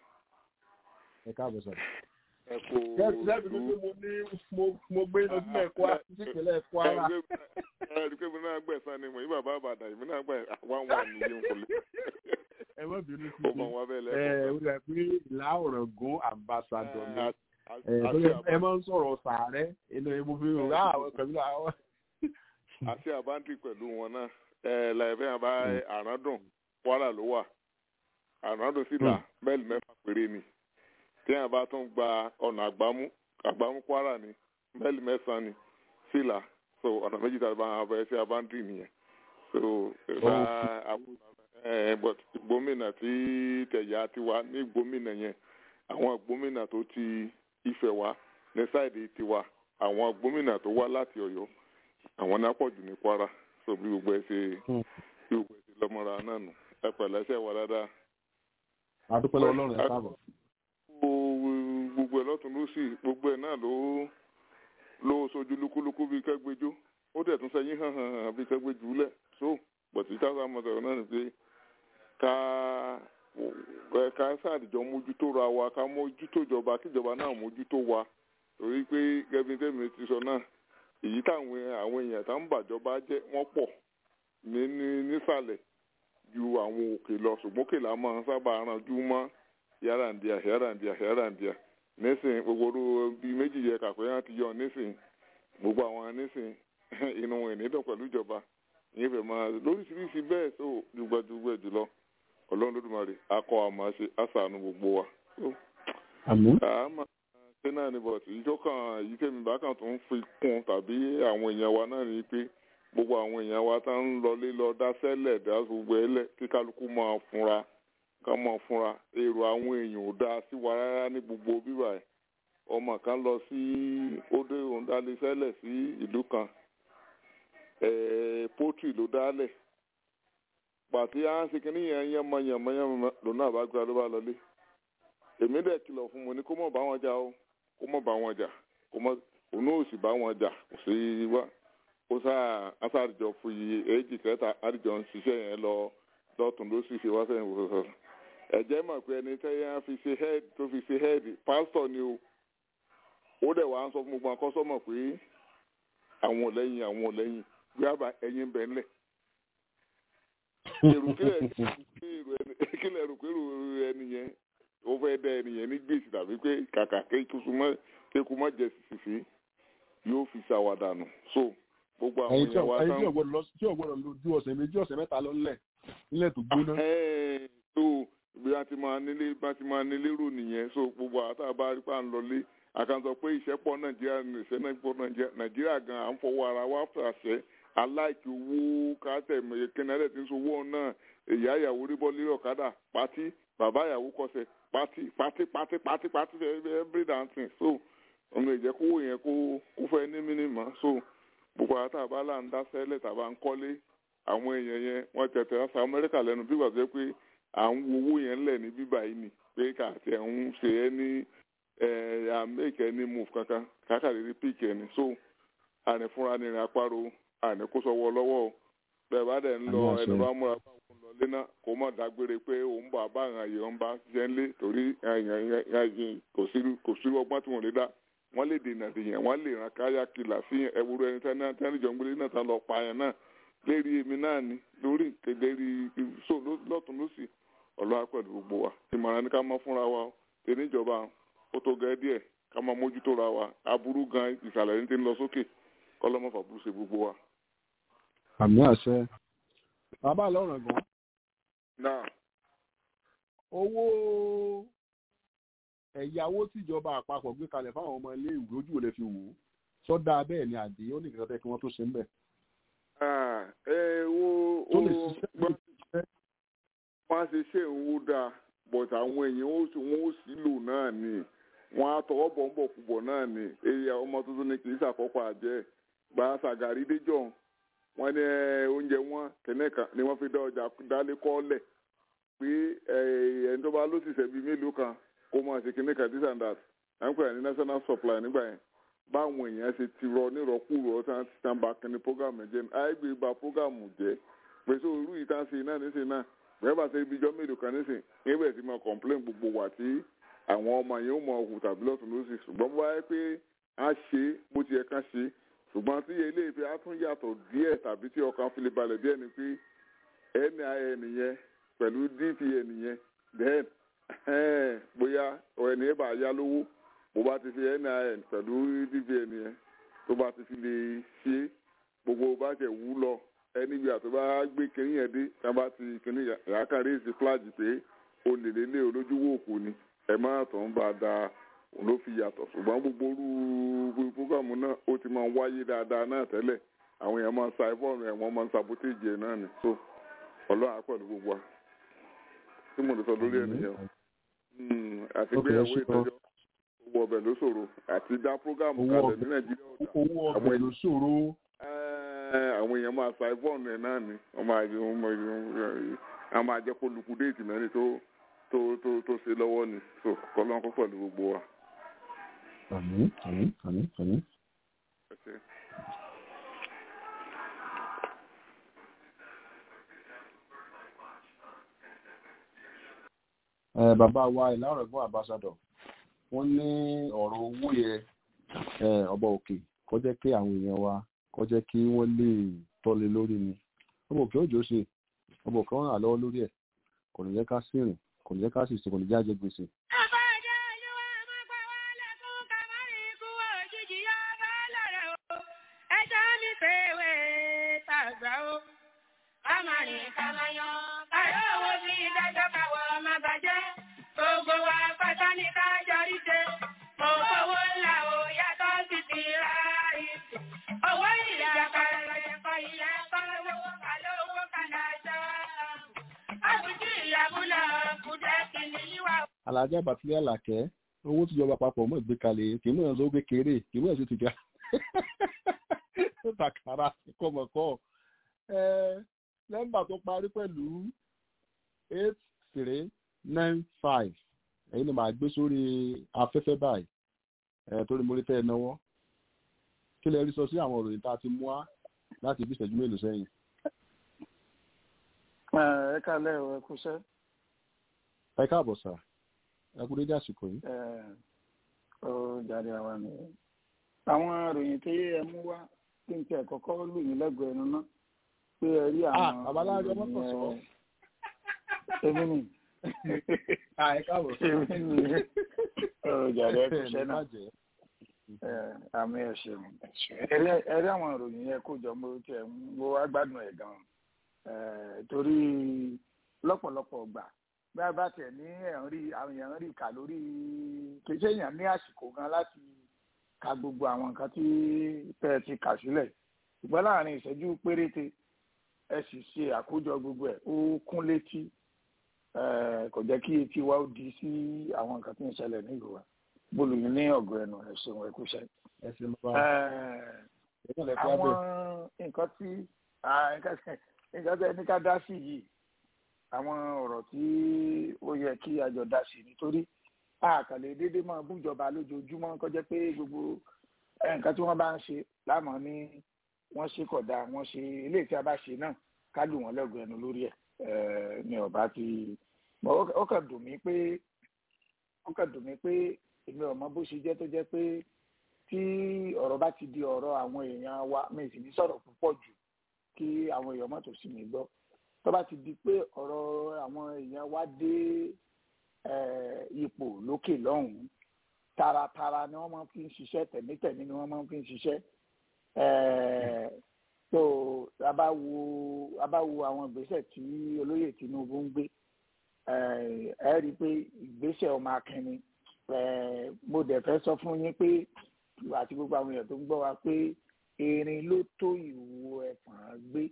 ẹ káàbọ̀ sọ̀rọ̀. ẹ kú lẹ́bi ní pé mo ní mo- mo gbé lọ sílẹ̀ Kwara sípínlẹ̀ Kwara. ẹ rí i pé mi náà gbẹ̀sán ni mo yí bàbá àbàdàn èmi náà gbẹ̀ wá wà nìyí n kò lè ẹ má bínú sí ó mọ mi. wọn bẹ́ẹ̀ ẹ lẹ́kọ̀ọ́ ó dà pé ìlà ọ̀ràngún ambassador ni. Ẹ, ẹ àti lórí ẹ àbá- máa ń sọ̀rọ̀ sàárẹ̀ inú ẹ mo fi rò rá àwọn kan nílò àwọn. àti àbáńtì pẹ̀lú wọn náà ẹ láìpẹ́ àbá àràádùn Kwara ló wà àràádùn sí là mẹ́lì mẹ́fà péré ni tí àwọn bá tún gba ọ̀nà àgbámú àgbámú Kwara ni mẹ́lì mẹ́sàn-án ni sí là so ọ̀nà méjì tàbí àwọn abẹ́rẹ́ sí àbáńtì nìyẹn so ìfà ẹ but gómìnà tí tẹ̀yà ti wá ní gómìnà yẹn àwọn gómìnà tó ti Ifẹ̀ wá ní sáìdì tiwa àwọn gómìnà tó wá láti Ọ̀yọ́ àwọn náà pọ̀ jù ní Kwara so bí gbogbo ẹ ṣe Hmm. bí gbogbo ẹ ṣe lọ́mọra náà nù ẹ pẹ̀lẹ́ ṣe wà dáadáa. àdúpẹ́ lọ́wọ́ Ọlọ́run ẹ káàbọ̀. Gbogbo- gbogbo ẹ lọ́tún ló sì gbogbo ẹ náà ló ló sojú lúkúlúkú bíi kẹ́gbẹ́jọ́ ó dẹ̀ tún sẹ́yìn hàn hàn hàn bíi kẹ́gbẹ́jọ́ lẹ̀ so bọ̀tí táwọn amọ̀tẹ̀rọ̀ náà ni pé ká ẹ ká sáàdìjọ mójútó ra wa ká mójútó ìjọba kíjọba náà mójútó wa torí pé gẹ́bí tẹ́mi ti sọ náà èyí táwọn àwọn èèyàn tá ń bàjọba jẹ́ wọ́n pọ̀ ní ní nísàlẹ̀ ju àwọn òkè lọ ṣùgbọ́n òkè là máa ń sábà ranjú mọ́ yàrá-ǹdíà yàrá-ǹdíà yàrá-ǹdíà nísìn gbogbo orú bíi méjì yẹ kàpẹ́ yẹn ti yọ nísìn gbogbo àwọn nísìn inú wọn ìnídọ̀ pẹ̀lú ìjọba ìyẹn fẹ́ máa lóríṣiríṣi bẹ́ẹ̀ tó dùgbẹ́dùgbẹ́ jùlọ ọlọ́run lódùmarè akọ àmọ́ ṣe àṣàánú gbogbo wa. So, àmì àmọ́ ṣé náà ni bọ̀tì ìjọ kan èyí tèmi bá kàn tó ń fi kún tàbí àwọn èèyàn wa náà ni pé gbogbo àwọn èèyàn wa tá ń lọlé lọ dá sẹ́lẹ̀ dá gbogbo ẹlẹ̀ kí kálukú máa fúnra ká máa fúnra èrò àwọn èèyàn ò dáa sí wa rárá ní gbogbo bíbà ẹ̀ ọmọ kan lọ sí ódé òǹdálé sẹ́lẹ̀ sí ìlú kan pọ́tì ló dálẹ̀ pàtí à ń ṣe kínní yẹn yẹn mọ yẹn mọ yẹn mọ lòun náà bá gbéra ló bá lọlé èmi dẹ̀ kìlọ̀ fún mo ní kó mọ̀ bá wọn jà o kó mọ̀ bá wọn jà kó mọ̀ òun náà ò sì bá wọn jà kò sí wá ó sáà asáàdìjọ fún iye èjì kẹta àdìjọ ń ṣiṣẹ́ yẹn lọ lọ́tún ló sì ṣe wá sẹ́yìn wò sọ̀rọ̀ ẹ̀jẹ̀ mọ̀ pé ẹni tẹ́yẹ́ fi ṣe head tó fi ṣe head pásítọ̀ ni o ó dẹ̀ wá ń sọ fún gbogbo akọ́sọ́mọ̀ pé àwọn ò lẹ́yìn àwọn ò lẹ́yìn bí a bá ẹyin bẹ̀ ńlẹ̀ èrò kílẹ̀ kílẹ̀ rò pé èrò ẹni yẹn ó fẹ́ dá ẹni yẹn ní gbèsè tàbí pé kàkà kéku má jẹ sísì yóò fi ṣàwádànù so gbogbo àwọn ẹyin tí èèyàn wa ẹyin tí ọgbọdọ lọ tí ọgbọdọ lọ ju ọ̀sẹ̀ méjì ọ̀sẹ̀ mẹ́ta lọ nílẹ̀ nílẹ̀ tó gbóná. Ẹ̀ẹ́n, so bí a ti máa nílé bá ti máa nílé rò nìyẹn so gbogbo àwọn tá a bá rí pa ń lọlé àkànṣọ pé ìṣẹ́pọ̀ nàìjíríà ní ìṣẹ́ náà pọ̀ nàìjíríà nàìjíríà gan à ń fọwọ́ ara wa fàṣẹ aláìkí owó kátẹ̀ kẹ́nẹ́rẹ́ tí ń sowó náà ìyá ìyàwó rí bọ́ lórí ọ̀kadà pátí bàbá ìyàwó kọsẹ̀ pátí pátí pátí pátí pátí every dancing so ọmọ ìjẹ́ kówó yẹn kó kó fẹ́ ní mínímọ̀ so gbogbo àwọn tá a bá là ń dá sẹ́lẹ̀ tàbá ń kọ́lé àwọn èèyàn yẹn wọ́n tẹ̀tẹ̀ ọ́ sa amẹ́ríkà lẹ́nu bí wàá jẹ́ pé à ń wo owó yẹn lẹ̀ ní bíbá yìí ni pé kàtẹ́ ń ṣe é ní àmẹ́kẹ́ ní move kankan kákàlẹ́ ní píìkì ẹni so àní fúnra ní ìrìn àparò àní kó sọ́wọ́ lọ́wọ́ o bẹ́ẹ̀ bá dẹ̀ ń lọ Àmì àṣẹ. ẹni bá múra báwọn lọ lé náà kó mọ̀ dágbére pé òun bọ̀ àbá àwọn àyè wọn bá ṣiṣẹ́ ńlé torí kò sí kò sí ọgbọ́n tí wọ́n lè dá wọ́n lè dènà dèyàn wọ́n lè ràn káyà kìlà sí ẹwúrọ ẹni tẹ́ni tẹ́ni jọ ń gbélé náà tán lọ pa yẹn náà lérí èmi náà ni lórí lérí so lọ́tún lọ́sì ọlọ́wà pẹ̀lú gbogbo wa ìmọ̀ràn ni ká mọ́ fúnra wa o tẹ̀lé ìjọba ó tó gẹ́ díẹ̀ ká máa mójútó ra wa aburú gan ìsàlẹ̀ ní ti ń lọ sókè kọ́lọ́mọ́ fàbúrú ṣe gbogbo wa. àmì àṣẹ. bàbá lọ́rùn gan náà owó ẹ̀yáwó tíjọba àpapọ̀ gbé kalẹ̀ fáwọn ọmọ ilé ìwé ojú ò lè fi wò ó sọ́dà bẹ́ẹ̀ ni àdé ó ní nǹkan tẹ́ kí wọ́n tó ṣe ń bẹ̀. Ah, ẹ wo tó lè wo- ṣiṣẹ́ gbọ́- ṣiṣẹ́. wọ́n á ṣe ṣe ìwú dáa but àwọn èèyàn ó sì wọ́n ó sì lò náà ni wọ́n á tọwọ́ bọ̀ ń bọ̀ púpọ̀ náà ni èyí ọmọ tuntun ni kì í ṣàkọ́kọ́ àjẹ́ gba sàgàrí déjọ́ wọ́n ní ẹ, oúnjẹ wọn kẹ́nẹ́kan ni wọ́n fi dá ọjà dálé kọ́lẹ̀ pé ẹ, ẹni tó bá ló sì ṣẹ̀bi mélòó kan kó máa ṣe kẹ́nẹ́kan this and that à ń pè ní national supply nígbà yẹn báwọn èèyàn ṣe ti rọ nírọ̀kúrọ̀ tí wọ́n ti tàn bá kẹ́ni programu jẹ́ àìgbé ba programu jẹ́ pèsè òru yìí tá a ṣe náà níṣe náà bẹ́ẹ̀ bá ṣe ibi ijọ́ mélòó kan níṣe níbẹ̀ tí mo complain gbogbo wà tí àwọn ọmọ yẹn ó mọ ọkùn tàbí lọ́tún lọ́sì ṣùgbọ́n bó wáyé pé a ṣe bó ti yẹ ká ṣe ṣùgbọ́n tí ilé ìfẹ́ á tún yàtọ̀ díẹ̀ tàbí tí ọkàn fi lè balẹ̀ díẹ̀ ni pé nin yẹn pẹ̀lú dpn yẹn then bóyá ẹni ẹ bá yá lówó bó bá ti fi nin pẹ̀lú dpn yẹn tó bá ti fi lè ṣe gbogbo bá tẹ̀ wú lọ ẹni bí àtọ́ bá gbé kínní yẹn dé tá bá ti kínní yàákàrí èsì flag pé o lè lélẹ̀ olójúwò òkú ni ẹ má tọ̀ ń bá a da òun ló fi yàtọ̀ ṣùgbọ́n gbogbo orú programu náà ó ti máa ń wáyé dáadáa náà tẹ́lẹ̀ àwọn èèyàn máa ń sa ẹ̀fọ́ọ̀nù ẹ̀ wọ́n máa ń sabotage ẹ̀ náà ni so ọlọ́run á pẹ̀lú gbogbo wa tí mo lè sọ lórí ẹ̀ nìyẹn Mm, àti Ok, gbéyàwó ṣé o. ìtọ́jọ́ owó ọbẹ̀ ló ṣòro àti dá programu Owó kalẹ̀ ọbẹ̀. ní nàìjíríà ọ̀dà owó ọbẹ̀ ló ṣòro. Ẹ́, àwọn èèyàn máa sa ẹ̀fọ́ọ̀nù ẹ̀ náà ni wọ́n máa jẹ wọ́n máa jẹ wọ́n máa jẹ́ kó lukú déètì mẹ́rin tó tó tó tó ṣe lọ́wọ́ ni so kọ́lọ́n kó pẹ̀lú gbogbo wa. àmì àmì àmì àmì. Ẹ ṣé. ẹ bàbá wa ìlàrọ̀gbọ́n àbáṣadọ̀ wọ́n ní ọ̀rọ̀ owó yẹ ẹ ọba òkè kó jẹ́ kí àwọn èèyàn wa kó jẹ́ kí wọ́n lè tọ́lé lórí ni ọmọ òkè òjò ṣe ọmọ òkè wọn rà lọ́wọ́ lórí ẹ̀ kò ní jẹ́ ká sírìn kò ní jẹ́ ká sì ṣe kò ní jẹ́ àjẹ gbèsè. alájà bàtílẹ̀ àlàkẹ́ owó tíjọba papọ̀ mọ́ ìgbékalẹ̀ kì í mọ̀ ọ́n gbé kéré kì í mọ̀ ọ́n sì ti ga takara kọ̀mọ̀kọ́ nọ́mbà tó parí pẹ̀lú eight three nine five èyí ni màá gbé sórí afẹ́fẹ́ báyìí torí mo rí tẹ́ ẹ náwó kí lè rí sọ sí àwọn òròyìn tá a ti mú wá láti bí ìṣẹ́jú mélòó sẹ́yìn. ẹ kálẹ̀ ẹ kúṣẹ́. ẹ káàbọ̀ sà ẹ kú dédé àsìkò yìí. ó jáde àwa ni àwọn ìròyìn tí ẹ mú wá kí n tiẹ̀ kọ́kọ́ lù yín lẹ́gbẹ̀ẹ́ ẹnu náà pé ẹ rí àwọn babaláwo ọmọ kan sọ. èmi ni ẹ káàbọ̀ sà. èmi ni ó jáde ẹ kúṣẹ́ náà àmì ẹ̀ṣẹ̀ ẹ rí àwọn ìròyìn yẹn kó jọ mo tiẹ̀ mo wá gbádùn ẹ̀ gan-an torí lọ́pọ̀lọpọ̀ gbà bí a bá tẹ̀ ní ẹ̀hún rí àwọn èèyàn rí kà lórí kì í ṣe èèyàn ní àsìkò gan láti ka gbogbo àwọn nǹkan tí tẹ́ ti kà sílẹ̀ ṣùgbọ́n láàrin ìṣẹ́jú péréte ẹ sì ṣe àkójọ gbogbo ẹ̀ ó kún létí kò jẹ́ kí etí wa ó di sí àwọn nǹkan tí ń ṣẹlẹ̀ ní ìlú wa bólúmi ní ọ̀gọ̀ ẹnu ẹ̀sùn ẹ̀kúṣẹ́. àwọn nǹkan tí nǹkan tí ẹni ká dá sí yìí àwọn ọ̀rọ̀ tí ó yẹ kí àjọ dá sí nítorí àkàlẹ̀ déédéé máa bújọba lójoojúmọ́ kó jẹ́ pé gbogbo nǹkan tí wọ́n bá ń ṣe lámọ̀ ní wọ́n ṣe kódà wọ́n ṣe eléyìí tí a bá ṣe náà ká lù wọ́n lẹ́gùn ẹnu lórí ẹ̀ ní ọ̀bá ti ó kàn dùn mí pé ó kàn dùn mí pé èmi ọ̀mọ bó ṣe jẹ́ tó jẹ́ pé tí ọ̀rọ̀ bá ti di ọ̀rọ̀ àwọn èèyàn wa mi sì ní sọ̀rọ̀ púpọ̀ jù kí àwọn èèyàn mọ́tò sí mi gbọ́ tó bá ti di pé ọ̀rọ̀ àwọn èèyàn wa dé ipò lókè lọ́hùn-ún taratara ni wọ́n máa fi ń ṣiṣẹ́ tẹ̀mítẹ̀mí ni wọ́n máa fi ń ṣiṣẹ́ tó a bá wo a bá wo àwọn ìgbésẹ̀ tí olóyè Tinubu ń gbé ẹ rí i pé ìgbésẹ̀ ọmọ akẹni mo dẹ̀ fẹ́ sọ fún yín pé àti gbogbo àwọn èèyàn tó ń gbọ́ wa pé erin ló tó ìwo ẹ̀fọ̀n gbé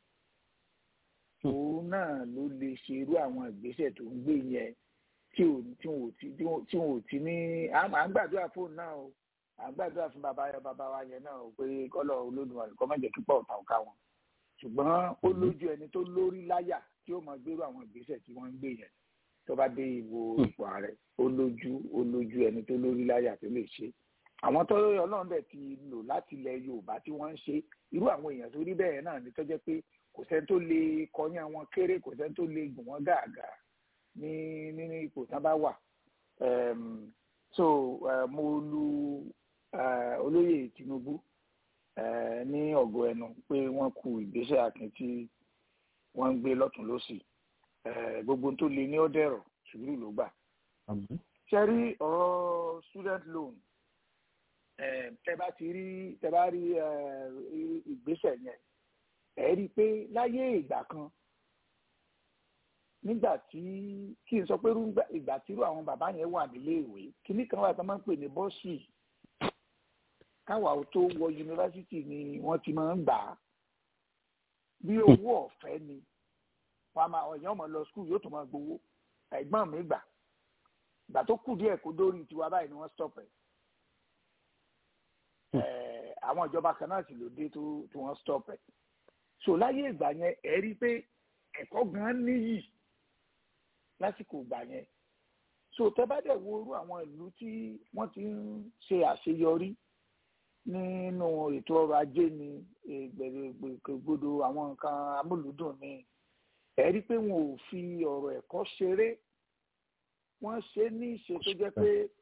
òun náà ló lè ṣe irú àwọn ìgbésẹ̀ tó ń gbé yẹn tí ò tí ò tí tí ò tí ní à ń gbàdúrà fóònù náà o à ń gbàdúrà fún bàbá yẹn bàbá wa yẹn náà o pé kọ́lọ̀ Olódùmarè kọ́ má jẹ́ kíkọ́ ọ̀tá ọ̀ka wọn ṣùgbọ́n ó lójú ẹni tó lórí láyà tí ó máa gbérú àwọn ìgbésẹ̀ tí wọ́n ń gbé yẹn tó bá dé ìwo ipò ààrẹ ó lójú ó lójú ẹni tó lórí láyà tó lè ṣe àwọn tó ọlọ́run bẹ̀ ti lò láti ilẹ̀ yorùbá tí wọ́n ń ṣe irú àwọn èèyàn tó rí bẹ́ẹ̀ náà ní tó jẹ́ pé kò sẹ́ni tó lè kọyán wọn kéré kò sẹ́ni tó lè gùn wọ́n gàgà ní nínú ipò tán bá wà so mo lu olóyè tinubu ní ọ̀gọ̀ ẹnu pé wọ́n kú ìgbésẹ̀ akin tí wọ́n ń gbé lọ́tún lọ́sì gbogbo tó le ní ọ̀dẹ̀rọ̀ sùúrù ló gbà. ṣe rí ọ̀rọ̀ student loan tẹ bá ti rí tẹ bá rí ìgbésẹ̀ yẹn ẹ rí i pé láyé ìgbà kan nígbà tí kí n sọ pé ìgbà tírú àwọn bàbá yẹn wà nílé ìwé kíní kan wà tó máa ń pè ní bọ́ọ̀sì káwa tó wọ yunifásitì ni wọ́n ti máa ń gbà á bí owó ọ̀fẹ́ ni wọ́n máa ọ̀yàn ọmọ lọ skul yóò tún máa gbowó ẹ̀gbọ́n mi gbà ìgbà tó kù díẹ̀ kó dórí tiwa báyìí ni wọ́n stop ẹ̀ àwọn ìjọba kan náà sì ló dé tó tí wọ́n stop ẹ̀ so láyé ìgbà yẹn ẹ rí i pé ẹ̀kọ́ gan níyì lásìkò ìgbà yẹn so tẹ́ bá dẹ̀ wo irú àwọn ìlú tí wọ́n ti ń ṣe àṣeyọrí nínú ètò ọrọ̀ ajé ni gbèrègbègbodò àwọn nǹkan amúlùúdùn ni ẹ rí i pé wọn ò fi ọ̀rọ̀ ẹ̀kọ́ ṣeré wọ́n ṣe ní ìṣe tó jẹ́ pé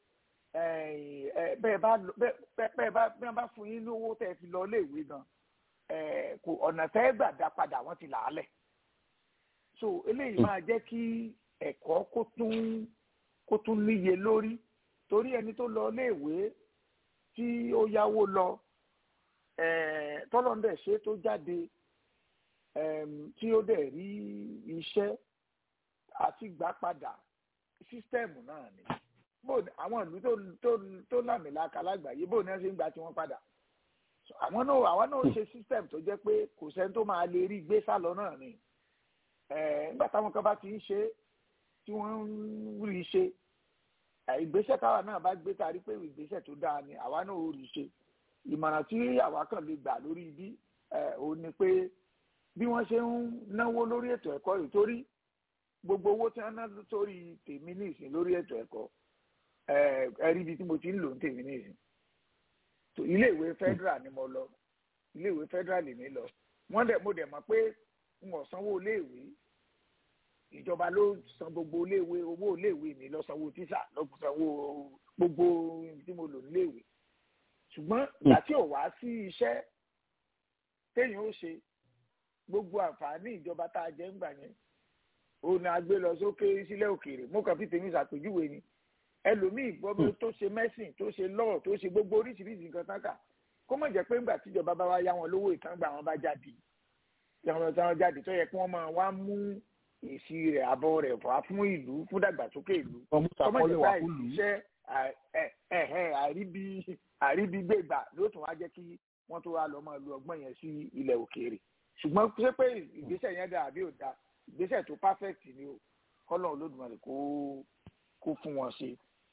bẹ́ẹ̀ bá bẹ́ẹ̀ bá bẹ́ẹ̀ bá fún yín lówó tẹ́ ẹ fi lọ iléèwé gan kò ọ̀nà tẹ́ gbà dá padà wọ́n ti là á lẹ̀ so eléyìí máa jẹ́ kí ẹ̀kọ́ kó tún kó tún níye lórí torí ẹni tó lọ iléèwé tí ó yáwó lọ tọ́lọ́ndẹ̀ ṣe tó jáde tí ó dẹ̀ rí iṣẹ́ àti gbà padà sísítẹ́ẹ̀mù náà ni àwọn ìlú tó tó tó lámìlaka lágbàáyé bó ni wọ́n ṣe ń gba tiwọn padà àwọn náà àwọn náà ṣe sísítẹ́ẹ̀mù tó jẹ́ pé kò sẹ́ni tó máa lè rí gbé sálọ náà ni nígbà táwọn kan bá ti ń ṣe tí wọ́n ń rí ṣe ìgbésẹ̀ táwa náà bá gbé tàrí pé ìgbésẹ̀ tó dáa ni àwa náà ò rí ṣe ìmọ̀ràn tí àwa kàn lè gbà lórí ibi òun ni pé bí wọ́n ṣe ń náwó lórí ètò ẹ̀kọ́ yìí torí gbogbo owó tí wọ́n ná sórí tèmi ní ìsìn lórí ètò ẹ̀kọ́ ẹ̀rí ibi tí mo ti ń lò ń tèmi ní ìsìn iléèwé federal ni mo lọ iléèwé federal lèmi lọ wọ́n dẹ̀ mo dẹ̀ mọ̀ pé n ò sanwó iléèwé ìjọba ló san gbogbo iléèwé owó iléèwé mi lọ sanwó tíṣà lọ sanwó gbogbo tí mo lò níléèwé ṣùgbọ́n ìgbà tí ò wá sí iṣẹ́ téèyàn ó ṣe gbogbo àǹfààní ìjọba tá a jẹ ń gbà yẹn òun ni a gbé lọ sókè sílẹ̀ òkèèrè mo kàn fi tèmi ṣàpèjúwe ni ẹlòmíì gbọ́dọ̀ tó ṣe mẹ́sìn tó ṣe lọ́ọ̀ tó ṣe gbogbo oríṣiríṣi nǹkan tán kà kó mọ̀ jẹ́ pé ńgbà tíjọba bá wá yá wọn lówó ìtàn gbà wọn bá jáde yàwọn tí wọn jáde tó yẹ kí wọ́n máa wá mú èsì rẹ̀ àbọ̀ rẹ̀ wá fún ìlú fún dàgbàsókè ìlú kó mọ̀ jẹ́ pé àìṣiṣẹ́ àríbi àríbi gbègbà ló tún wá jẹ́ kí wọ́n tó wá lọ máa lu ọgbọ́n yẹn sí ilẹ̀ òkèèrè ṣùgbọ́n ṣé pé ìgbésẹ̀ yẹn dà àbí ò da ìgbésẹ̀ tó perfect ni o kọ́lọ̀ olódùmarè kó kó fún wọn ṣe.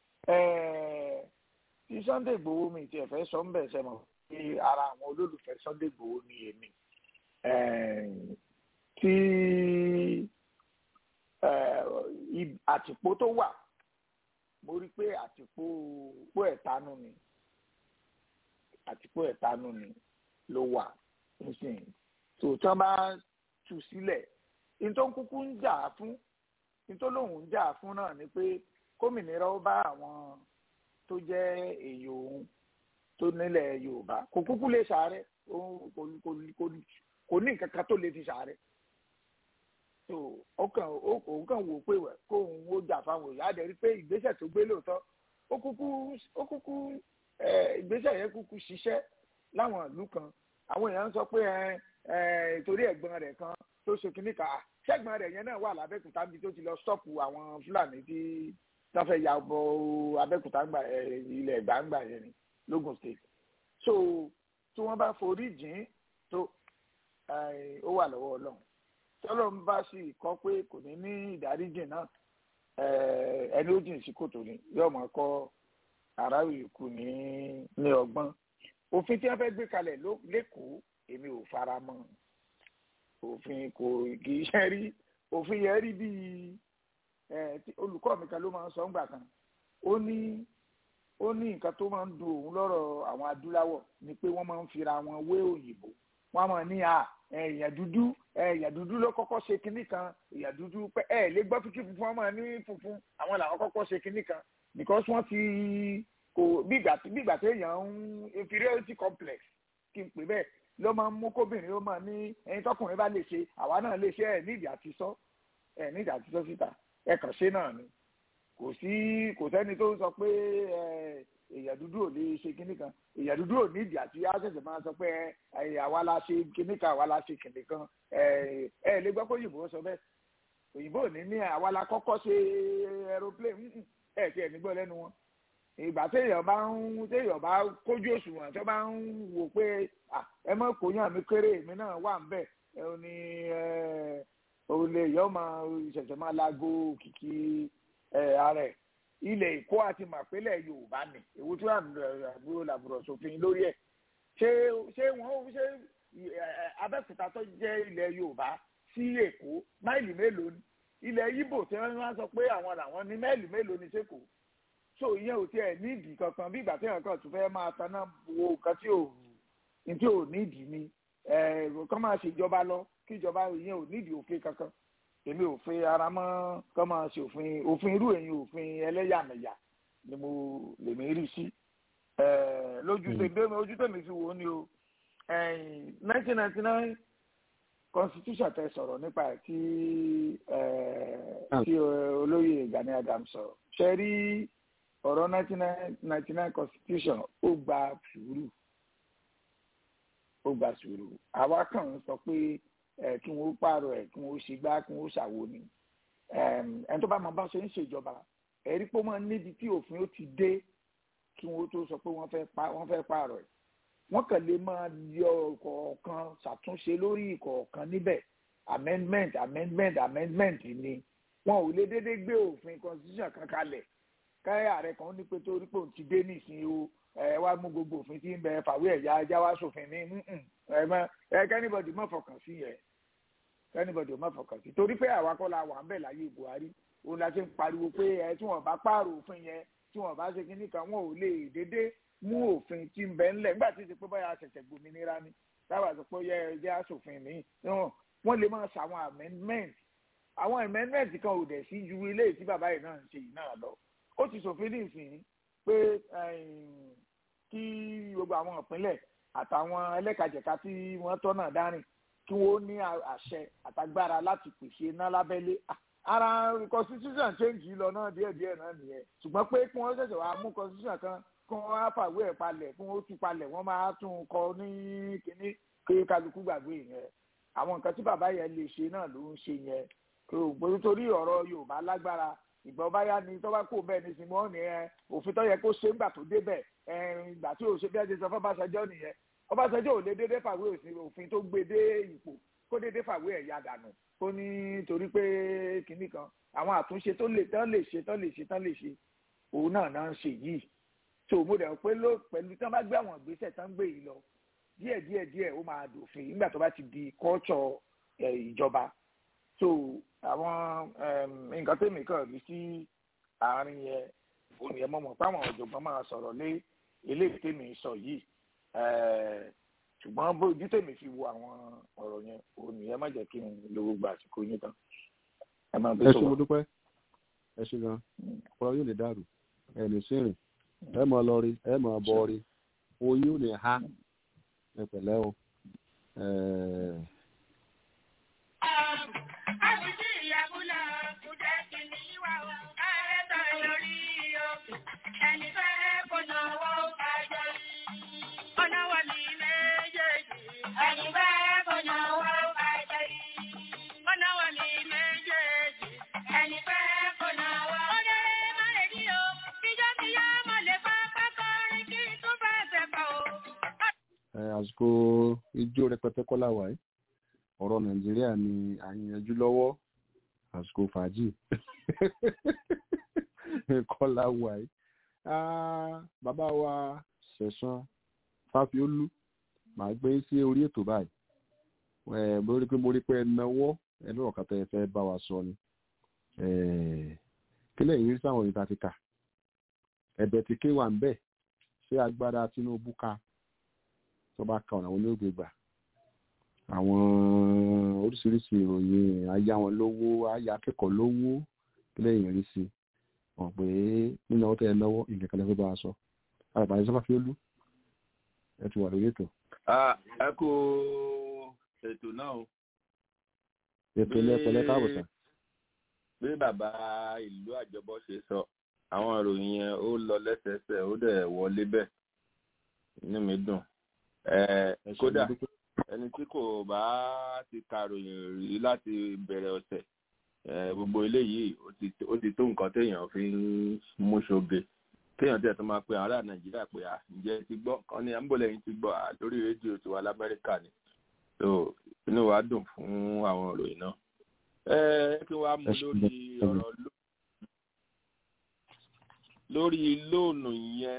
tí Sunday Igboho mi ti ẹ̀fẹ́ sọ ń bẹ̀ sẹ́mọ̀ pé ara àwọn olólùfẹ́ Sunday Igboho ni èmi tí àtìpó tó wà mo rí i pé àtìpó pó ẹ̀tanú ni àtìpó ẹ̀tanú ni ló wà nísìnyí tó tí wọ́n bá tú sílẹ̀ ní tó ń kúkú ń jà fún ní tó lóun ń jà fún náà ni pé kómìnira ó bá àwọn tó jẹ́ èyí òun tó nílẹ̀ Yorùbá kò kúkú lè ṣàárẹ̀ kò ní nǹkan kan tó lè fi ṣàárẹ̀ so ọkàn òun kàn wò pé kó òun ó jà fáwọn èèyàn àdẹ̀rí pé ìgbésẹ̀ tó gbé lóòótọ́ ó kúkú ó kúkú ìgbésẹ̀ yẹn kúkú ṣiṣẹ́ láwọn ìlú kan àwọn èèyàn ń sọ pé torí ẹ̀gbọ́n rẹ̀ kan tó ṣe kínní kan ṣẹ́gbọ́n rẹ̀ yẹn náà wà lábẹ́kúta níbi tó ti lọ stọ́ọ̀pù àwọn fúlàní tí wọ́n fẹ́ ya bọ abẹ́kúta ilẹ̀ gbàǹgbà yẹn ni logun state so tí wọ́n bá forí jìn tó ó wà lọ́wọ́ ọlọ́run tọ́lọ́ ń bá sì kọ́ pé kò ní ní ìdáríjìn náà ẹni ó jìn sí kòtò ni yóò máa kọ́ aráàlú ìkù ní ní ọgbọ́n òfin tí wọ́n fẹ́ gbé kalẹ̀ lẹ́kọ̀ọ́ èmi ò fara mọ́ òfin kò kì í ṣe rí òfin yẹn rí bíi olùkọ́ mi kan ló máa ń sọ ńgbà kan ó ní ó ní nǹkan tó máa ń dùn òun lọ́rọ̀ àwọn adúláwọ̀ ni pé wọ́n máa ń fira wọn wé òyìnbó wọ́n máa ní à èèyàn dúdú èèyàn dúdú ló kọ́kọ́ ṣe kinní kan èèyàn dúdú pé ẹ lè gbọ́ fíkí funfun ọmọ ní funfun àwọn làwọn kọ́kọ́ ṣe kinní kan because wọ́n ti kò bígbà tí bígbà tí èèyàn ń inferiority complex kí n pè bẹ́ẹ̀ ló máa ń mú kóbìnrin ó máa ní ẹni tọkùnrin bá lè ṣe àwa náà lè ṣe ẹ nídìí àti sọ ẹ nídìí àti sọ síta ẹ kàn ṣe náà ni kò sí kò sẹ́ni tó sọ pé èèyàn dúdú ò lè ṣe kinní kan èèyàn dúdú ò nídìí àti àṣẹ̀ṣẹ̀ máa sọ pé àwa la ṣe kinní kan àwa la ṣe kinní kan ẹ lè gbọ́ pé òyìnbó sọ bẹ́ẹ̀ òyìnbó ò ní ní àwa la kọ́kọ́ ṣe aeroplane ẹ ti ẹ̀ nígbọ́ lẹ́nu wọn ìgbà téèyàn bá ń téèyàn bá kójú òṣùwọ̀n tó bá ń wò pé ẹ mọ̀ kó yàn mí kéré èmi náà wà ń bẹ̀ ẹ ò ní òun lè yọ máa ṣẹ̀ṣẹ̀ máa lago kìkì ara ẹ̀ ilẹ̀ èkó àti màpélẹ̀ yorùbá ni èwo tí wọ́n àbúrò làbúrò sófin lórí ẹ̀ ṣé ṣé wọ́n ṣé abẹ́kúta tó jẹ́ ilẹ̀ yorùbá sí èkó máìlì mélòó ni ilẹ̀ yíbò tí wọ́n wá sọ pé àwọn làwọn ní máìlì mélòó ni sẹ́kọ̀ọ́ so ìyẹn ò tiẹ̀ nídìí kankan bí ìgbà tí èèyàn kan tún fẹ́ máa taná wo nǹkan tí ò tí ò nídìí ni kán máa ṣèjọba lọ kí ìjọba ìyẹn ò nídìí òfin kankan èmi ò fi ara mọ́ kán máa ṣe òfin òfin irú èyí òfin ẹlẹ́yàmẹ̀yà ni mo lèmi rí sí lójú tèmi ojú tèmi fi wò ó ni o nineteen ninety nine constitution tẹ sọ̀rọ̀ nípa ẹ̀ tí tí olóyè Gani Adams sọ̀rọ̀ ṣe rí ọ̀rọ̀ nineteen ninety nine constitution ó gba sùúrù ó gba sùúrù àwa kàn ń sọ pé kí wọ́n pààrọ̀ ẹ̀ kí wọ́n ṣe gbá kí wọ́n ṣàwo ni ẹni tó bá máa bá ṣe ń ṣèjọba ẹ̀rí pé wọ́n níbi tí òfin ó ti dé kí wọ́n tó sọ pé wọ́n fẹ́ pààrọ̀ ẹ̀ wọ́n kàn lè máa yọ ìkọ̀ọ̀kan ṣàtúnṣe lórí ìkọ̀ọ̀kan níbẹ̀ amendment amendment amendment ni wọn ò lè dédé gbé òfin constitution kan kalẹ̀ káyà ààrẹ kan ní pé torí pé òun ti dé nísìnyí o ẹ wá mú gbogbo òfin tí ń bẹ fàwé ẹ̀yà ẹja wá sófin ní ẹ mọ ẹ kẹ́nìbọ̀dì má fọkàn sí yẹn kẹ́nìbọ̀dì má fọkàn sí torí pé àwa kọ́ la wà ń bẹ̀ láyé Buhari òun la ṣe ń pariwo pé ẹ tí wọn bá pààrọ̀ òfin yẹn tí wọn bá ṣe kínní kan wọn ò lè dédé mú òfin tí ń bẹ ńlẹ̀ nígbà tí ó ti pé báyà ṣẹ̀ṣẹ̀ gbòmìnira ni táwa sọ pé yẹ ẹjẹ́ aṣòfin mi wọ́n lè máa ṣàwọn amendment àwọn amendment kan ò dẹ̀ sí ju ilé tí bàbá yìí náà ń ṣe yìí náà lọ ó ti ṣòfin nísìnyí pé kí gbogbo àwọn ìpínlẹ̀ àtàwọn ẹlẹ́kajẹ̀ka tí wọ́n tọ́ náà dárìn kí wọ́n ní àṣẹ àtagbára láti pèsè iná lábẹ́lé ara constitution change lọ náà díẹ̀díẹ̀ náà nìyẹn ṣùgbọ́n pé kí wọ́n ṣẹ̀ṣẹ̀ wá mú constitution kan kí wọ́n á fàwé ẹ̀ palẹ̀ kí wọ́n ó tú palẹ̀ wọ́n máa tún kọ ní kínní kí kálukú gbàgbé yẹn àwọn nǹkan tí bàbá yẹn lè ṣe náà ló ń ṣe yẹn kò torí ọ̀rọ̀ Yorùbá lágbára ìgbà ọba yá ni tọ́ba kò bẹ́ẹ̀ ní sinmi wọ́n ní ẹ òfin tó yẹ kó ṣe ńgbà tó débẹ̀ ìgbà tí òṣè bí ẹ ṣe sọ fún Ọbásanjọ́ nìyẹn Ọbásanjọ́ ò lè dédé fàwé òfin tó gbé dé ipò kó dédé fàwé ẹ̀ ya dànù ó ní torí pé kinní kan àwọn àtúnṣe tó lè tán lè ṣe tán lè ṣe tán lè ṣe òun náà náà ń ṣe yìí tó mo dẹ̀ pé ló pẹ̀lú tí wọ́n bá gbé àwọn ìgbésẹ̀ tán gbé yìí lọ díẹ̀ díẹ̀ díẹ̀ ó máa dòfin nígbà tó bá ti di kọ́ọ̀tsọ̀ ìjọba so àwọn nǹkan tèmi kàn rí sí àárín yẹn òní ẹ̀ mọ̀mọ́ páwọn ọ̀jọ̀gbọ́n máa sọ̀rọ̀ lé eléyìí tèmi sọ yìí ṣùgbọ́n bójú tèmi fi wo àwọn ọ̀rọ̀ yẹn òní ẹ̀ má jẹ́ kí n lo gbogbo àsìkò yín tán. ẹ máa bẹ ẹ sọ ṣe mo dúpẹ́ ẹ ṣe gan ọ̀rọ̀ yóò lè dàrú ẹ lè sírìn ẹ mọ̀ lọ rí ẹ mọ̀ bọ̀ rí oyin ò ní ha ẹ pẹ̀lẹ́ o. àsìkò ijó rẹpẹtẹ kọ́lá wà yìí ọ̀rọ̀ nàìjíríà ni à ń yanjú lọ́wọ́ àsìkò fàájì kọ́lá wà yìí bàbá wa ṣẹ̀san fáfiólú màá gbé sí orí ètò báyìí mo rí pé mo rí pé ẹ náwó ẹ lọ́rọ̀ kàtà ẹ fẹ́ bá wa sọ ni kílẹ̀ yìí rí sáwọn ìta ti kà ẹ̀bẹ̀ tí ké wà ń bẹ̀ ṣé agbára Tinubu ká tó bá ka ọ̀nà àwọn olóògbé gbà àwọn oríṣiríṣi ìròyìn ayá wọn lówó ayá akẹ́kọ̀ọ́ lówó lẹ́yìn rí sí wọn pé nínú ọwọ́ tẹ́ ẹ lọ́wọ́ nǹkan kan lẹ́fẹ́ bá a sọ àgbàdo sábà fi ó lú ẹ ti wà lórí ètò. ẹ kú ètò náà o. ètò ilé ẹ̀kọ́ lẹ́ka àbùsà. bí bàbá ìlú àjọbọ ṣe sọ àwọn ìròyìn yẹn ó lọ lẹ́sẹẹsẹ ó dẹ̀ wọlé bẹ́ẹ̀ inú mi dùn kódà ẹni tí kò bá ti kàròyìn rí láti bẹ̀rẹ̀ ọ̀sẹ̀ gbogbo eléyìí ó ti tó nǹkan téèyàn fi ń mú ṣoge téèyàn tẹ̀ tó máa pe ará nàìjíríà pé à ǹjẹ́ ti gbọ́ kan ní àmbọ̀lẹ́yìn ti gbọ́ lórí rédíò tiwa lamẹ́ríkà ni so inú wa dùn fún àwọn ìròyìn náà ẹ kí wàá mú lórí ọ̀rọ̀ lórí lóònù yẹn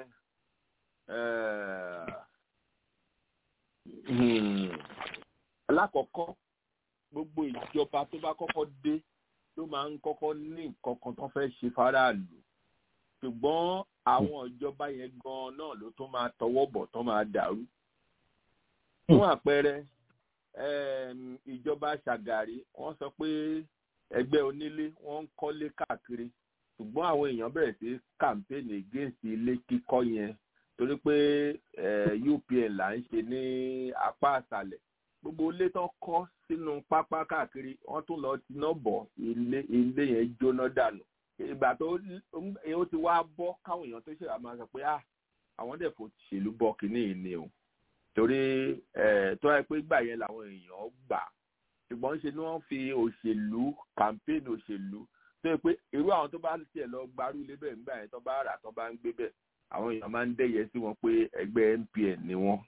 alákọ̀ọ́kọ́ gbogbo ìjọba tó bá kọ́kọ́ dé ló máa ń kọ́kọ́ ní nǹkan kan tó fẹ́ ṣe faraàlú ṣùgbọ́n àwọn ìjọba yẹn gan-an náà ló tún máa tọwọ́ bọ̀ tó máa dàrú. fún àpẹẹrẹ ìjọba ṣàgàrí wọ́n sọ pé ẹgbẹ́ onílé wọ́n ń kọ́lé káàkiri ṣùgbọ́n àwọn èèyàn bẹ̀rẹ̀ sí campaign against ilé kíkọ́ yẹn torí pé UPN là ń ṣe ní apá àṣàlẹ̀ gbogbo ilé tó kọ́ sínú pápá káàkiri wọ́n tún lọ tiná bọ̀ ilé ilé yẹn jóná dànù ìgbà tó ó ti wá bọ́ káwọn èèyàn tó ṣe àmọ́ sọ pé ah àwọn dẹ̀ fò ṣèlú bọ́ kínní yìí ni o torí tó yẹ pé gbà yẹn làwọn èèyàn gbà ṣùgbọ́n ṣe ni wọ́n fi òṣèlú campaign òṣèlú tó yẹ pé irú àwọn tó bá tiẹ̀ lọ gbarú ilé bẹ́ẹ̀ nígbà yẹn tó bá rà tó bá ń gbé bẹ́ẹ̀ àwọn èèyàn máa ń dẹ́yẹ sí wọn pé ẹgbẹ́ MPN ni wọ́n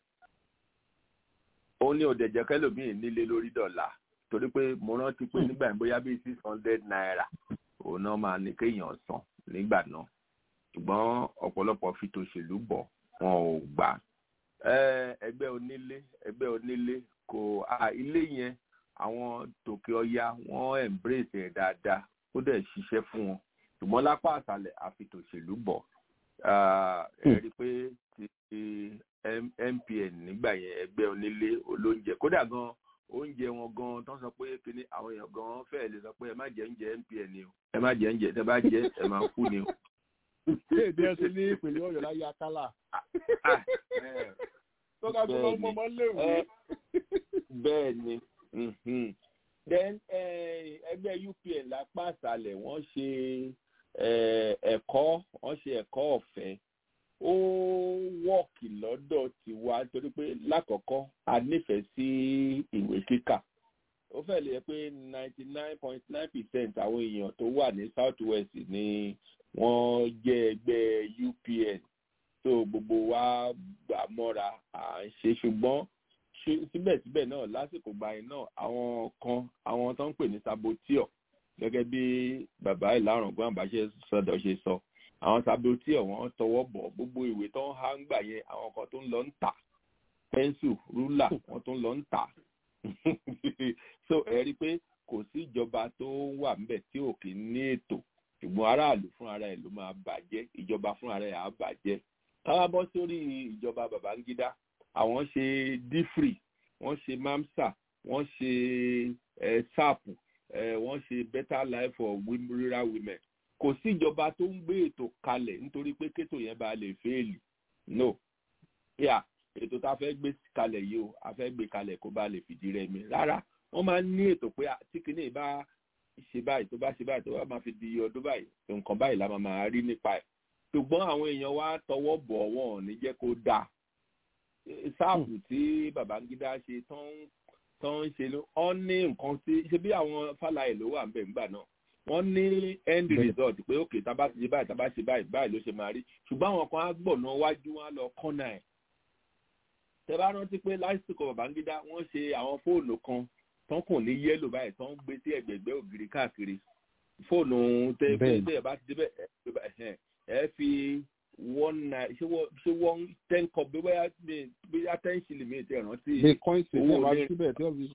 ó ní òdẹ̀jẹ̀ kẹlòmíì nílé lórí dọ̀là torí pé mo rántí pé nígbà yẹn bóyá bíi six hundred naira òun náà máa ní kéèyàn san nígbà náà ṣùgbọ́n ọ̀pọ̀lọpọ̀ fi tòṣèlú bọ̀ wọn ò gbà ẹgbẹ́ onílé ẹgbẹ́ onílé kò ilé yẹn àwọn tòkè ọya wọ́n embrace ẹ̀ dáadáa ó dẹ̀ ṣiṣẹ́ fún wọn ṣùgbọ́n lápá àṣálẹ̀ àfi tòṣèlú bọ̀ ẹ rí i pé ti MPN nígbà yẹn ẹgbẹ́ onílé olóúnjẹ kódà gan oúnjẹ wọn gan tó ń sọ pé kíní àwọn èèyàn gan fẹ́ẹ̀ lè sọ pé ẹ má jẹ oúnjẹ MPN ni o ẹ má jẹ oúnjẹ tẹ bá jẹ ẹ máa kú ni o. ṣé èdè ẹ ṣe ní ìpínlẹ̀ Ọ̀yọ́ láyé akálà. tọ́ka tó lọ mọ́ mọ́ léwu. bẹ́ẹ̀ ni then ẹgbẹ́ UPN lápá àṣálẹ̀ wọ́n ṣe ẹ̀kọ́ wọ́n ṣe ẹ̀kọ́ ọ̀fẹ́ ó wọ́ọ̀kì lọ́dọ̀ tiwa torí pé lákọ̀ọ́kọ́ a nífẹ̀ẹ́ sí ìwé kíkà ó fẹ́ lè yẹ pé ninety nine point nine percent àwọn èèyàn tó wà ní south west ni wọ́n jẹ́ ẹgbẹ́ UPN tó gbogbo wa gbà mọ́ra à ń ṣe ṣùgbọ́n síbẹ̀síbẹ̀ náà lásìkò gbàyìn náà àwọn kan àwọn tó ń pè ní saboteur gẹ́gẹ́ bí bàbá ìlàrọ̀gbọ́n àbáṣe sọ̀dọ̀ ṣe sọ àwọn saboteur wọ́n tọwọ́ bọ̀ gbogbo ìwé tó ń há ń gbà yẹn àwọn kan tó ń lọ ń tà pẹ́ńsù rúlà wọ́n tó ń lọ ń tà so ẹ rí i pé kò sí ìjọba tó wà ńbẹ̀ tí ò kì í ní ètò ṣùgbọ́n aráàlú fúnra rẹ̀ ló máa bàjẹ́ ìjọba fúnra rẹ̀ á bàjẹ́ káwá bọ́ sórí ìjọba Babangida àwọn ṣe difri wọ́n ṣe mamsa wọ́n ṣe sap wọ́n ṣe better life for rural women kò sí ìjọba tó ń gbé ètò kalẹ̀ nítorí pé kétò yẹn bá lè fẹ́ẹ̀lì no yà ètò tá a fẹ́ gbé kalẹ̀ yìí o a fẹ́ gbé kalẹ̀ kó bá lè fìdí rẹmi rárá wọ́n máa ń ní ètò pé tí kìíní bá ṣe báyìí tó bá ṣe báyìí tó bá máa fi di ọdún báyìí nǹkan báyìí la máa máa rí nípa ẹ̀ ṣùgbọ́n àwọn èèyàn wa tọwọ́ bọ̀ wọ́n ò ní jẹ́ kó dáa sáàpù tí Babangida ṣe tán ń ṣe ló wọ́n ní nǹkan tí ṣe bí àwọn fàlàyé ló wà ń bẹ̀ ńgbà náà wọ́n ní end result pé òkè tá a bá ṣe báyìí tá a bá ṣe báyìí báyìí ló ṣe máa rí ṣùgbọ́n àwọn kan á gbọ̀nà wájú wọn á lọ kọ́nà ẹ̀ tẹ bá rántí pé lásìkò Babangida wọ́n ṣe àwọn fóònù kan tán kùn ní yẹ́lò báyìí tán ń gbé sí ẹ̀gbẹ̀gbẹ́ ògiri káàkiri fóònù tẹ tẹ ẹ bá ti débẹ̀ ẹ fi one nine ṣé wọ́n ṣé wọ́n ten cup bí bóyá bóyá ten shilling mi ti rántí. the coins ṣe wá síbẹ̀ tí wọ́n fi.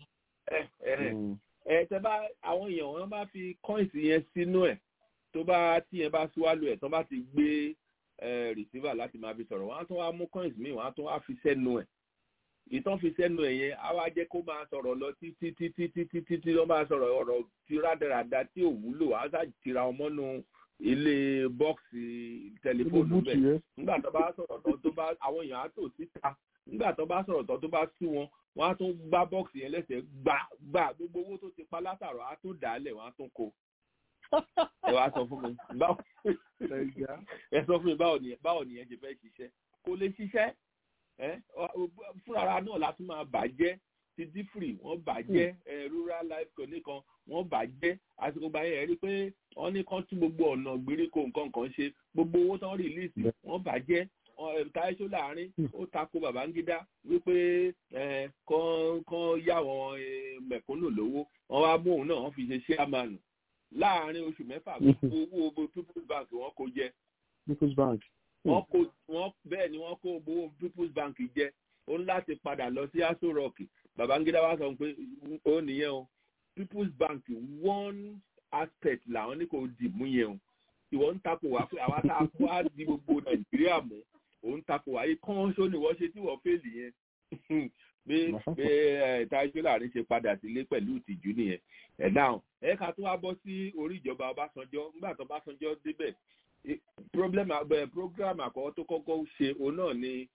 ẹ tẹ bá àwọn èèyàn wọn bá fi coins yẹn sínú ẹ̀ tó bá tí yẹn bá swallow ẹ̀ tó bá ti gbé receiver láti máa fi sọ̀rọ̀ wọ́n á tún wá mú coins míì wọ́n á tún wá fi sẹ́nu ẹ̀ ìtàn fi sẹ́nu ẹ̀ yẹn á wá jẹ́ kó máa sọ̀rọ̀ lọ títí títí títí títí ló máa sọ̀rọ̀ ọ̀rọ̀ tí rádaràda tí ò wúlò á sá tira ọmọnú ilé bọ́ọ̀sì tẹlifóònù bẹ́ẹ̀ nígbà tó bá sọ̀rọ̀ tán tó bá àwọn èèyàn á tò síta nígbà tó bá sọ̀rọ̀ tán tó bá sú wọn wọ́n á tún gbá bọ́ọ̀sì yẹn lẹ́sẹ̀ gbà gbà gbogbo owó tó ti pa látàrọ̀ á tún dàálẹ̀ wọ́n á tún kó ẹ wá sọ fún mi báwo ẹ sọ fún mi báwo nìyẹn báwo nìyẹn ṣe fẹ́ ṣiṣẹ́ kò lè ṣiṣẹ́ fúnra náà la tún máa bàjẹ́ ti dífrì wọ́n bàjẹ́ rural life clinic kan wọ́n bàjẹ́ àsìkò gbà yẹn rí pé wọ́n ní kán tún gbogbo ọ̀nà gbèríko nǹkan kan ṣe gbogbo owó tán rìlíìsì wọ́n bàjẹ́ táyéṣó láàrin ó tako Babangida wípé kán kán yá wọn mẹ̀kúnnù lówó wọ́n wá mú òun náà wọ́n fi ṣe ṣíàmánu láàrin oṣù mẹ́fà gbogbo owó people's bank wọ́n kó jẹ. people's bank. wọ́n kó wọ́n bẹ́ẹ̀ ni wọ́n kó owó people's bank jẹ ó ń láti padà lọ sí aso rock Babangida wá sọ pé ó nìyẹn o people's bank one aspect làwọn ní kò dìmú yẹn o ìwọ ń takò wá pé àwa tá a kó á di gbogbo Nàìjíríà mú òun takò wá yìí kán ṣó ni wọ́n ṣe tí wọ́n fèlì yẹn bí bí ẹ tájú láàrin ṣe padà sílé pẹ̀lú ìtìjú nìyẹn ẹ̀ dáhùn ẹ ká tó wá bọ́ sí orí ìjọba ọbásanjọ́ nígbà tó ọbásanjọ́ débẹ̀ i- problem abẹ program àkọ́kọ́ tó kọ́kọ́ ṣe òun náà ni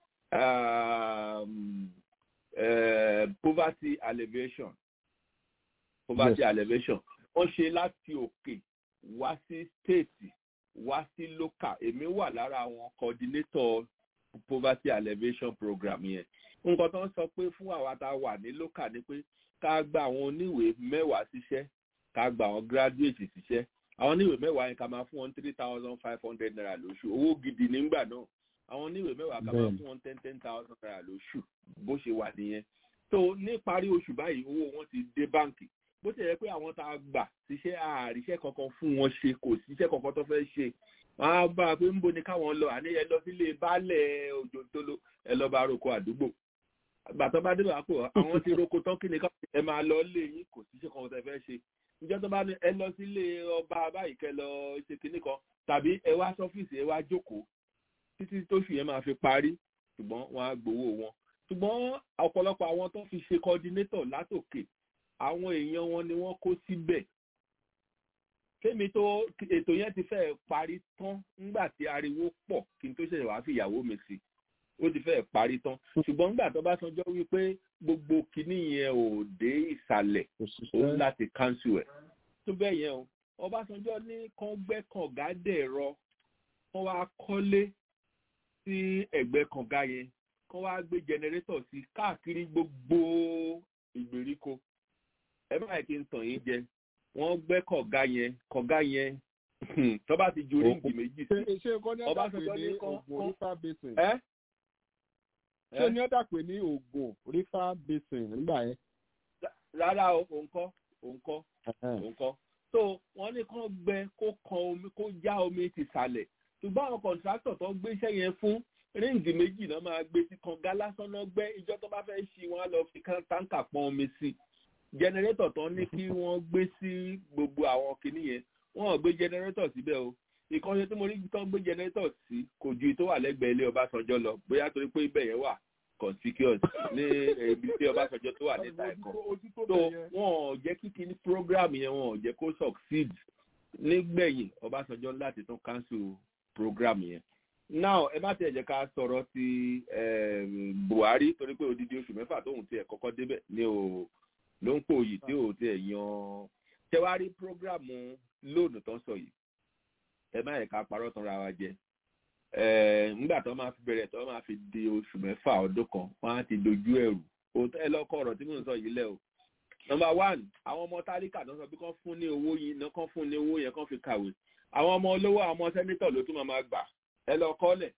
um, eh, poverty alleviation poverty Yes. alleviation wọ́n ṣe láti òkè wá sí state wá sí local èmi wà lára àwọn coordinator poverty alleviation program yẹn nǹkan tó ń sọ pé fún àwa tá a wà ní local ni pé ká gba àwọn oníwèé mẹ́wàá síṣẹ́ ká gba àwọn graduate síṣẹ́ àwọn oníwèé mẹ́wàá yẹn ká máa fún wọn three thousand five hundred naira lóṣù owó gidi nígbà náà àwọn oníwèé mẹ́wàá ká máa Bẹ́ẹ̀ni. fún wọn ten ten thousand naira lóṣù bó ṣe wà nìyẹn tó ní parí oṣù báyìí owó wọn ti dé báǹkì bó ti yẹ pé àwọn tá a gbà síṣẹ́ àríṣẹ́ kankan fún wọn ṣe kò síṣẹ́ kankan tó fẹ́ ṣe wọn á bá a pé ń bo ni káwọn lọ àní ẹ lọ sílé baálẹ̀ òjò tó lọ ẹ lọ bá roko àdúgbò gbàtọ́ bá débà pò àwọn ti roko tán kí ni ká ẹ máa lọ lé yín kò síṣẹ́ kankan tẹ́ fẹ́ ṣe ìjọ tó bá ní ẹ lọ sílé ọba báyìí kẹ lọ ṣe kinní kan tàbí ẹ wá sọ́fíìsì ẹ wá jókòó títí tóṣù yẹn máa fi parí ṣùgbọ́n wọn á gbowó wọn ṣùgbọ́n ọ̀pọ̀lọpọ̀ àwọn tó fi ṣe coordinator látòkè àwọn èèyàn wọn ni wọ́n kó síbẹ̀ kémi tó ètò yẹn ti fẹ́ẹ̀ parí tán nígbà tí ariwo pọ̀ kí n tó ṣẹ̀ṣẹ̀ wá fi ìyàwó mi sí ó ti fẹ́ẹ̀ parí tán ṣùgbọ́n nígbà tó bá sanjọ́ wípé gbogbo kinní yẹn ò dé ìsàlẹ̀ kò ó síṣẹ́ láti cancel ẹ̀ tó bẹ́ẹ̀ yẹn o ọbásanjọ́ ní kán gbẹ́ kànga dẹ̀rọ kán wá kọ́lé sí ẹ̀gbẹ́ kànga yẹn kán wá gbé jẹnẹrétọ̀ sí káàkiri gbogbo ìgbèríko ẹ má yẹ kí n tàn yín jẹ wọ́n gbẹ́ kànga yẹn kànga yẹn tó bá ti ju ríǹgì méjì sí ṣé ṣé kọ́ ní ọ̀dà pé Ọbásanjọ́ ní ní kán- Ògùn kán- river basin ẹ́ ṣé ní ọ̀dà pé ní Ògùn river basin nígbà yẹn. rárá o òun kọ́ òun kọ́ Ẹ̀hẹ́n. òun kọ́ so wọ́n ní kán gbẹ kó kan omi kó já omi ti sàlẹ̀ ṣùgbọ́n àwọn kọ̀ǹtrátọ̀ tó gbé iṣẹ́ yẹn fún ríǹgì méjì náà máa gbé sí kànga lásán náà gbẹ́ ìjọ tó bá fẹ́ ṣí wọn á lọ fi kán táǹkà pọn omi sí jẹnẹrétọ̀ tó ní kí wọ́n gbé sí gbogbo àwọn kinní yẹn wọ́n ò gbé jẹnẹrétọ̀ síbẹ̀ o ìkànnì tí mo rí tó ń gbé jẹnẹrétọ̀ sí kò ju tó wà lẹ́gbẹ̀ẹ́ ilé Ọbásanjọ́ lọ bóyá torí pé ibẹ̀ yẹn wà conspicuous ní ibi tí Ọbásanjọ́ tó wà níta ẹ̀kọ́ so wọn ò jẹ́ kí kíní program yẹn wọn ò jẹ́ kó succeed nígbẹ̀yìn Ọbásanjọ́ láti tún cancel program yẹn now ẹ má tiẹ̀ jẹ́ ká sọ̀rọ̀ ti em, Buhari torí pé odidi oṣù mẹ́fà tóun tiẹ̀ kọ́kọ́ débẹ̀ ni ò ló ń pò yìí tí ò tiẹ̀ yan tẹwárí program lóònù tó ń sọ yìí ẹ má yẹ ká parọ́ tán ra wa jẹ Eh, nígbà tó máa fi bẹ̀rẹ̀ tó máa fi di oṣù mẹ́fà ọdún kan wọ́n á ti dojú ẹ̀rù òótọ́ ẹ lọ́kọ̀ ọ̀rọ̀ tí mò ń sọ yìí lẹ́ o number one àwọn ọmọ tálíkà náà sọ pé kán fún ní owó yìí náà kán fún ní owó yẹn kán fi kàwé àwọn ọmọ olówó àwọn ọmọ sẹ́nítọ̀ ló tún máa máa gbà ẹ lọ kọ́lẹ̀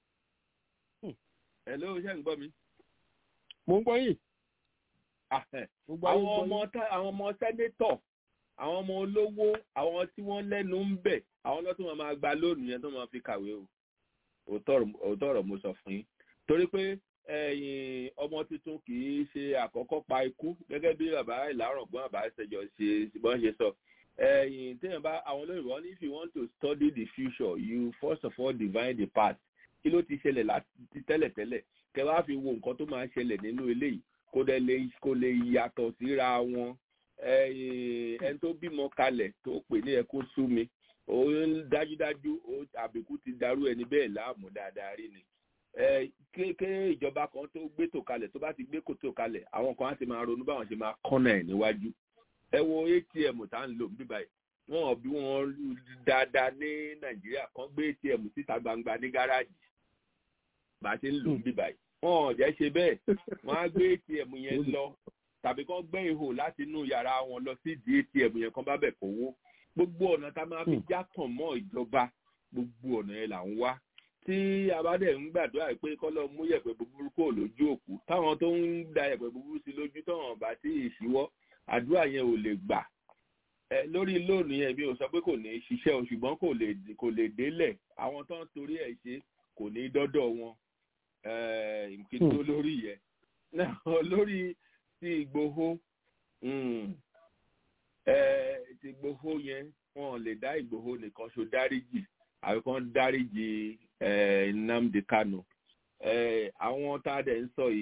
ẹ ló ṣe ń gbọ́ mi. mo ń gbọ́ yìí. Ah, eh. mo gbọ́ yìí, àwọn mo ọmọ gbọ́ tá- àwọn ọmọ sẹ́nítọ̀ àwọn ọmọ olówó àwọn tí wọ́n lẹ́nu ń bẹ̀ àwọn lọ́tún máa máa gba lóònù yẹn tó máa fi kàwé o òótọ́ ọ̀rọ̀- òótọ́ ọ̀rọ̀ mo sọ fún yín torí pé ẹ̀yin ọmọ tuntun kì í ṣe àkọ́kọ́ pa ikú gẹ́gẹ́ bí bàbá ìlàrọ̀gbọ́n bàbá ìṣẹ̀jọ ṣe bọ́n ṣe sọ ẹ̀yin téèyàn bá àwọn olóyìnbó wọn ní if you want to study the future you first of all divine the past kí ló ti ṣẹlẹ̀ láti tẹ́lẹ̀tẹ́lẹ̀ kẹ wá fi wo nǹkan tó máa ṣẹlẹ̀ nínú eléyìí kó dẹ̀ lè kó lè yàtọ̀ síra wọn ẹ̀yin ẹni tó bímọ kalẹ̀ tó pè ní ẹkún sú mi ó dájúdájú ó àbíkú ti darú ẹni bẹ́ẹ̀ láàmú dáadáa rí ni ẹ kéèké ìjọba kan tó gbé tò kalẹ̀ tó bá ti gbé kòtò kalẹ̀ àwọn kan á ti máa ronú báwọn ṣe máa kọ́nà ẹ̀ níwájú ẹ wo atm tá à ń lò ń bíbá yìí wọn ò bí wọn dáadáa ní nàìjíríà kan gbé atm síta gbangba ní gáràjì bá a ṣe ń lò ń bíbá yìí wọn ò jẹ́ ṣe bẹ́ẹ̀ wọ́n á gbé atm yẹn lọ tàbí kán gbẹ́ ihò láti inú yàrá wọn lọ sí di atm yẹn kán bá bẹ̀ kówó gbogbo ọ̀nà tá a máa fi jákàn mọ́ ìjọba gbogbo ọ̀nà yẹn là ń wá tí a bá dẹ̀ ń gbàdúrà pé kọ́lọ́ mú yẹ̀pẹ̀ búburú kò lójú òkú táwọn tó ń da yẹ̀pẹ̀ búburú sí lójú táwọn bá tí ì ṣíwọ́ àdúrà yẹn ò lè gbà ẹ lórí lóònù yẹn mi ò sọ pé kò ní í ṣiṣẹ́ o ṣùgbọ́n kò lè kò lè délẹ̀ àwọn tó ń torí ẹ̀ ṣe kò ní í dọ́dọ̀ wọn kí n tó lórí yẹn náà lórí ti Ìgbòho mm, eh, ti Ìgbòho yẹn wọn ò lè dá Ìgbòho nìkan ṣo dáríjì àbí kan dáríjì eh, Nnamdi Kanu eh, àwọn tá a dẹ̀ ń sọ yìí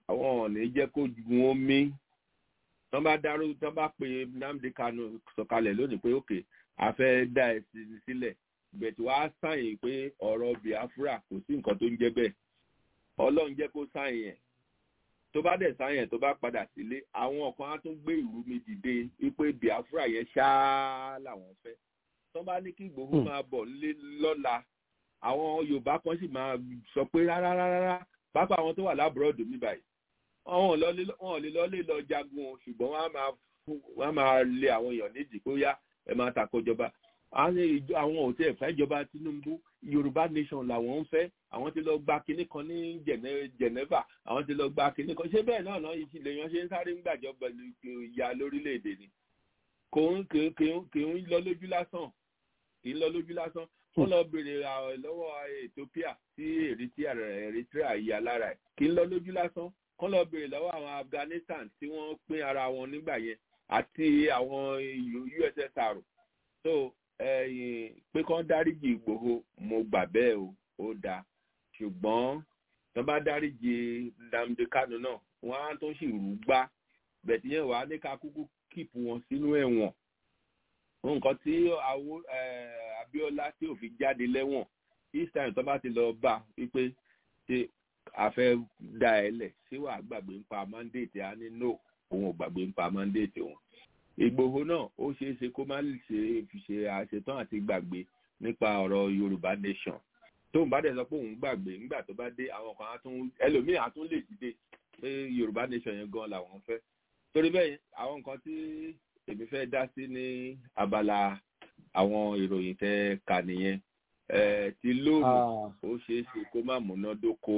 àwọn ò ní jẹ́ kó ju wọn mí tán bá dáró tán bá pe Nnamdi Kanu sọ̀kalẹ̀ lónìí pé òkè a fẹ́ dá ẹ̀sìn sílẹ̀ bẹ̀tù wá sáyìn pé ọ̀rọ̀ Biafra kò sí nǹkan tó ń jẹ́ bẹ́ẹ̀ Ọlọ́run jẹ́ kó sáyìn ẹ̀ tó bá dẹ̀ sáyẹn tó bá padà sílé àwọn kan á tún gbé ìlú mi dìde wípé Biafra yẹn ṣáá làwọn fẹ́ tó bá ní kí Ìgbòho máa bọ̀ nílé lọ́la àwọn Yorùbá kan sì máa sọ pé rárá rárá pápá àwọn tó wà lábúròdù mi báyìí wọn ò lè lọ lè lọ jagun o ṣùgbọ́n wọ́n á máa lé àwọn èèyàn nídìí kó yá ẹ máa tako ìjọba àwọn ò tẹ́ ẹ̀fẹ́ ìjọba Tinubu Yorùbá nation làwọn ń fẹ́ àwọn ti lọ gba kinní kan ní Geneva àwọn ti lọ gba kinní kan ṣé bẹ́ẹ̀ náà náà ìṣìlẹ̀ yan ṣe ń sáré ń gbàjọba ìyá lórílẹ̀‐èdè ni kò ń kì ń lọ lójú lásán kì í lọ lójú lásán wọ́n lọ béèrè lọ́wọ́ Ethiopia tí Eritrea yà lára ẹ̀ kì í lọ lójú lásán kọ́ lọ béèrè lọ́wọ́ àwọn Afghanistan tí wọ́n pín ara wọn nígbà yẹn àti àwọn USSR so pé kán dáríjì Ìgbòho mo gbà bẹ́ẹ̀ o ó dáa ṣùgbọ́n tó bá dáríjì Nnamdi Kanu náà wọ́n á tó sì rú gbá bẹ̀tí yẹn wàá ní ká kúkú kíìpù wọn sínú ẹ̀wọ̀n nǹkan tí Abíọ́lá tí ò fi jáde lẹ́wọ̀n each time tó bá ti lọ bá wípé ṣe àfẹ́ dá ẹ lẹ̀ ṣé wàá gbàgbé ń pa mandate á ní no òun ò gbàgbé ń pa mandate òun Ìgbòho náà ó ṣeé ṣe kó má lè ṣe fi ṣe àṣetán àti gbàgbé nípa ọ̀rọ̀ Yorùbá nation tóun bá dẹ̀ sọ pé òun gbàgbé nígbà tó bá dé àwọn kan á tún ẹlòmíì á tún lè dìde pé Yorùbá nation yẹn gan làwọn fẹ́ torí bẹ́ẹ̀ àwọn nǹkan tí èmi fẹ́ dá sí ní abala àwọn ìròyìn tẹ́ kà nìyẹn ti lóòrùn ó ṣeé ṣe kó má múná dóko.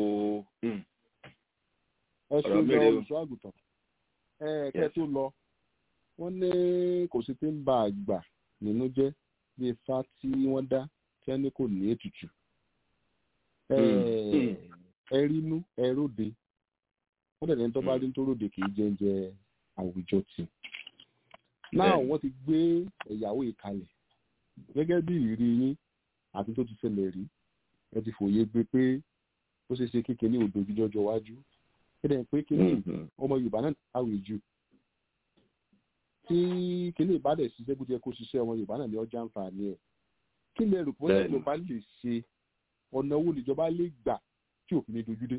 ẹ ṣe lọ olùṣọ́ àgùntàn ẹ kẹ́ tó lọ wọ́n ní kò sí tí ń ba àgbà nínú jẹ́ bí ifá tí wọ́n dá tí wọ́n ní kò ní ètùtù ẹ rínú ẹ róde wọ́n dẹ̀ ní tó bá rí tó róde kì í jẹ́ jẹ àwùjọ tì náà wọ́n ti gbé ẹ̀yàwó ìkalẹ̀ gẹ́gẹ́ bí ìrírí yín àti tó ti ṣẹlẹ̀ rí ẹ ti fòye gbé pé ó ṣeé ṣe kékeré òdo jíjọjọ wájú ẹ dẹ̀ pé kíní ọmọ Yorùbá náà káwé jù tí kíní ìbádẹ̀ ṣiṣẹ́ bó ti yẹ kó ṣiṣẹ́ ọmọ Yorùbá náà ní ọjà àǹfààní ẹ̀ kí lè rò pé ìjọba lè ṣe ọ̀nà owó níjọba lè gbà tí òfin ní dojúdé.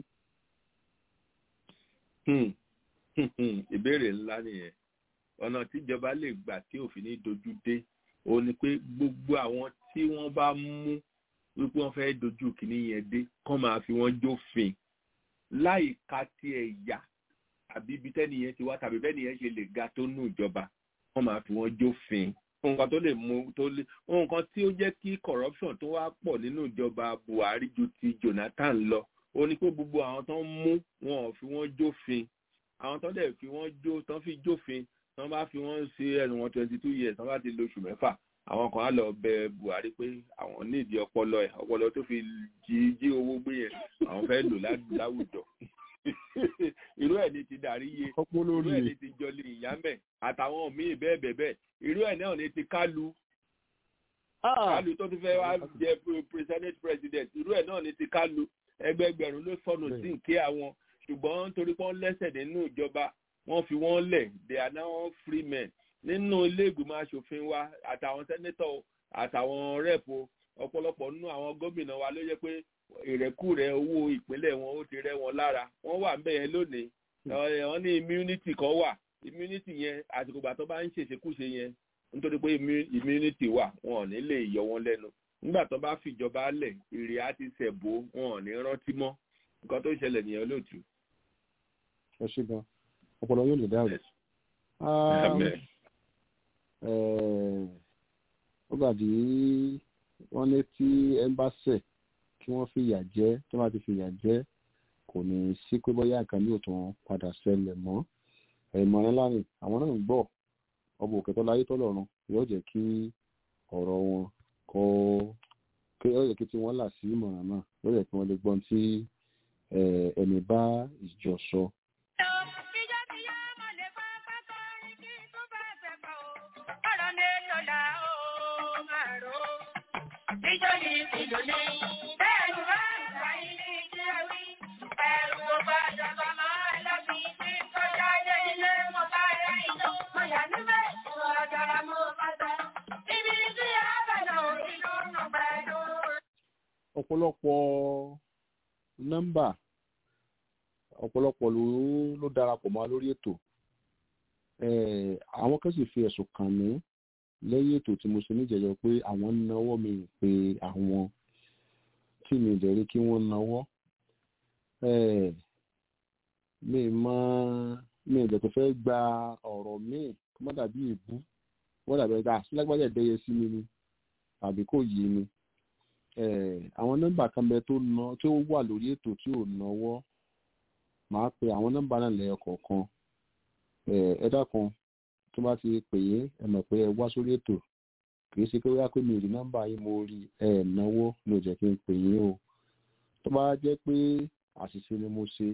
ìbéèrè ńlá nìyẹn ọ̀nà tíjọba lè gbà tí òfin ní dojúdé òun ni pé gbogbo àwọn tí wọ́n bá mú wípé wọ́n fẹ́ẹ́ dojú kìíní yẹn dé kán máa fi wọ́n jófin láì ka ti ẹ̀yà àbí ibi tẹ́ni yẹn ti wá tàbí bẹ́ẹ̀ nìyẹn ṣe lè ga tó nù ìjọba kán máa fi wọ́n jófin nǹkan tó lè mú tó lè nǹkan tí ó jẹ́ kí corruption tó wá pọ̀ nínú ìjọba Buhari ju ti Jonathan lọ ó ní pé gbogbo àwọn tó ń mú wọn ò fi wọ́n jófin àwọn tó dẹ̀ fi wọ́n jó tán fi jófin tán bá fi wọ́n ṣe ẹnu wọn twenty two years tán bá ti lóṣù mẹ́fà àwọn kan á lọ bẹ Buhari pé àwọn nídìí ọpọlọ ẹ ọpọlọ tó fi jí jí owó gbé yẹn àwọn fẹ́ lò láwùjọ irú ẹ̀ ní ti darí iye irú ẹ̀ ní ti jọlé ìyámẹ̀ àtàwọn míì bẹ́ẹ̀ bẹ́ẹ̀ bẹ́ẹ̀ irú ẹ̀ náà ní ti kálu kálu tó ti fẹ́ wá jẹ senate president irú ẹ̀ náà ní ti kálu ẹgbẹgbẹ̀rún ló sọnù sí nkí àwọn ṣùgbọ́n torí pé wọ́n lẹ́sẹ̀ nínú ìjọba wọ́n fi wọ́n lẹ̀ they are now free men nínú ilé ìgbìmọ̀ asòfin wa àtàwọn sẹ́nẹ́tọ̀ àtàwọn rẹ́ẹ̀pù ọ̀pọ̀lọpọ̀ nínú àwọn gómìnà wa ló yẹ pé ìrẹ́kùrẹ́ owó ìpínlẹ̀ wọn ó ti rẹ́ wọn lára wọ́n wà ńbẹ̀ yẹn lónìí wọ́n ní immunity kan wà immunity yẹn àsìkò ìgbà tó bá ń ṣèṣekúṣe yẹn nítorí pé immunity wà wọn ò ní lè yọ wọn lẹ́nu nígbà tó bá fìjọba lẹ̀ ìrì á ti ṣẹ̀bó wọn ò ní rántí mọ́ nǹkan tó ṣẹlẹ̀ nìyẹn lóòtú. ẹ ṣe gan ọpọlọ yóò lè dáhùn ó gbàdí wọ́n ní tí ẹmbásẹ̀ kí wọ́n fìyà jẹ tó bá ti fìyà jẹ kò ní sí pé bóyá nǹkan ní òtún padà ṣẹlẹ̀ mọ́ ìmọ̀ràn láàrin àwọn náà ń gbọ́ ọba òkè tó láyé tó lọ́run yóò jẹ́ kí ọ̀rọ̀ wọn kó kí ó yẹ kí tí wọ́n là sí ìmọ̀ràn náà yóò yẹ kí wọ́n lè gbọ́n tí ẹni bá ìjọ sọ. Nítorí ìdùnnú, bẹ́ẹ̀ ni wọ́n ń gbà ilé ìjẹun, ẹ̀rù ọba ìjọba máa ń lọ ọ̀pọ̀lọpọ̀ nọ́mbà ọ̀pọ̀lọpọ̀ ló ló darapọ̀ mọ́ wa lórí ètò Eh, àwọn kan sì fi ẹ̀sùn kàn mí lẹ́yìn ètò tí mo ṣe níjẹ̀jọ́ pé àwọn ń nawọ́ mi pé àwọn tí mi dẹ̀ rí kí wọ́n nawọ́ Eh, mi mọ mi ìjọ tó fẹ́ gba ọ̀rọ̀ míì kó má dàbí èébú wọ́n dàbí ẹgbẹ́ àṣìlágbájá ìdẹ́yẹ sí mi ni tàbí kò yé mi Eh, àwọn nọ́mbà kan bẹ tó ná tí ó wà lórí ètò tí ò náwó màá pe àwọn nọ́mbà náà lẹ́yọ kọ̀ọ̀kan Eh, ẹ dákun tó bá ti pè é ẹ mọ̀ pé ẹ wá sórí ètò kì í ṣe pé wíwá pé mi ò rí nọ́mbà yín mo rí ẹ náwó ní ò jẹ́ kí n pè yín o tó bá jẹ́ pé àṣìṣe ni mo ṣe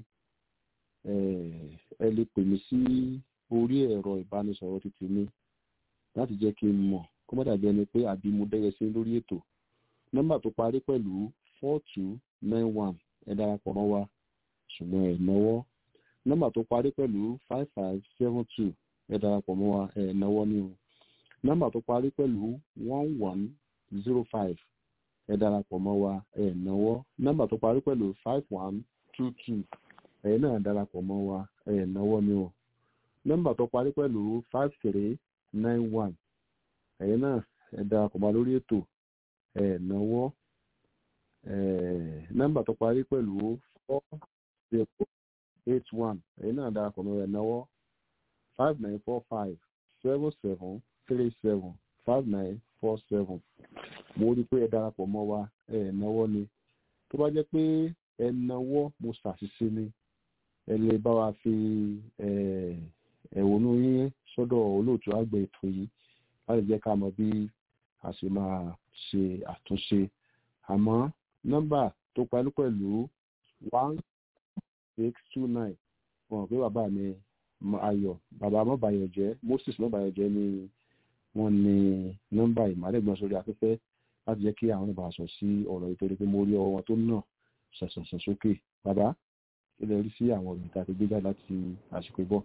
eh, ẹ lè pè mí sí orí ẹ̀rọ ìbánisọ̀rọ̀ títí mi láti jẹ́ kí n mọ̀ kó má dàbí ẹni pé àbí mo dẹ́yẹ sí lórí ètò nọ́mbà tó parí pẹ̀lú four two nine one ẹ darapọ̀ mọ́ wa ṣùgbọ́n ẹ náwó nọ́mbà tó parí pẹ̀lú five five seven two ẹ darapọ̀ mọ́ wa ẹ náwó ní o nọ́mbà tó parí pẹ̀lú one one zero five ẹ darapọ̀ mọ́ wa ẹ náwó nọ́mbà tó parí pẹ̀lú five one two two ẹ náà darapọ̀ mọ́ wa ẹ náwó ní o nọ́mbà tó parí pẹ̀lú five three nine one ẹ̀yin náà ẹ darapọ̀ mọ́ wa lórí ètò ẹ náwó ẹ nọ́mbà tó parí pẹ̀lú four zero eight one ẹ̀yin náà darapọ̀ mọ́ ẹ náwó five nine four five seven seven three seven five nine four seven mo rí i pé ẹ darapọ̀ mọ́ wa ẹ náwó ni tó bá jẹ́ pé ẹ náwó mo ṣàṣìṣe ni ẹ lè bá wa fi eh, ẹ̀wọ̀nú yín sọ́dọ̀ olóòtú àgbẹ̀ ètò yìí láti jẹ́ ká mọ̀ bí a ṣe máa ṣe àtúnṣe àmọ́ nọ́mbà tó parí pẹ̀lú one six two nine wọn pé bàbá mi Mọ- ayọ̀ bàbá mọ́bàyọ̀ jẹ́ moses mọ́bàyọ̀ jẹ́ ni wọ́n ní nọ́mbà ìmọ̀lẹ́gbọ̀n sórí afẹ́fẹ́ láti jẹ́ kí àwọn ọba sọ sí ọ̀rọ̀ ìtorí pé mo rí ọwọ́ wọn tó nà ṣẹ̀ṣẹ̀ṣẹ̀ sókè bàbá kí lè rí sí àwọn ọ̀rọ̀ ìta tó gbé jáde láti àsìkò ìbọ̀.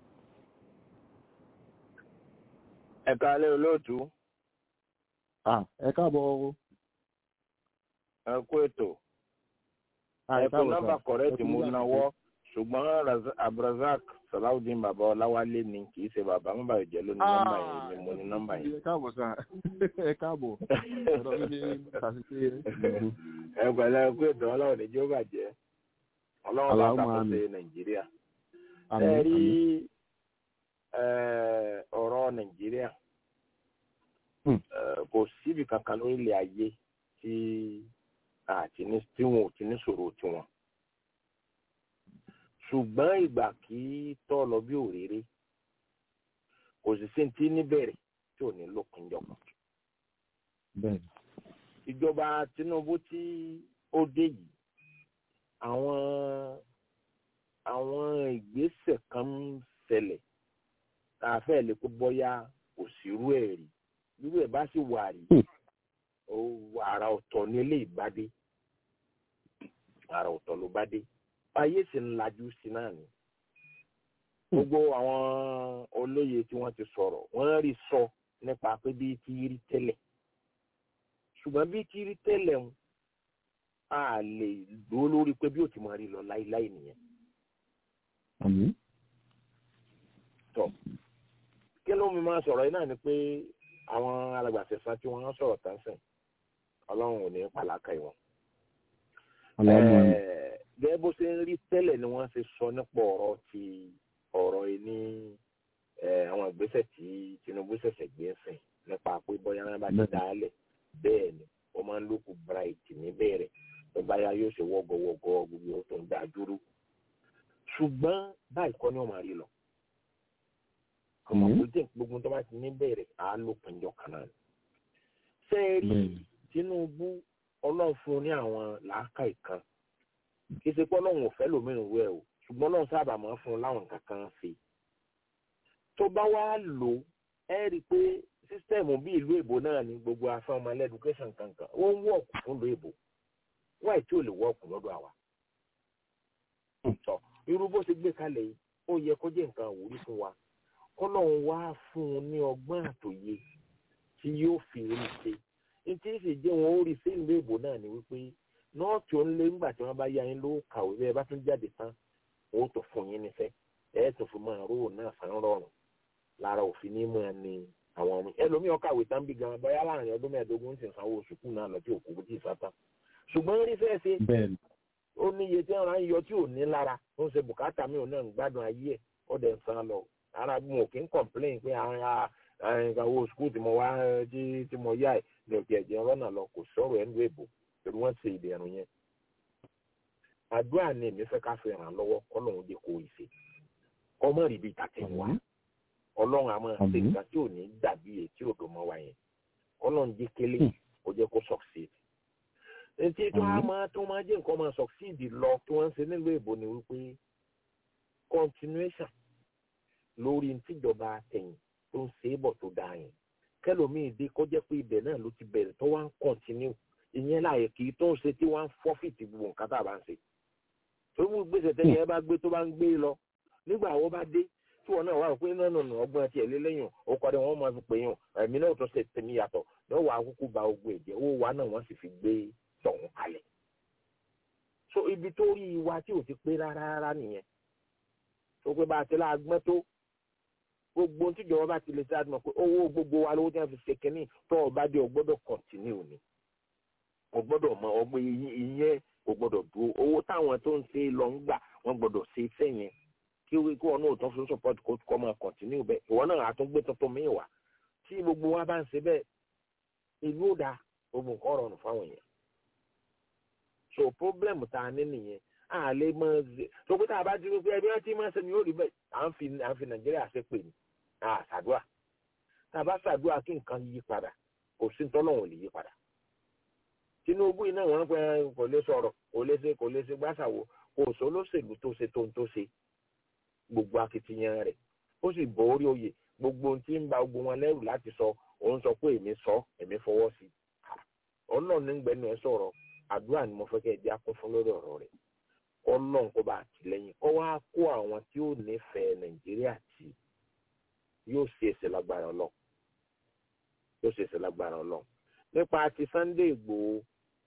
ẹ̀ka alẹ́ olóòtú Ah, ẹ káàbọ̀ o. ẹ kú ètò Ah, ẹ pé káàbọ̀ nọ́mbà sà. kọ̀rẹ́tì Ẹ kú mo nígbà náwó ṣùgbọ́n Raz- abdulrasaq salawudeen bàbá ọláwálé ni kì í ṣe bàbá mọ́bà ìjẹ́ ló ní nọ́mbà yẹn ni mo ní nọ́mbà yẹn. ẹ káàbọ̀ sà ẹ káàbọ̀ ọ̀rọ̀ mi ní ṣàṣìṣe ẹ pẹ̀lẹ́ ẹ kú ètò ọlọ́run ní jẹ́ bàjẹ́ ọlọ́run bá Allahumma ṣàkóso amin. nàìjíríà. àmì ẹ rí àmì. eh, ọ̀rọ̀ nàìjíríà Hmm. eh, kò síbi kankan lórílẹ̀ ayé tí àti ní tí wọn ò ti ní sọ̀rọ̀ tiwọn ṣùgbọ́n ìgbà kí tọ́ lọ bí òréré kò sì sí ti níbẹ̀rẹ̀ tí ò ní lópin jọ̀kan bẹ́ẹ̀ni ìjọba tinubu tí ó dé yìí àwọn àwọn ìgbésẹ̀ kan ń ṣẹlẹ̀ tá a fẹ́ lè kó bọ́yá kò sí irú ẹ̀ rí irú ẹ̀ bá sì wà rí ó àrà ọ̀tọ̀ ní ilé ìbádé àrà ọ̀tọ̀ ló bá dé ayé sì ń lajú sí náà ni gbogbo àwọn olóye tí wọ́n ti sọ̀rọ̀ wọ́n rí sọ nípa pé bí ti rí tẹ́lẹ̀ ṣùgbọ́n bí ti rí tẹ́lẹ̀ ń a lè dúró lórí pé bí ó ti máa rí lọ láíláí nìyẹn àmì tọ kí ló mi máa sọ̀rọ̀ yìí náà ni pé àwọn alàgbàsẹ̀sán tí wọ́n sọ̀rọ̀ tán sìn ọlọ́run ò ní pàlákà ìwọ̀n. Allahumma amin. Eh, gẹ́gẹ́ bó ṣe ń rí tẹ́lẹ̀ ni wọ́n ṣe sọ nípa ọ̀rọ̀ ti ọ̀rọ̀ yìí ní eh, àwọn ìgbésẹ̀ tí Tinubu ṣẹ̀ṣẹ̀ gbé sìn nípa pé bóyá wọn bá ti dá a lẹ̀ bẹ́ẹ̀ ni wọ́n máa ń lókù bright níbẹ̀rẹ̀ tó báyà yóò ṣe wọ́gọ́wọ́gọ́ gbogbo tó ń dá dúró ṣùgbọ́n báyìí kọ́ ni wọ́n máa rí lọ ọmọ Mhm. tó jẹ́ gbogbo tó bá ti ní bẹ̀rẹ̀ á ló pinjọ kan náà ni. ṣé ẹ rí bẹ́ẹ̀ni Tinubu ọlọ́run fún un ní àwọn làákàyè kan kì í ṣe pé ọlọ́run ò fẹ́ lòmíràn wẹ̀ o ṣùgbọ́n ọlọ́run sábà máa ń fún un láwọn nǹkan kan ṣe. tó bá wá lò ó ẹ rí i pé sísítẹ́ẹ̀mù bí ìlú èbó náà ní gbogbo afẹ́ ọmọ ẹlẹ́dùkẹ́sàn kankan ó ń wọ̀ọ̀kù fún ìlú èbó wáyé tí ò lè wọ̀ọ̀kù lọ́dọ̀ àwa. tọ́ irú bó ṣe gbé kalẹ̀ yìí ó yẹ kó jẹ́ nǹkan àwòrí fún wa kọ́lọ́run wá fún un ní ọgbọ́n àtòye tí yóò fi rí ṣe ní tí sì jẹ́ wọn ó rí sí ìlú èbó náà ni wípé nọ́ọ̀tì ó ń lé ńgbà tí wọ́n bá yá yín lówó kàwé bẹ́ẹ̀ bá tún jáde tán owó tó fún yín nífẹ̀ẹ́ ẹ̀ tó fi máa rówó náà san rọrùn lára òfin ní mọ̀ ni àwọn ọmọ ẹlòmíì ọkàwé tán bí gan bóyá láàrin ọdún mẹ́ẹ̀ẹ́dógún ń sì sanwó sùkúù náà lọ tí òkú kò tí ì sátán ṣùgbọ́n rí fẹ́ẹ́ ṣe ó ní iye tí wọ́n ń yọ tí ò ní lára ó ń ṣe bùkátà mi ò náà ń gbádùn ayé ẹ̀ ó dẹ̀ ń san lọ ara mo kì í complain pé owó sùkúù tí mo wá tí mo yá ẹ̀ ní òkè ẹ̀jẹ̀ rọ́nà lọ kò sọ̀rọ̀ ẹ̀ ń lo èbò pẹ̀lú wọ́n ṣe ìdẹ̀rùn yẹn àdúrà ni èmi fẹ́ ká fi ràn lọ́wọ́ ọlọ́run jẹ́ kó ìṣe ọmọ rí bíi tàtẹ̀ wá ọlọ́run àmọ́ ṣe ìgbà tí ò ní dàbí èyí tí ò dùn mọ́ wa yẹn ọlọ́run jẹ́ kélé kó jẹ́ kó succeed etí tó a máa tó máa jẹ́ nǹkan máa succeed lọ tí wọ́n ń ṣe nílùú èbó ni wípé continuation lórí tíjọba àtẹ̀yìn tó ń ṣe é bọ̀ tó dáa yẹn kẹlòmíì dé kó jẹ́ pé ibẹ̀ náà ló ti bẹ̀rẹ̀ tó wá ń continue ìyẹn láàyè kì í tó ń ṣe tí wọ́n ń fọ́fìtì gbogbo nǹkan tá a bá ń ṣe tó mú gbèsè tẹ́lẹ̀ ẹ bá gbé tó bá ń gbé lọ nígbà wo bá dé tí wọn náà wà pé náà nà ọgbọ́n tiẹ̀ lé lẹ́yìn ọkọ̀ rẹ̀ wọ́n máa fi pè yàn ẹ̀mí náà tó ṣe tèmi yàtọ̀ náà wà á kúkú ba ogun ẹ̀jẹ̀ owó wa náà wọ́n sì fi gbé tọ̀hún kalẹ̀. so ibi tó rí wa tí ò ti pé rárá rárá nìyẹn tó pé bá a ti láàgbọ́n tó gbogbo tíjọba bá ti lè ṣáà mọ̀ pé owó gbogbo wa lówó tí wọ́n fi ṣe kínní tó o bá dé o gbọ́dọ̀ kọ̀ntínú ni o gbọ́dọ̀ mọ ọgbẹ́ ìyẹn o gbọ́dọ̀ dúró owó táwọn tó ń ṣe lọ ń gbà wọ́n gbọ́dọ̀ ṣe iṣẹ́ yẹn kí wí kí wọn náà tán fún support kó kọ́ máa kọ̀ntínú bẹ́ẹ̀ ìwọ náà àtúngbé tuntun míì wá tí gbogbo wa bá ń ṣe bẹ́ẹ̀ ìlú ò dáa gbogbo nǹkan rọrùn fáwọn èèyàn so problem tá a ní nìyẹn a lè mọ ẹ tó pé tá a bá ti rí pé ẹbí wọn ti máa ń sẹni yóò rí bẹ́ẹ̀ à ń fi à ń fi nàìjíríà ṣe pè ní à ṣàdúrà tá a bá ṣàdúrà kí nǹkan yí padà kò sí tọ́lọ́hún lè yí padà tinubu iná wọn pẹ kò lè sọ̀rọ̀ kò lè ṣe kò lè ṣe gbàṣàwò kò sọ lóṣèlú tó ṣe tó ń tó ṣe gbogbo akitiyan rẹ̀ ó sì bọ́ orí oyè gbogbo ohun tí ń ba gbogbo wọn lẹ́rù láti sọ òun sọ pé èmi sọ èmi fọwọ́ sí ọlọ́run ní gbẹnu ẹ sọ̀rọ̀ àdúrà ni mo fẹ́ kẹ́ ẹ jẹ́ akún fún lórí ọ̀rọ̀ rẹ̀ ọlọ́run kó bá àtìlẹ́yìn kó wá kó àwọn tí ó nífẹ̀ẹ́ nàìjíríà tí yóò ṣe èsì lágbára ọlọ́run yóò ṣe èsì lágbára ọlọ́run nípa ti Sunday Ìgbòho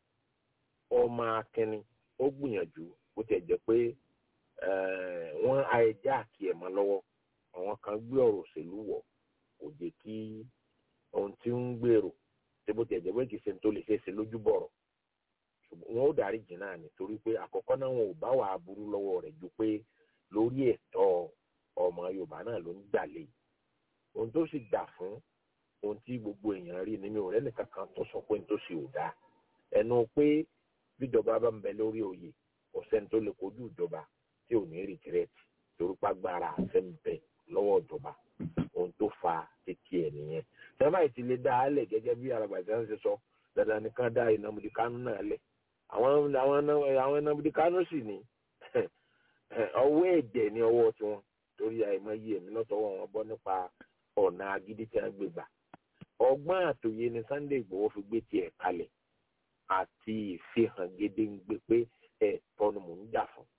ọmọ akínní ó gbìyànjú bó tiẹ̀ jẹ́ pé wọ́n àìjá àkí ẹ̀ mọ́ lọ́wọ́ àwọn kan gbé ọ̀rọ̀ òṣèlú wọ̀ kò jẹ́ kí ohun tí ń gbèrò tí bó tiẹ̀ jẹ́ pé kìí ṣe tó lè ṣe é ṣe lójú bọ̀rọ̀ ṣùgbọ́n wọn ó dárí jìn náà nítorí pé àkọ́kọ́ náà wọn ò bá wà á burú lọ́wọ́ rẹ̀ ju pé lórí ẹ̀tọ́ ọmọ Yorùbá náà ló ń gbà lé ohun tó sì gbà fún ohun tí gbogbo èèyàn rí ni mi ò rẹ́nìkan kan tó sọ pé n tó ṣe ò dáa ẹnu pé bíjọba bá ń bẹ lórí oyè kò sẹ́ni tó lè kojú ìjọba tí ò ní rìtírẹ́tì torúpá gbára àṣẹ ń bẹ lọ́wọ́ ìjọba ohun tó fa títí ẹ̀ nìyẹn sábà yìí ti lè dá a lẹ̀ gẹ́gẹ́ bí arabàjá ń ṣe sọ dandan nìkan dá ìnàmùdí kánú náà lẹ̀ àwọn àwọn àwọn ìnàmùdí kánú sì ní ọwọ́ ẹ̀jẹ̀ ní ọwọ́ tiwọn torí àìmọye èmi lọ́tọ̀wọ́ wọn bọ́ nípa ọ̀nà agídí tí wọ́n gbé gbà ọgbọ́n àtòyé ni Sunday Ìgbòho fi gbé tiẹ̀ kalẹ̀ àti ìfihàn gédéǹgbé pé ẹ̀tọ́ ni mò ń jà fún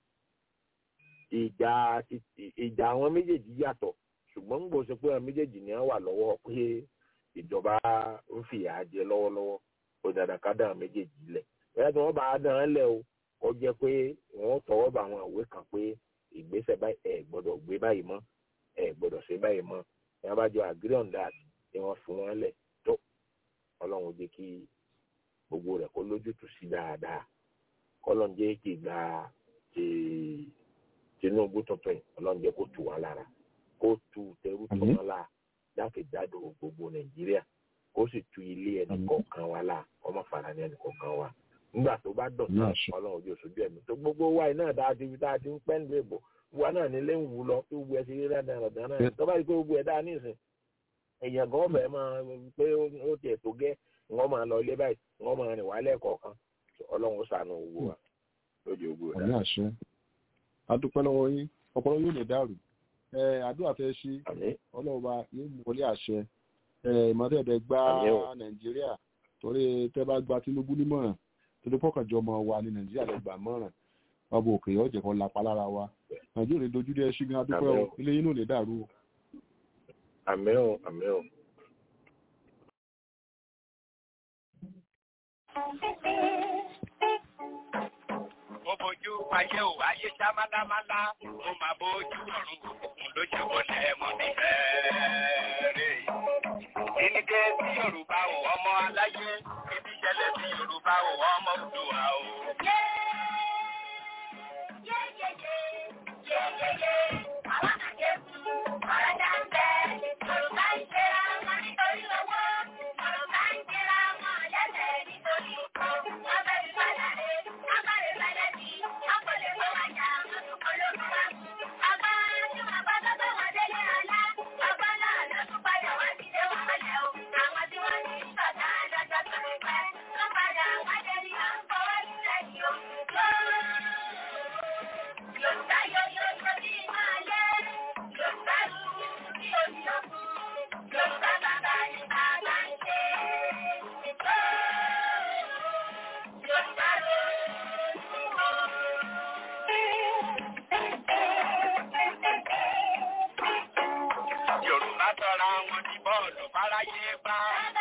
ìjà ìjà àwọn méjèèjì yàtọ̀ ṣùgbọ́n ń gbọ́ sọ pé àwọn méjèèjì ni wọ́n wà lọ́wọ́ pé ìjọba ń fìyà jẹ lọ́wọ́lọ́wọ́ ó dàda ká dá àwọn méjèèjì lẹ̀ bẹ́ẹ̀ tí wọ́n bá dán án lẹ̀ o kó jẹ́ pé wọ́n tọwọ́ bá àwọn ìwé kan pé ìgbésẹ̀ báyìí ẹ̀ gbọ́dọ̀ gbé báyìí mọ́ ẹ̀ gbọ́dọ̀ ṣe báyìí mọ́ ẹ̀ bá jọ agree on that ni wọ́n fi wọ́n lẹ̀ tó ọlọ́run jẹ́ kí gbogbo rẹ̀ kó lójútùú sí dáadáa kọ́lọ́n jẹ́ kí gba Tinubu tuntun yìí ọlọ́run jẹ́ kó tù wọ́n lára kó tu tẹrú tù wọ́n lára jákèjádò gbogbo Nàìjíríà kó sì tu ilé ẹnì kọ̀ọ̀kan wa láà ọmọ fara ní ẹnì kọ̀ọ̀kan wa nígbà tó bá dọ̀ náà ọlọ́run ojú òṣojú ẹ̀mí tó gbogbo wa iná dáa ti fi tá a ti ń pẹ́ ń lè bò wa náà nílé ń wù lọ tó wù ẹ sí rí rẹ̀ dáná dáná tó bá yẹ kó gbogbo ẹ̀ dáa nísìn èèyàn gan ọbẹ̀ máa pé ó tiẹ̀ tó gẹ́ wọ́n máa lọ ilé báyìí wọ́n máa rìn wálẹ̀ kọ̀ọ̀kan ọlọ́run ó ṣàánú owó wa lójú ogun ọ̀dà. àmì àṣẹ adúpẹ́ lọ́wọ́ yín ọpọlọ yóò lè dàrú ẹ àdúrà tẹ́ ṣí ọlọ́run bá yóò mú wọlé àṣẹ ẹ ìmọ̀tẹ́ẹ̀dẹ̀ gba nàìjíríà torí tẹ́ bá gba Tinubu nímọ̀ràn torí pọ́kànjọ́ ọmọ wa ní nàìjíríà lè gbà mọ́ràn ọba òkè ọ̀jẹ̀ kan lápá lára wa nàìjíríà lè dojú dé ṣí gan adúpẹ́ o ilé yín náà lè dàrú o. àmín o àmín o. fojú ayé ò ayé já málámálá mo máa bójú ọ̀run òkùnkùn ló ṣe wọlé mọ́ mi bẹ́ẹ̀rẹ̀. Ìníkẹ́ sí Yorùbá ò ọmọ aláyé, ibi ìṣẹ̀lẹ̀ sí Yorùbá ò ọmọ Oòduà ò. Yorùbá tọra wọn ní bọ́ọ̀lù fáráyé gbá.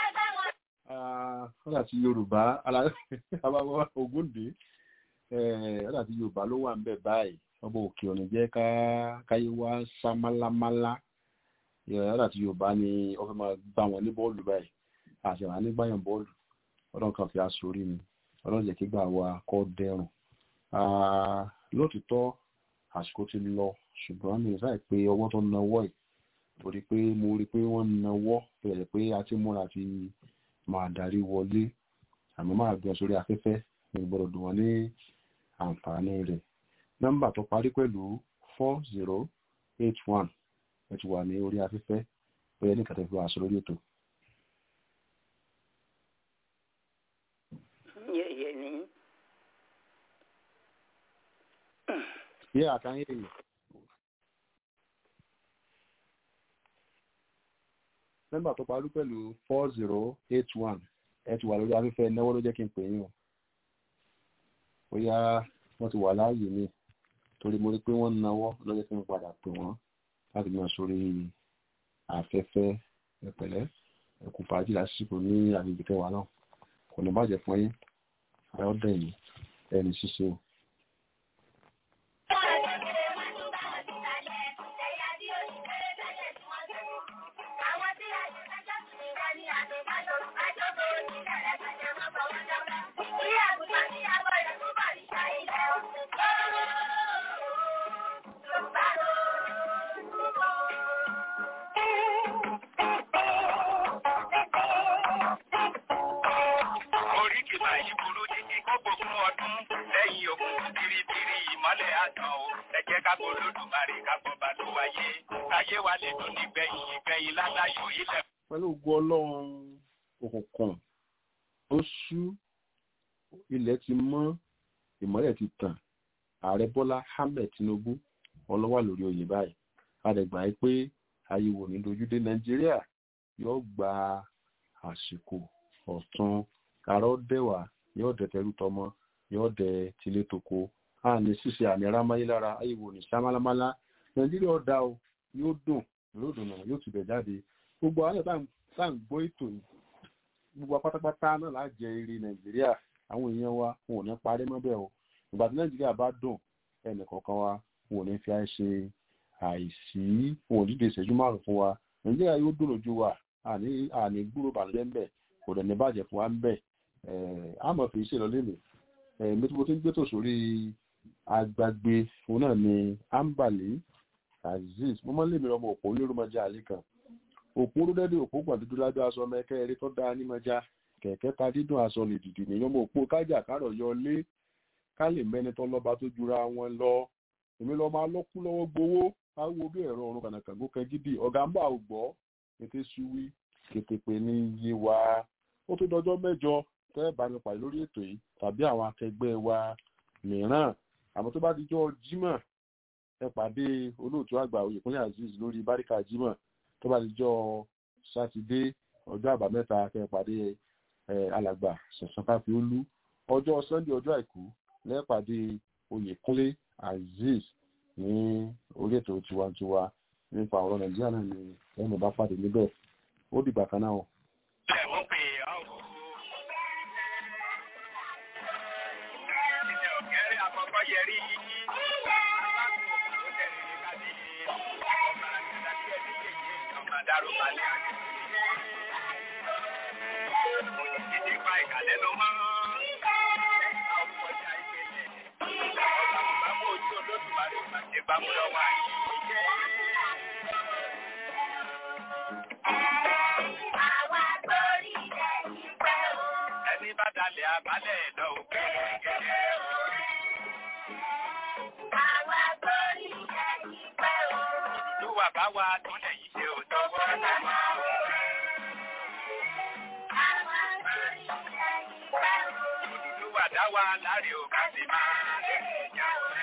ọ̀dà tí yorùbá alábàbà ògúndé ọ̀dà tí yorùbá ló wà ń bẹ̀ báyìí ọba òkè ọ̀nà jẹ́ ká káyé wá sá málámálá ọ̀dà tí yorùbá ni wọ́n fẹ́ máa gbá wọn ní bọ́ọ̀lù báyìí àti àwọn anígbàyàn bọ́ọ̀lù ọlọ́run kan fi aṣọ orí mi ọlọ́run jẹ́ kí gbà wá kọ́ dẹrùn lóòtítọ́ àsìkò ti lọ ṣùgbọ́n mi ò sáì pé ọwọ́ tó náwó yìí torí pé mo rí pé wọ́n nawọ́ bẹ̀rẹ̀ pé a ti múra ti máa darí wọlé àmọ́ máa gbọ́n sórí afẹ́fẹ́ ní gbọ́dọ̀ dùn wọ́n ní àǹfààní rẹ̀ nọ́mbà tó parí pẹ̀lú four zero eight one ẹ ti wà ní orí afẹ́fẹ́ pé ẹnì kan tẹ̀ fi wá sọ lórí ètò. yẹ̀yẹ̀ ni. yé àkànyé yìí. nọ́mbà tó parí pẹ̀lú four zero eight one ẹ ti wà lórí afẹ́fẹ́ náwó ló jẹ́ kí n pè yín o bóyá wọ́n ti wà láàyè mi torí mo rí pé wọ́n náwó ló jẹ́ kí n padà pè wọ́n láti máa sórí afẹ́fẹ́ ẹ̀pẹ̀lẹ́ ẹ̀kú fàájì lásìkò ní àgbègbè kẹwàá náà kò ní bàjẹ́ fún yín ayọ́dẹ̀ yìí ẹni ṣíṣe o. Oríkì máa yí burú títí kó gbógun ọdún lẹ́yìn ogun biribiri ìmọ́lẹ̀ àtàn o. Ẹ jẹ́ ká gbọ́ lódùmarè ká gbọ́ bá tó wáyé. Káyé wa lè dùn nígbẹ̀yìn ìgbẹ̀yìn láláyò ilẹ̀. pẹ̀lú ògo ọlọ́run òkùnkùn ó ṣú ilẹ̀ ti mọ́ ìmọ́lẹ̀ ti tàn ààrẹ bọ́lá ahmed tinubu ọlọ́wà lórí oyè báyìí adẹ̀gbà yìí pé ayé wò ní dojúdé nàìjíríà yóò gba àsìkò ọ̀tun àrọ́ dẹ̀wà yóò dẹ̀ tẹrú tọmọ yóò dẹ̀ tilé toko a ní ṣíṣe àmì arámáyé lára ayé wò ní sámálámálá nàìjíríà ọ̀dà o yóò dùn yóò dùn náà yóò tibẹ̀ jáde gbogbo àwọn tá à ń gbọ́ ètò yìí gbogbo apátápátá náà láà jẹ eré nàìjíríà àwọn èèyàn wa wọn ò ní parí mọ́bẹ̀ o ìgbà tí nàìjíríà bá dùn ẹnì kọ̀ọ̀kan wa wọn ò ní fi àìṣe àìsí wọn ò dídè ìṣẹ́jú márùn fún wa nàìjíríà yóò dùn lójú wa àní àní gbúrò bàlújẹ́ ń bẹ̀ kò dẹ̀ ní bàjẹ́ fún wa ń bẹ̀ àmọ́ fi ṣe lọ lẹ́nu mi tí mo ti ń gbé tò sórí agbágbé òun náà ni ambali azeez mo máa ń lè mi ọmọ òpó olórúmọjà àlè kan òpó rúdẹ́dì òpó gbàdúdú lábẹ́ aṣọ mẹ́kẹ́ eré tó dáa ní mọ́já kẹ̀kẹ́ ta dídùn aṣọ lè dìdì ní ọmọ òpó kájà kárọ̀ yọ lé ká lè mẹ́ni tó lọ́ba tó jura wọn lọ èmi lọ máa lọ́kú lọ́wọ́ gbowó áwo bí ẹ̀rọ ọ̀run kànàkàngó kẹgídì ọ̀gá ń bà ò gbọ́ ètè suwi kètèpè ní iye wa ó tó dọjọ́ mẹ́jọ tẹ́ ẹ̀ bá mi pàdé lórí ètò yìí tàbí àwọn akẹgbẹ́ wa mìíràn àmọ́ tó bá ti jọ́ jímọ̀ ẹ pàdé olóòtú àgbà oyèkúnlé azeez lórí báríkà jímọ̀ tó bá ti jọ sátidé ọjọ́ àbámẹ́ta kẹ́ pàdé alàgbà sẹ̀sán káfíólú ọjọ́ sunday ọjọ́ àìkú lẹ́pàdé oyèkúnlé azeez ní orí ètò tiwantiwa nípa ọ̀rọ̀ nàìjíríà náà ni ẹnu bá pàdé níbẹ̀ ó dìgbà kan náà. Ẹ̀wọ̀n pè ọ́. Ìṣe òkèrè àkọ́kọ́ yẹrí. balẹ̀ àti ìdí pa ìkàlẹ́ ló mọ́. ọjà ìgbésẹ̀ ọ̀gá bàbá mú ojú olódùmarè pàṣẹ bá mú lọ́wọ́ àyè. Ẹni bá dalẹ̀ abalẹ̀ lọ òkè gẹ́gẹ́. Olúwa bá wa túnlẹ̀ yìí ṣe ò tọ́wọ́ náà. Olúwa dá wa láre ò ká sì máa lè jà.